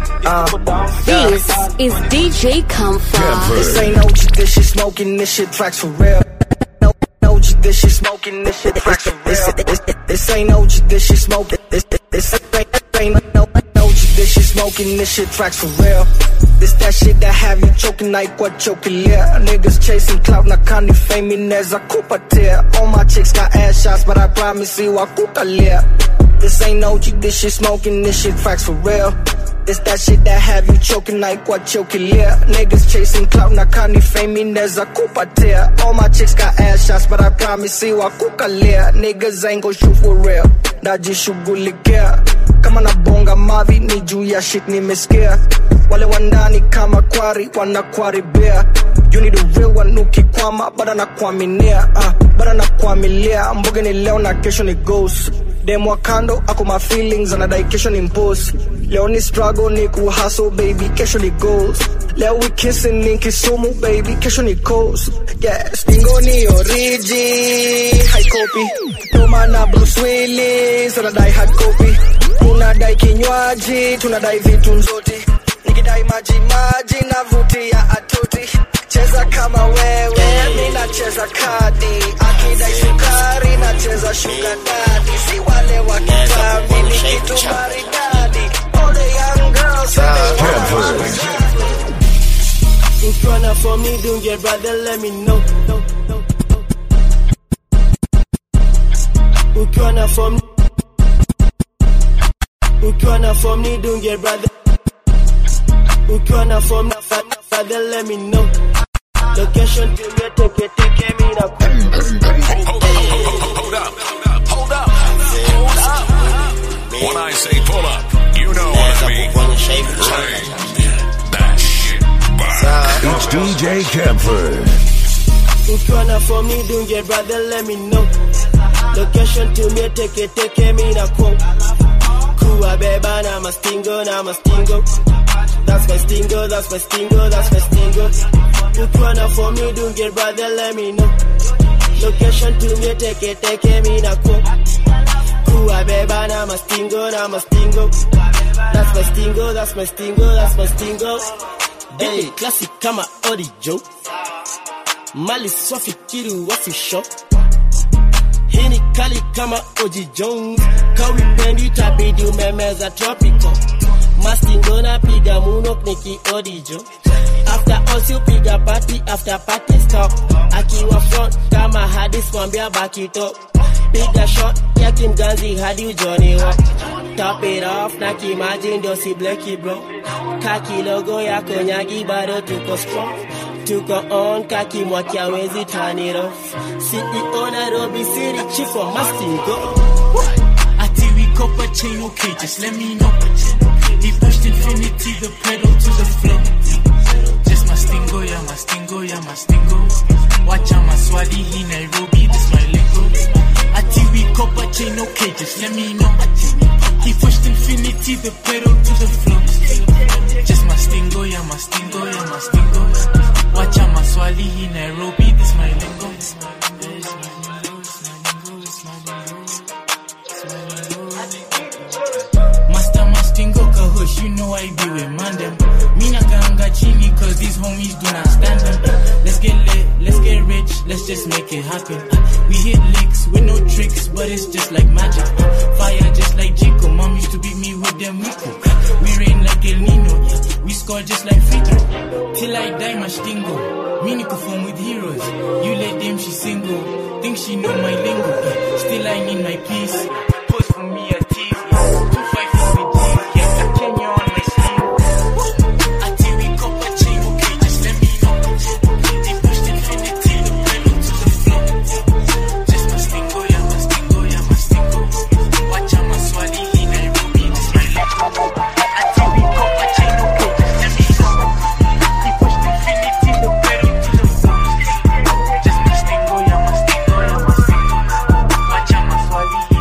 Uh, yeah. This is DJ Comfort. This ain't OG, this shit smoking, this shit tracks for real. No, no OG, this shit smoking, this shit tracks for real. This, this, this ain't OG, this shit smoking, this, this, this ain't, ain't no OG, this shit smoking, this shit tracks for real. This that shit that have you choking like what choking, yeah. Niggas chasing clout, na kani fame inaweza kupatia. All my chicks got ass shots, but I promise you wakutalia. This ain't OG, this shit smoking, this shit tracks for real. It's that shit that have you choking like what choking, yeah. Niggas chasing clout, na kani fame inaweza kupatia. All my chicks got ass shots, but I promise you wakukalia. Niggas ain't gon' shoot for real. Najishughulikia kama nabonga mavi ni juu ya shit nimesikia. Wale wandani kama kwari wanakwaribia. You need a real one ukikwama, bado nakuaminia, uh, bado nakuamilia. Mboge ni leo na kesho ni ghost. Dem wa kando ako my feelings anadai kesho ni impose. Leo ni struggle ni kuhustle baby, kesho ni goals. Leo we kissing ni Kisumu baby, kesho ni coast. Yeah, stingo ni origi, high copy. Toma na Bruce Willis anadai hard copy. Tunadai kinywaji, tunadai vitu nzoti. Nikidai maji maji na vuti ya atuti. Cheza kama wewe, mi nacheza kadi. Akidai sukari, nacheza sugar daddy. Si wale wa kitambi, ni kitu maridadi. All the young girls say they want Ukiwa na form ni dunge brother let me know Ukiwa na form Ukiwa na form ni dunge brother Ukiwa na form na fa- na father let me know Location to me take it take it me na Hold up. Hold up. Hold up. When I say pull up, you know what I mean. Bring that shit back. It's DJ Kemper. Ukiwa na form ni dunge brother let me know Location to me take it take it me na quote Kuwa beba na mastingo na mastingo That's my stingo, that's my stingo, that's my stingo Ukiwa na form ni dunge brother let me know Location to me take it take it me na quote Kuwa beba na mastingo na mastingo That's my stingo, that's my stingo, that's my stingo Hey, classic kama Orijo Mali swafikiri wafisho Hii ni kali kama Oji Jones, kawipendi tabidi umemeza tropical. Mastingo na piga munok niki odijo. After all si piga party, after party stop. Akiwa front kama hadis mwambia baki top. Piga shot ya kimganzi hadi ujoni wa Top it off na kimaji ndio si bleki bro Kaki logo ya konyagi bado tuko strong Tuko on kaki mwaki hawezi turn it off CEO Nairobi City chief wa Mastingo Ati we copper chain, okay, just let me know. He pushed infinity, the pedal to the floor. Just mastingo, yeah, mastingo, yeah, mastingo. Watch out, maswali, he Nairobi, this my lingo. Ati we copper chain, okay, just let me know. He pushed infinity, the pedal to the floor. Just mastingo, yeah, mastingo, yeah, mastingo. Watch out, maswali, he Nairobi, this my lingo. Master Mastingo Kahush, you know I be with Mandem. Mina ganga chini cause these homies do not stand them. Let's get lit, let's get rich, let's just make it happen. We hit licks with no tricks, but it's just like magic. Fire just like Chico, mom used to beat me with them Rico. We rain like El Nino, we score just like free throw. Till I die, Mastingo. Mini perform with heroes. You let them, she single. Think she know my lingo. Still I need my peace. Post for me a tease. Two five for me, G. Yeah, I Kenya on my sleeve. I tell we copper chain, okay, just let me know. They pushed infinity, the pedal to the floor. Just mastingo, yeah, mastingo, yeah, mastingo. Watch out, maswali, he Nairobi, this my lingo. I tell we copper chain, okay, just let me know. They pushed infinity, the pedal to the floor. Just mastingo, yeah, mastingo, yeah, mastingo. Watch out, maswali, he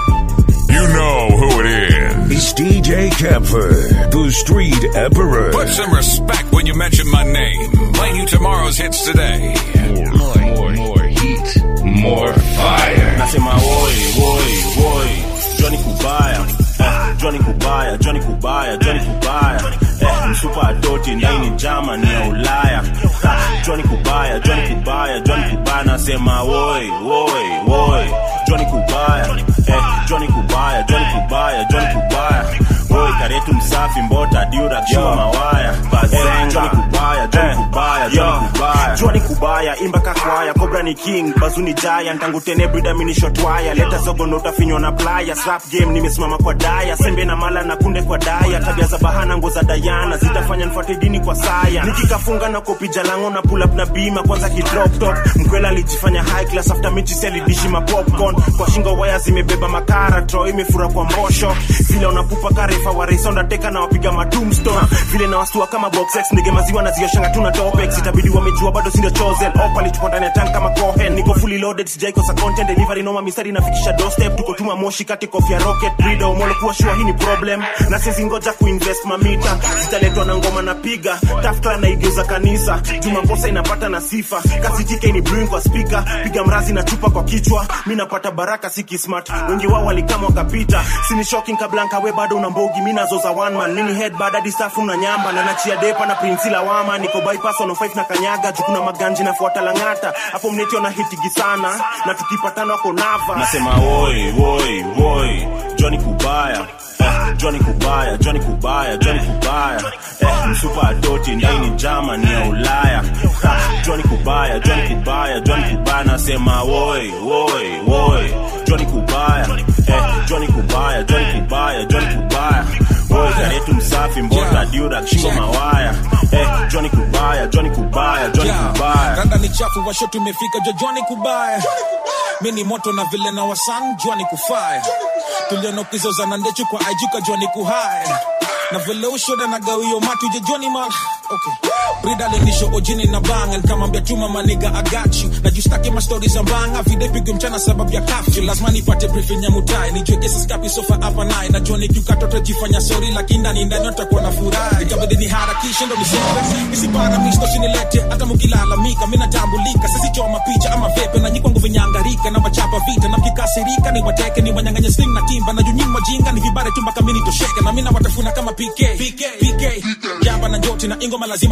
You know who it is. It's DJ Kemper, the Street Emperor. Put some respect when you mention my name. Playing you tomorrow's hits today. More, more, more heat, more fire. nasema woi woi woi joni kubaya eh, joni kubaya joni kubaya joni kubaya eh, msupa adoti ndaini jama ni ya ulaya Ha, joni kubaya joni kubaya joni kubaya nasema woi woi woi joni kubaya eh, joni kubaya joni kubaya joni kubaya woi karetu msafi mbota diura kishua mawaya eh, joni kubaya joni kubaya joni kubaya joni kubaya imba kakwaya kobra ni king bazuni jaya ntangu tene brida minishotwaya leta zogo ndo utafinywa na playa slap game nimesimama kwa daya sembe na mala na kunde kwa daya tabia za bahana ngo za dayana zitafanya nfuate dini kwa saya nikikafunga na kopija lango na pull up na bima kwanza kidrop top mkwela alijifanya high class after mechi selidishi ma popcorn kwa shingo waya zimebeba makara tro imefura kwa mbosho vile unapupa karefa wareisa ndateka na wapiga matumstone vile na wastua kama boxex ndege maziwa na zioshanga tuna topex itabidi wamejua bado sindio chosen opali tuko ndani ya tank kama cohen niko fully loaded sijaikosa content delivery noma mistari nafikisha doorstep tuko tuma moshi kati kofia rocket breeder umolo kuwa shua hii ni problem na sisi ngoja kuinvest mamita zitaletwa na ngoma na piga tafta na igeuza kanisa juma kosa inapata na sifa kasi tike ni brewing kwa speaker piga mrazi na chupa kwa kichwa mi napata baraka si kismart wengi wao walikama wakapita sini shocking kablanka we bado una mbogi mi nazoza one man mini head bad hadi safu na nyamba na nachia depa na prinsi lawama niko bypass on five na kanyaga jukuna maganji nafuata langata hapo mnetio na hitigi sana na tukipatana wako nava nasema woi woi woi joni kubaya eh, joni kubaya joni kubaya joni kubaya eh, msupa adoti ndaini jama ni ya ulaya ha, joni kubaya joni kubaya joni kubaya nasema woi woi woi joni kubaya eh, joni kubaya joni kubaya joni kubaya woi karetu msafi mbota diura shingo mawaya eh, joni kubaya joni kubaya joni kubaya randa ni chafu washo tumefika jojoni kubaya mi ni moto na vile na wasan jwani kufaya tulionokizoza na ndechu kwa ajuka jwani kuhaya na vile ushoda na gawio matu jejoni mal okay. brida lenisho ojini na bangan kama mbetuma maniga agachi na justaki mastori za mbanga videpigo mchana sababu ya kafyu lazima nipate briefing ya mutai nijweke saskapi sofa hapa naye najua nikikatoto jifanya sori lakini ndani ndani nitakuwa na furaha ikabidi niharakishe ndo niseme isiparamisto sinilete hata mukilalamika mi natambulika sisichoma picha ama vepe na nyikwangu vinyangarika na wachapa vita na mkikasirika ni wateke ni wanyanganye sling na timba na junyima jinga ni vibare tu mpaka mini tosheke na mina watafuna kama PK PK PK jamba na njoti na ingoma lazima iwashike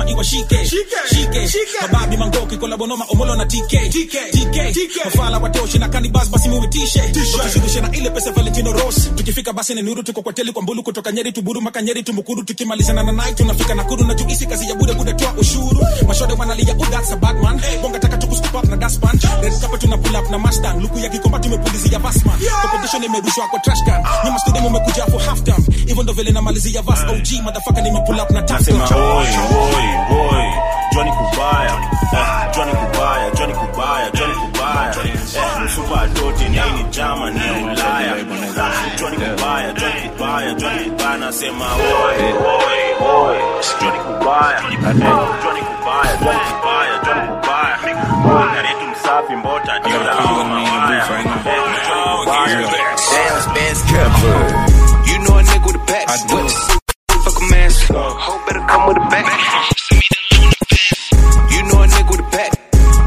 shike shike mababi mangoki kolabonoma omolo na tk tk mafala watoshi na kanibas basi muitishe tukishughulisha na ile pesa valentino ros tukifika basi ni nuru tuko kwa teli kwa mbulu kutoka nyeri tuburu maka nyeri tumukuru tukimalizana na night tunafika nakuru na juisi kazi ya bude bude toa ushuru mashode wanalia oh that's a bad man bonga taka tukuscoop up na daspan red carpet tuna pull up na mustang luku ya kikomba tumepulizia basman competition imerushwa kwa trash can nyuma studio mmekuja for half time hivyo ndo vile namalizia vas OG motherfucker nimepull up na nasema tafta oi oi oi Johnny Kubaya eh, Johnny Kubaya Johnny Kubaya Johnny Kubaya eh, msupa doti ni ni jama ni ya Ulaya Johnny Kubaya Johnny Kubaya Johnny Kubaya nasema oi oi oi Johnny Kubaya eh, Johnny Kubaya Johnny Kubaya Johnny Kubaya oi karitu msafi mbota dila mawaya eh, Johnny Kubaya Damn, best You know a nigga with a pack. What? Fuck a mask. Hope better come with a back. You know a nigga with a pack.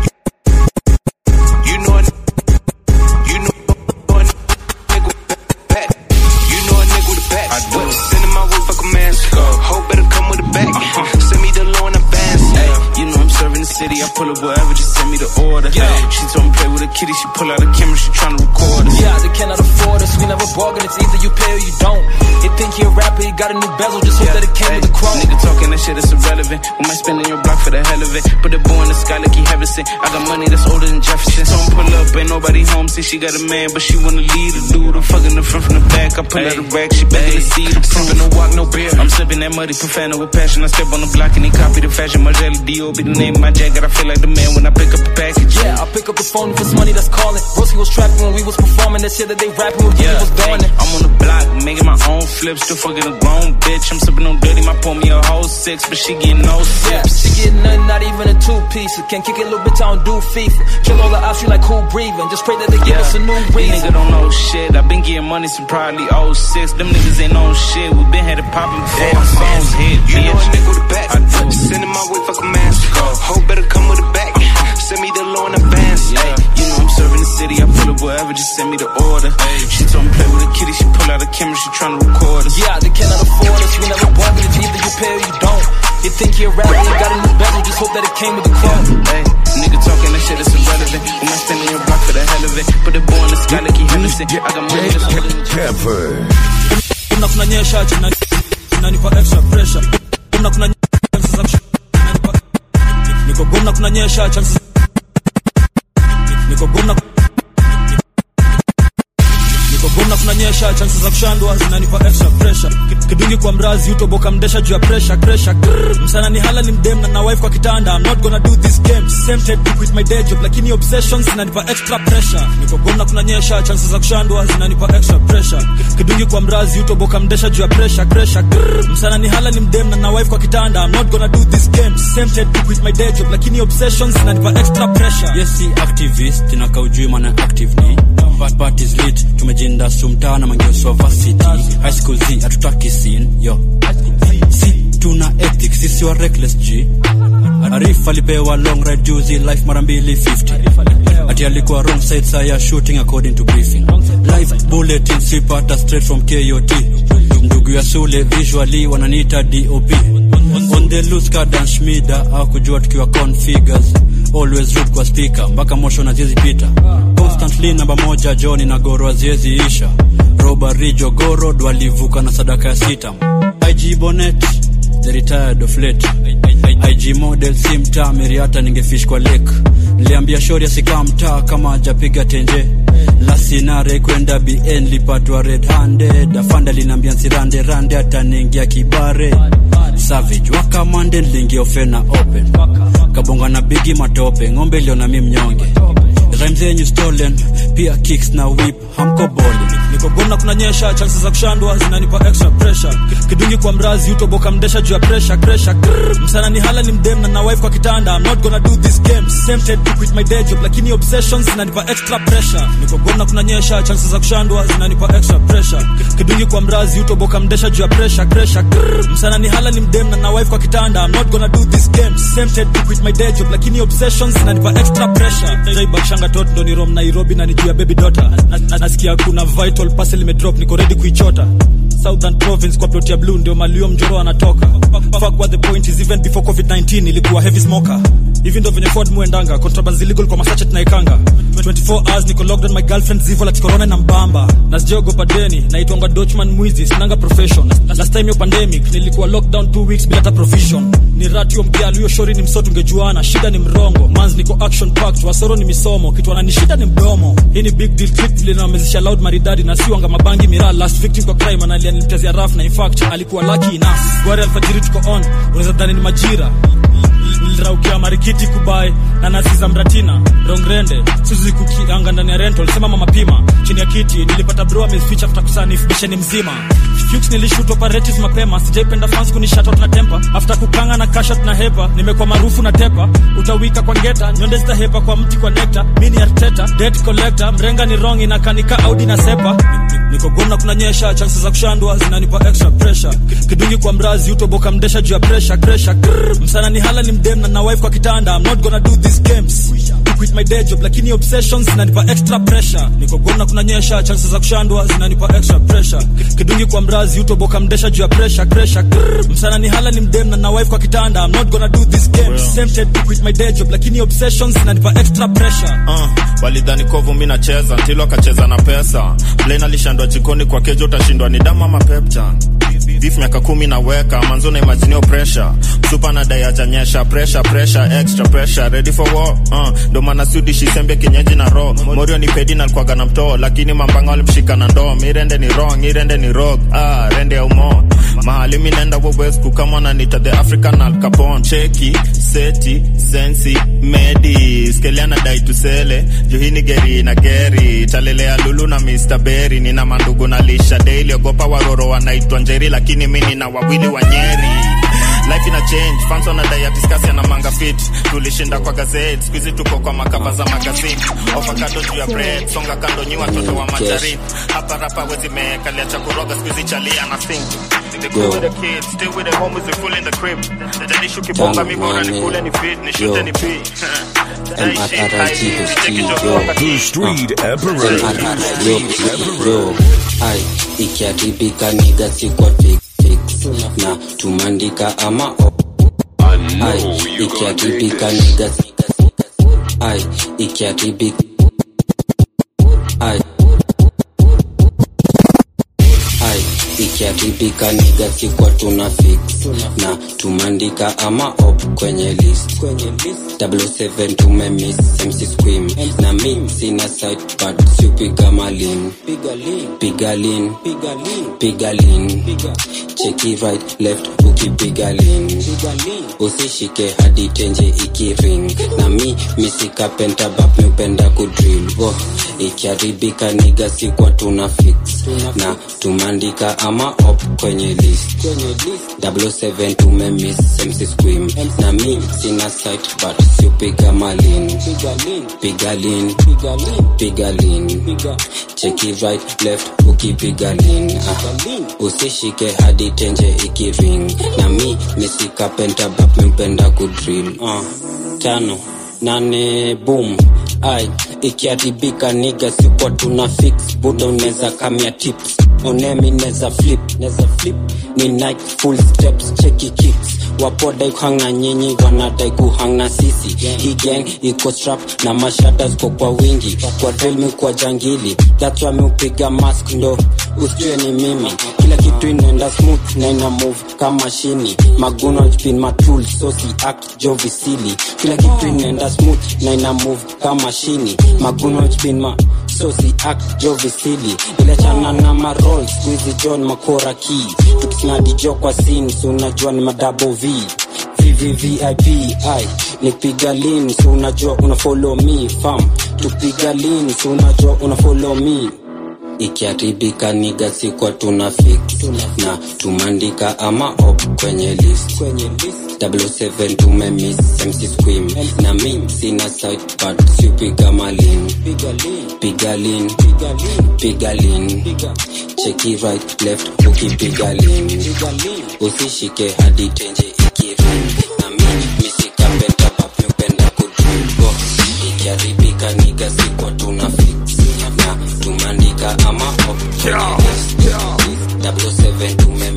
You know a you know a nigga with a pack. You know a nigga with a pack. What? Send him my way, fuck a mask. Hope better come with a back. Send me the low in advance. Ay, you know I'm serving the city. I pull up wherever, just send me the order. She told me play with a kitty. She pull out a camera. She tryna record us. Yeah, they cannot afford us. We never bargain. It's either you pay or you don't. They think he a rapper, he got a new bezel. Just hope that it came with a chrome. Nigga talking that shit, it's irrelevant. We might spend on your block for the hell of it. Put the boy in the sky like he heaven sent. I got money that's older than Jefferson. So I'm pull up, ain't nobody home. See, she got a man, but she wanna lead a dude. I'm fucking the front from the back. I pull out a rack, she begging to see the proof. no walk, no beer. I'm sipping that muddy profano with passion. I step on the block and he copy the fashion. Margelli D.O. be the name of my jacket. I feel like the man when I pick up the package. Yeah, I pick up the phone if it's money that's calling. Broski was trapping when we was performing. That shit that they rapping with, yeah, was doing it. I'm on the block, making my own flips. Still fucking a grown bitch. I'm sipping on dirty. My pour me a whole six, but she getting no Yeah, sips. she getting nothing, not even a two piece. Can't kick it, little bitch, I don't do FIFA. Kill all the options like cool breathing. Just pray that they give us a new These reason. niggas don't know shit. I been getting money since probably 06. Them niggas ain't on shit. We been had it poppin' before my songs hit. You know a nigga with a back. Send him my way, fuck a mask. Hope better come with a back. Send me the low in advance. Ay, you know I'm serving the city. I pull up wherever, just send me the order. She told me play with a kitty. She pull out a camera. She tryna record us. Yeah, they cannot afford us. We never bargain. It's either you pay or you don't. They think he a rapper, he got a new bezel. Just hope that it came with a chrome. Hey, nigga talking that shit is irrelevant. We might stand on your block for the hell of it. Put the boy in the sky like he heaven sent. I got money that's older than kuna kunanyesha china inanipa extra pressure kuna kuna chances za kushu- inanipa- niko gomna kunanyesha chances niko gomna niko gomna kunanyesha chances za kushandwa zinanipa extra pressure Ki- kidungi kwa mrazi utoboka mdesha juu ya pressure pressure Grrr. msana ni hala ni mdem na na wife kwa kitanda I'm not gonna do this game tempted to quit my day job lakini obsessions zinanipa extra pressure niko gomna kunanyesha chances za kushandwa zinanipa extra pressure Ki- kidungi kwa mrazi utoboka mdesha juu ya pressure pressure Grrr. msana ni hala ni mdem na na wife kwa kitanda I'm not gonna do this game tempted to quit my day job lakini obsessions zinanipa extra pressure yes si activist inaka ujui maana active ni But parties lit tumejinda sumtaa na mangeoswa varsity high school z hatutaki sin yo si tuna ethics sisi wa reckless g arif alipewa long ride juzi life mara mbili 50 ati alikuwa wrong side saa ya shooting according to briefing live bulletin sipata straight from kot ndugu ya sule visually wananiita dop on the loose kadan shmida au kujua tukiwa configures always root kwa speaker mpaka mosho na ziezi pita constantly namba moja joni na goro aziezi isha robari jogoro dwalivuka na sadaka ya sita ig bonet the retired of late ig model si mtaa meriata ningefish kwa lake niliambia shori asikaa mtaa kama ajapiga tenje lasinare kwenda bn lipatwa red handed afanda linaambia nsirande rande ataniingia kibare savage wakamande niliingia ofena open kabonga na bigi matope ng'ombe iliona mi mnyonge rhymes zenyu stolen pia kicks na whip hamko boli niko gomna kunanyesha chances za kushandwa zinanipa extra pressure Ki- kidungi kwa mrazi utoboka mdesha juu ya pressure pressure Grrr. msana ni hala ni mdem na na wife kwa kitanda I'm not gonna do this game tempted to quit my day job lakini obsessions zinanipa extra pressure niko gomna kunanyesha chances za kushandwa zinanipa extra pressure Ki- kidungi kwa mrazi utoboka mdesha juu ya pressure pressure Grrr. msana ni hala ni mdem na na wife kwa kitanda I'm not gonna do this game tempted to quit my day job lakini obsessions zinanipa extra pressure jaibakshanga tot ndo ni rom nairobi na ni juu ya baby daughter na, na, nasikia kuna vital parcel imedrop niko ready kuichota southern province kwa plot ya blue ndio malio mjoro anatoka fuck what the point is even before covid-19 ilikuwa heavy smoker hivi ndo venye ford muendanga contrabands illegal kwa masache tunaikanga 24 hours niko locked on my girlfriend zivo like corona na mbamba na sijaogopa deni naitwanga dochman mwizi sinanga profession last time yo pandemic nilikuwa lockdown 2 weeks bila hata provision ni ratio mkialu hiyo shori ni msoto ungejuana shida ni mrongo mans niko action packed wasoro ni misomo kitu anani shida ni mdomo hii ni big deal clip vile namezesha loud maridadi na siwanga mabangi miraa last victim kwa crime analia nilitezea raf na in fact alikuwa lucky enough gwari alfajiri tuko on unaweza dhani ni majira niliraukia marikiti kubai na nasi za mratina rongrende suzi kukianga ndani ya rental sema mama pima chini ya kiti nilipata bro ameficha after kusanif bisheni mzima Fuchs nilishoot operatives mapema sijaipenda fans kunishatot na tempa after kukanga na kashot na hepa nimekuwa maarufu na tepa utawika kwa ngeta nyonde zitahepa kwa mti kwa nekta mini arteta debt collector mrenga ni wrong inakanika audi na sepa niko gomna kunanyesha chances za kushandwa zinanipa extra pressure kidungi kwa mrazi utoboka mdesha juu ya pressure pressure Grrr. msana ni hala ni mdem na na wife kwa kitanda i'm not gonna do these games to quit my day job lakini obsessions zinanipa extra pressure niko gomna kunanyesha chances za kushandwa zinanipa extra pressure kidungi kwa mrazi utoboka mdesha juu ya pressure pressure Grrr. msana ni hala ni mdem na na wife kwa kitanda i'm not gonna do these games tempted to quit my day job lakini obsessions zinanipa extra pressure uh, walidhani kovu mi nacheza ntilo akacheza na pesa blain alishandwa jikoni kwa kejo utashindwa ni damu ama peptan vif miaka kumi naweka manzo na imaginio pressure supa na dai ajanyesha pressure pressure extra pressure ready for war uh, ndo maana sudishi sembe kienyeji na ro morio ni pedi na alikuwaga na mtoo lakini mambanga walimshika na ndoo mirende ni wrong irende ni rog ah, rende ya umo mahali mi naenda wowesku kama nanita the african al capone cheki seti sensi medi skeliana dai tusele juhini geri na geri talelea lulu na mr berry nina mandugu na lisha daily ogopa waroro wanaitwa njeri lakini mi nina wawili wa nyeri life ina change fans wanadai ya discuss na manga fit tulishinda kwa gazeti skuizi tuko kwa makava za magazini ovakado juu ya bread songa kando nyi watoto wa majarini hapa rapa wezi mekalia cha kuroga skuizi chalia na sing The cool with the kids, still with the homies, we full in the crib. Najalishu kibonga mi bora ni kule ni fit, ni shute ni pi. The Street Emperor. yo ai ikiharibika niga sikwa fix fix na tumandika ama o ai ikiharibika niga ai ikiharibika ai ai ikiharibika niga sikwa tuna fix na tumandika ama op kwenye list 77 tumemiss mc squim na mi sina site but siupiga malin piga lin piga lin cheki right left ukipiga lin usishike hadi tenje ikiring na mi misika pentabap miupenda kudrill oh, ikiharibika niga sikwa tuna fix na tumandika ama op kwenye list 77 tumemiss mc squim na mi sina site but siupiga malin piga lin piga lin cheki right left ukipiga lin ah. usishike hadi tenje ikiring na mi misika pentabap miupenda kudrill uh. tano nane boom ai ikiharibika niga sikwa tuna fix buda unaweza kamia tips onemi neza flip neza flip ni nike full steps cheki kicks wapodai kuhang na nyinyi wanadai kuhang na sisi hii gang iko strap na mashada ziko kwa wingi kwa drill kwa jangili that's why miupiga mask ndo usijue ni mimi kila kitu inaenda smooth na ina move kama shini maguno spin matul so si act jovisili kila kitu inaenda smooth na ina move kama shini maguno spin ma so si act jovisili iliachana na marol squeezy john makora key tukisnadi jo kwa sin so unajua ni madabo v vvvip ai nipiga lin so unajua una follow me fam tupiga lin so unajua una follow me ikiharibika niga sikwa tuna fix na tumandika ama op kwenye list 77 tumemiss mc squim na mi sina site but siupiga malin piga lin piga lin cheki right left ukipiga lin usishike hadi tenje ikiring na mi misikapenda papyupenda kudribo ikiharibika niga sikwa tuna fix na tumandika ama op kwenye list 007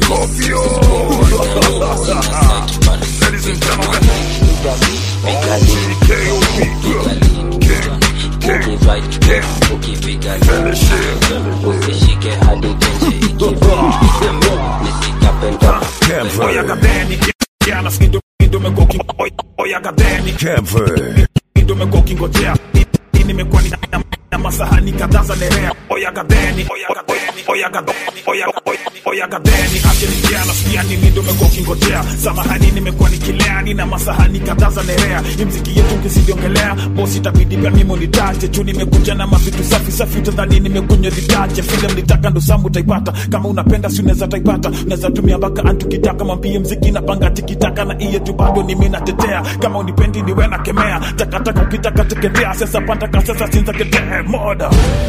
usishike hadi tenje nisikapenda Oya gadeni jana skindo ndo meko oya gadeni ndo meko kingojea nimekuwa ni na masahani kadhaa za nerea oya gadeni oya gadeni oya gadeni oya oya oya gadeni acheni jana sikia nini ndo meko kingojea samahani nimekuwa nikilea nina masahani kadhaa za nerea hii mziki yetu ukiziongelea bosi itabidi pia mimi unitache juu nimekuja na mavitu safi safi utadhani nimekunywa vitache vile mlitaka ndo samu utaipata kama unapenda si unaweza taipata unaweza tumia mpaka antukitaka mwambie mziki napanga tikitaka na iye tu bado nimi natetea kama unipendi niwe nakemea takataka ukitaka teketea sasa pataka sasa sinza ketee moda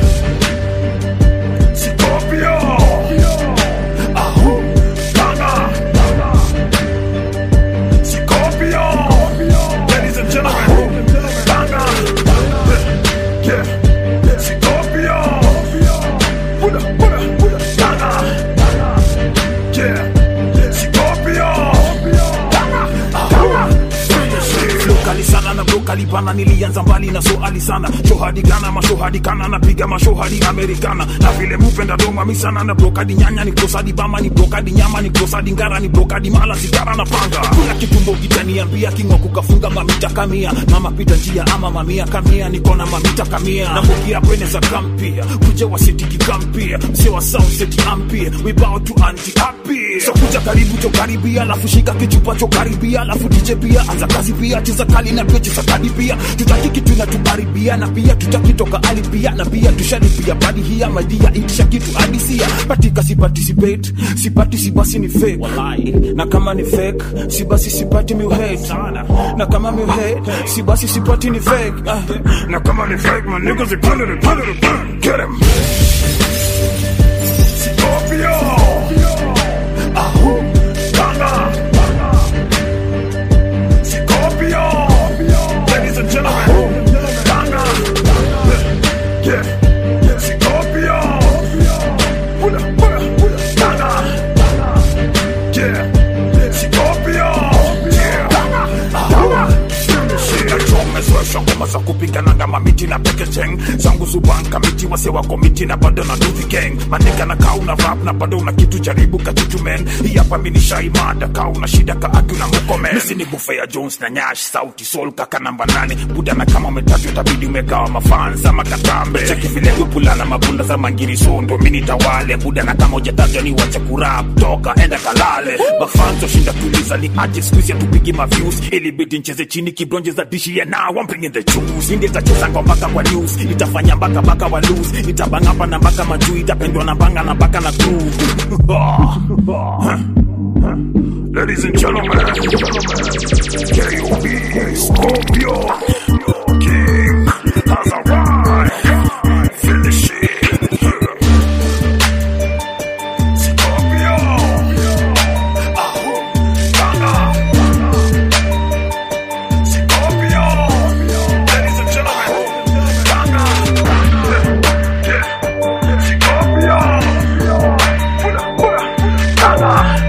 Scorpio Ahu Kanga Scorpio Ladies and gentlemen Kanga Yeah Scorpio Buddha Buddha Buddha Kanga Yeah Scorpio Kali sana na bro kalibana nilianza mbali na soali sana shohadi gana mashohadi kana napiga mashohadi amerikana na vile mupenda doma misana na brokadi nyanya ni brosadi bama ni brokadi nyama ni brosadi ngara ni brokadi mala sigara na panga kula kitumbo kitaniambia kingwa kukafunga mamita kamia mama pita njia ama mamia kamia niko na mamita kamia na mbukia kwene za kampia kuja wasitiki kampia mse wa sound city ampia we bow to anti happy so kuja karibu cho karibia alafu shika kichupa cho karibia alafu DJ pia anza kazi pia cheza kali na pia cheza kadi pia tutaki kitu na tukaribia na pia tutakitoka ali pia na pia tushalipia badi hia madia itisha kitu adisia patika si participate si party si basi ni fake wallahi na kama ni fake si basi sipati mi hate sana na kama mi hate si basi sipati ni fake ah. na kama ni fake my niggas are put it put it get him Scorpio Ahu Kanga Scorpio Ladies and gentlemen Kanga Yeah Scorpio Buddha Buddha Kanga Yeah Scorpio Yeah nachomezwesha ngoma za kupigananga mamiti na pekecheng zangu zubanka miti wase wako miti na bado na duthi gang manika na kaa una rap na bado una kitu jaribu kachuchumen hii hapa mi nishaimada kaa una shida ka aki na mukomen misi ni bufea jones na nyash sauti sol kaka namba nane buda na kama umetatu itabidi umegawa mafansa makatambe cheki vile gupulana mabunda za mangiri sondo mini tawale buda na kama ujatajwa ni wache kurap toka enda kalale mafanzo shinda tuliza ni aje skuizi atupigi maviews ilibidi ncheze chini kibronje za dishi ya now I'm bringing the juice Indi itacheza kwa mpaka kwa news itafanya mpaka mpaka wa lose itabangapa na mpaka majuu itapendwa na banga na mpaka na crew Ladies and gentlemen, K.O.B. Scorpio King has arrived. Finish it. Scorpio. Ahu. Banga. Scorpio. Ladies and gentlemen, Banga. Yeah. Scorpio. Buddha, Buddha. Banga.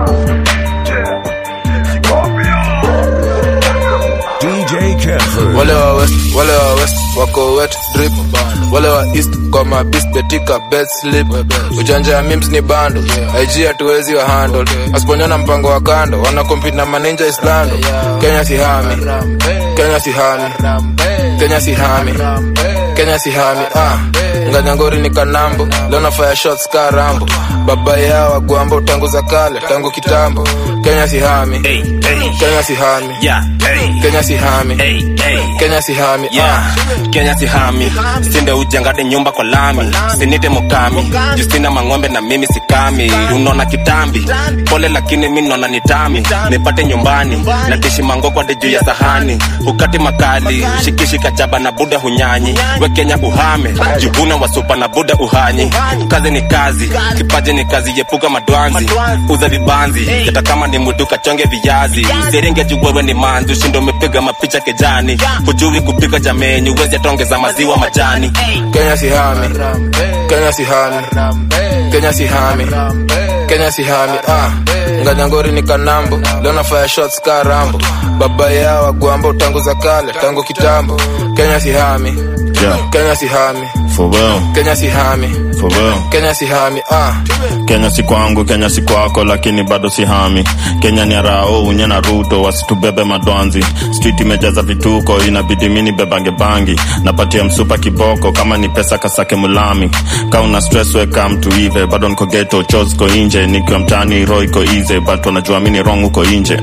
DJ Kemper. wale wa west wale wa west wako wet drip wale wa east kwa mabist betika bed slip ujanja ya mims ni bando ig hatuwezi wa handle asiponyona mpango wa kando wana compete na maninja islando kenya si hami kenya si hami kenya si hami kenya si hami ah nganyangori ni kanambo leo nafaya shots ka rambo baba yao wagwambo tangu za kale tangu kitambo kenya si hami kenya si hami kenya si hami kenya sihami yeah. kenya sihami sinde ujengade nyumba kwa lami sinite mukami justina mang'ombe na mimi sikami unaona kitambi pole lakini mi naona nitami nipate nyumbani natishi mangokwade juu ya sahani ukati makali shikishika chaba na buda hunyanyi we kenya uhame jivuna wasupa na buda uhanyi kazi ni kazi kipaji ni kazi yepuka madwanzi uza vibanzi hata kama ni muduka chonge viazi serenge juwewe ni manzi ushindo umepiga mapicha kejani hujui kupika jameni uwezi atongeza maziwa majani Kenya si hami Kenya si hami Kenya si hami Kenya si hami ah nganyangori ni kanambo leo nafanya shots ka rambo baba yao wagwamba tangu za kale tangu kitambo Kenya si hami Yeah. Kenya si hami For real, Kenya si hami for real. Kenya si hami ah kenya si kwangu kenya si kwako lakini bado si hami kenya ni arao unye na ruto wasitubebe madwanzi street imejaza vituko inabidi mini bebange bangi napatia msupa kiboko kama ni pesa kasake mulami ka una stress weka mtu ive bado niko geto chos ko inje nikiwa mtani ro iko ize but wanajua mini wrong huko inje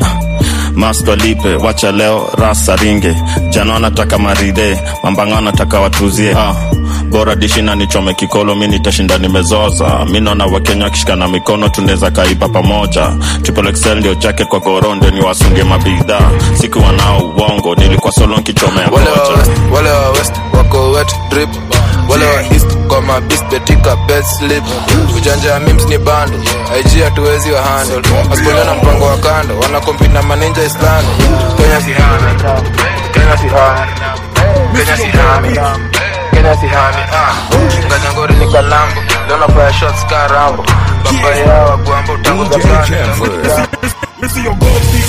masto lipe wacha leo rasa ringe jana wanataka maride mambanga wanataka watuzie ah bora dishi na nichome kikolo mi nitashinda nimezoza mi naona wakenya wakishikana mikono tunaweza kaiba pamoja triple excel ndio jacket kwa goro ndio niwasungie mabidhaa sikuwa nao uongo nilikuwa solo nkichomea wale wa kocha west wale wa west wako wet drip wale wa east kwa mabis betika bed slip ujanja ya mims ni bando IG hatuwezi wa handle asipoenda na mpango wa kando wanakompi na maninja islando Kenya si hami Kenya si hami Kenya si hami Kenya si hami ah nganyangori ni kalambo leo nafanya shots ka rambo baba yao wagwamba utangu za kando misiogopi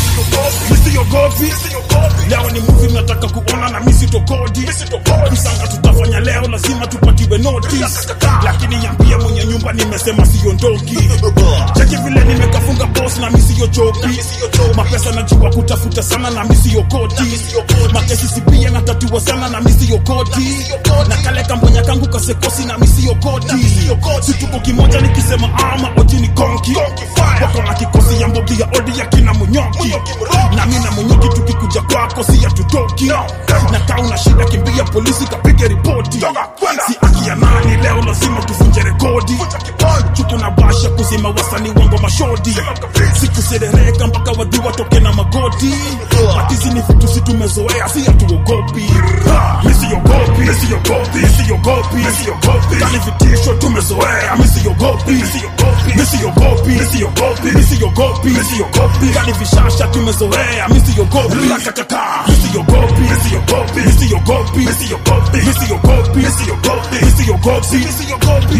misiogopi leo ni muvi nataka kuona na misitokodi msanga tutafanya leo lazima tupatiwe notice lakini yambia mwenye nyumba nimesema siondoki cheki vile nimekafunga boss na misiyochoki mapesa najua kutafuta sana na misiyokoti makesi sipia natatua sana na misiyokoti na kale kambonya kangu kasekosi na misiyokoti situko kimoja nikisema ama oji ni konki wako na kikosi ya mbogi ya odi ya kina munyoki na mi na munyoki tukikuja kwako si hatutoki na kaa una shida kimbia polisi kapige ripoti si aki ya nani leo lazima tuvunje rekodi chuku na basha kuzima wasani wango mashodi sikuserereka mpaka wadu watoke na magoti matizi ni vitu si tumezoea si hatuogopi misiogopi misiogopi misiogopi misiogopi kani vitisho tumezoea misiogopi misiogopi misiogopi misiogopi misiogopi misiogopi kani vishasha tumezoea misiogopi rakakaka misiogopi misiogopi misiogopi misiogopi misiogopi misiogopi misiogopi misiogopi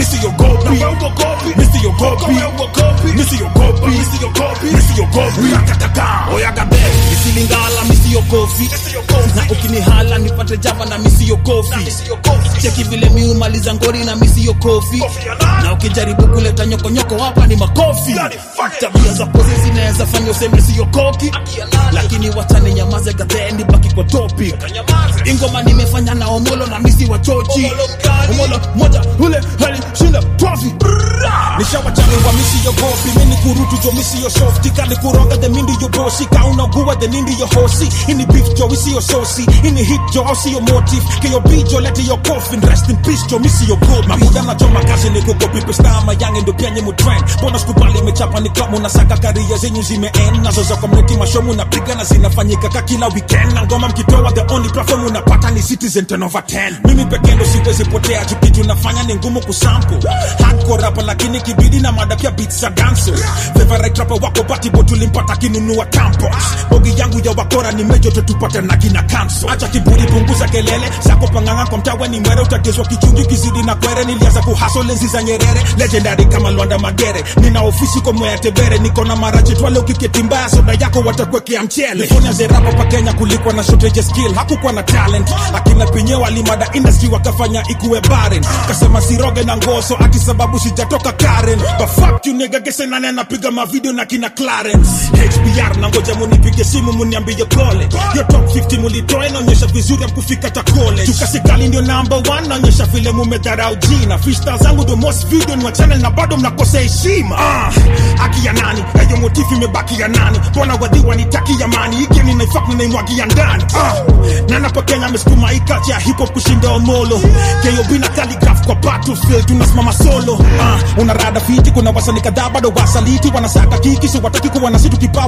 misiogopi misiogopi misiogopi misiogopi misiogopi rakakaka oyagabe misilingala misiogopi na ukinihala nipate java na misiogopi cheki vile miumaliza ngori na misiogopi na ukijaribu kuleta nyokonyoko hapa ni makofi tabia za pozi zinaweza fanya useme siokoki lakini wachane nyamaze gadheni baki kwa topic ingoma nimefanya na omolo na misi wa chochi omolo moja ule hali shinda trophy nishawachane wa misi yogopi mini kurutu jo misi yo softi kali kuroga the mindi yo bosi kauna guwa the nindi yo hosi ini beef jo misi yo sosi ini hit jo osi yo motive ke yo beat jo lete yo coffin rest in peace jo misi yo gold mabuda na jo makazi ni kukopi pesta mayange ndo penye mu trend bonus kubali imechapa ni kama unasaka karia zenyu zimeend nazo za community mashomu napiga na zinafanyika ka kila weekend na ngoma mkitoa the only platform unapata ni citizen 10 over 10 mimi pekee ndo siwezi potea juu kitu nafanya ni ngumu kusample hardcore rapper lakini kibidi na mada pia beats za dancers favorite rapper wako batibo tulimpata kinunua tampons bogi yangu ya wakora ni mejo tupate na kina cancel acha kiburi punguza kelele zako panganga kwa mtawe ni mwere utagezwa kichungi kizidi na kwere nilianza kuhaso lenzi za nyerere legendary kama Lwanda Magere nina ofisi kwa mwea tebere niko na marachi twale ukiketi mbaya soda yako watakwekea mchele Nifonya zerapa pa Kenya kulikuwa na shortage skill hakukuwa na talent akina pinye walimada industry wakafanya ikuwe barren kasema siroge na ngoso ati sababu sijatoka Karen but fuck you nigga gese nane napiga mavideo na kina Clarence HBR na ngoja munipige simu muniambie pole yo top 50 mulitoa inaonyesha vizuri amkufika ta college tukasikali ndio number 1 naonyesha vile mumedharau jina freestyle zangu the most video ni wa channel na bado mnakosa heshima ah, haki ya nani hiyo motifu imebaki ya nani mbona wadhi wanitaki ya mani hiki ninaifak ninaimwagia ndani ah, na napo Kenya amesukuma hii culture ya hip hop kushinda omolo KOB na calligraph kwa battlefield tunasimama solo ah, una rada fiti kuna wasanii kadhaa bado wasaliti wanasaka kiki so wataki kuwa na situ kipaa watafurahi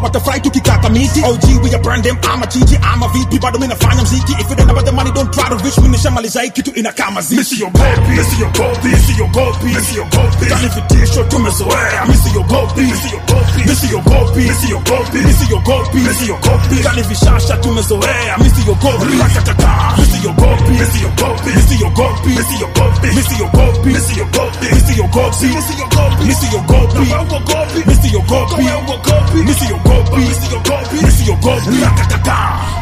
tukikaka miti og we a brand them ama chichi ama vipi bado mi nafanya mziki if it ain't about the money don't try to reach me nishamaliza hii kitu inakaa mazishi misi yogopi misi yogopi misi yogopi misi yogopi kani vitisho tumezoea misi yogopi misi yogopi misi yogopi misi yogopi misi yogopi misi yogopi kani vishasha tumezoea misi yogopi rakatata misi yogopi misi yogopi misi yogopi misi yogopi misi yogopi misi yogopi misi yogopi misi yogopi misi yogopi misi yogopi misi yogopi misi yogopi misi yogopi rakatata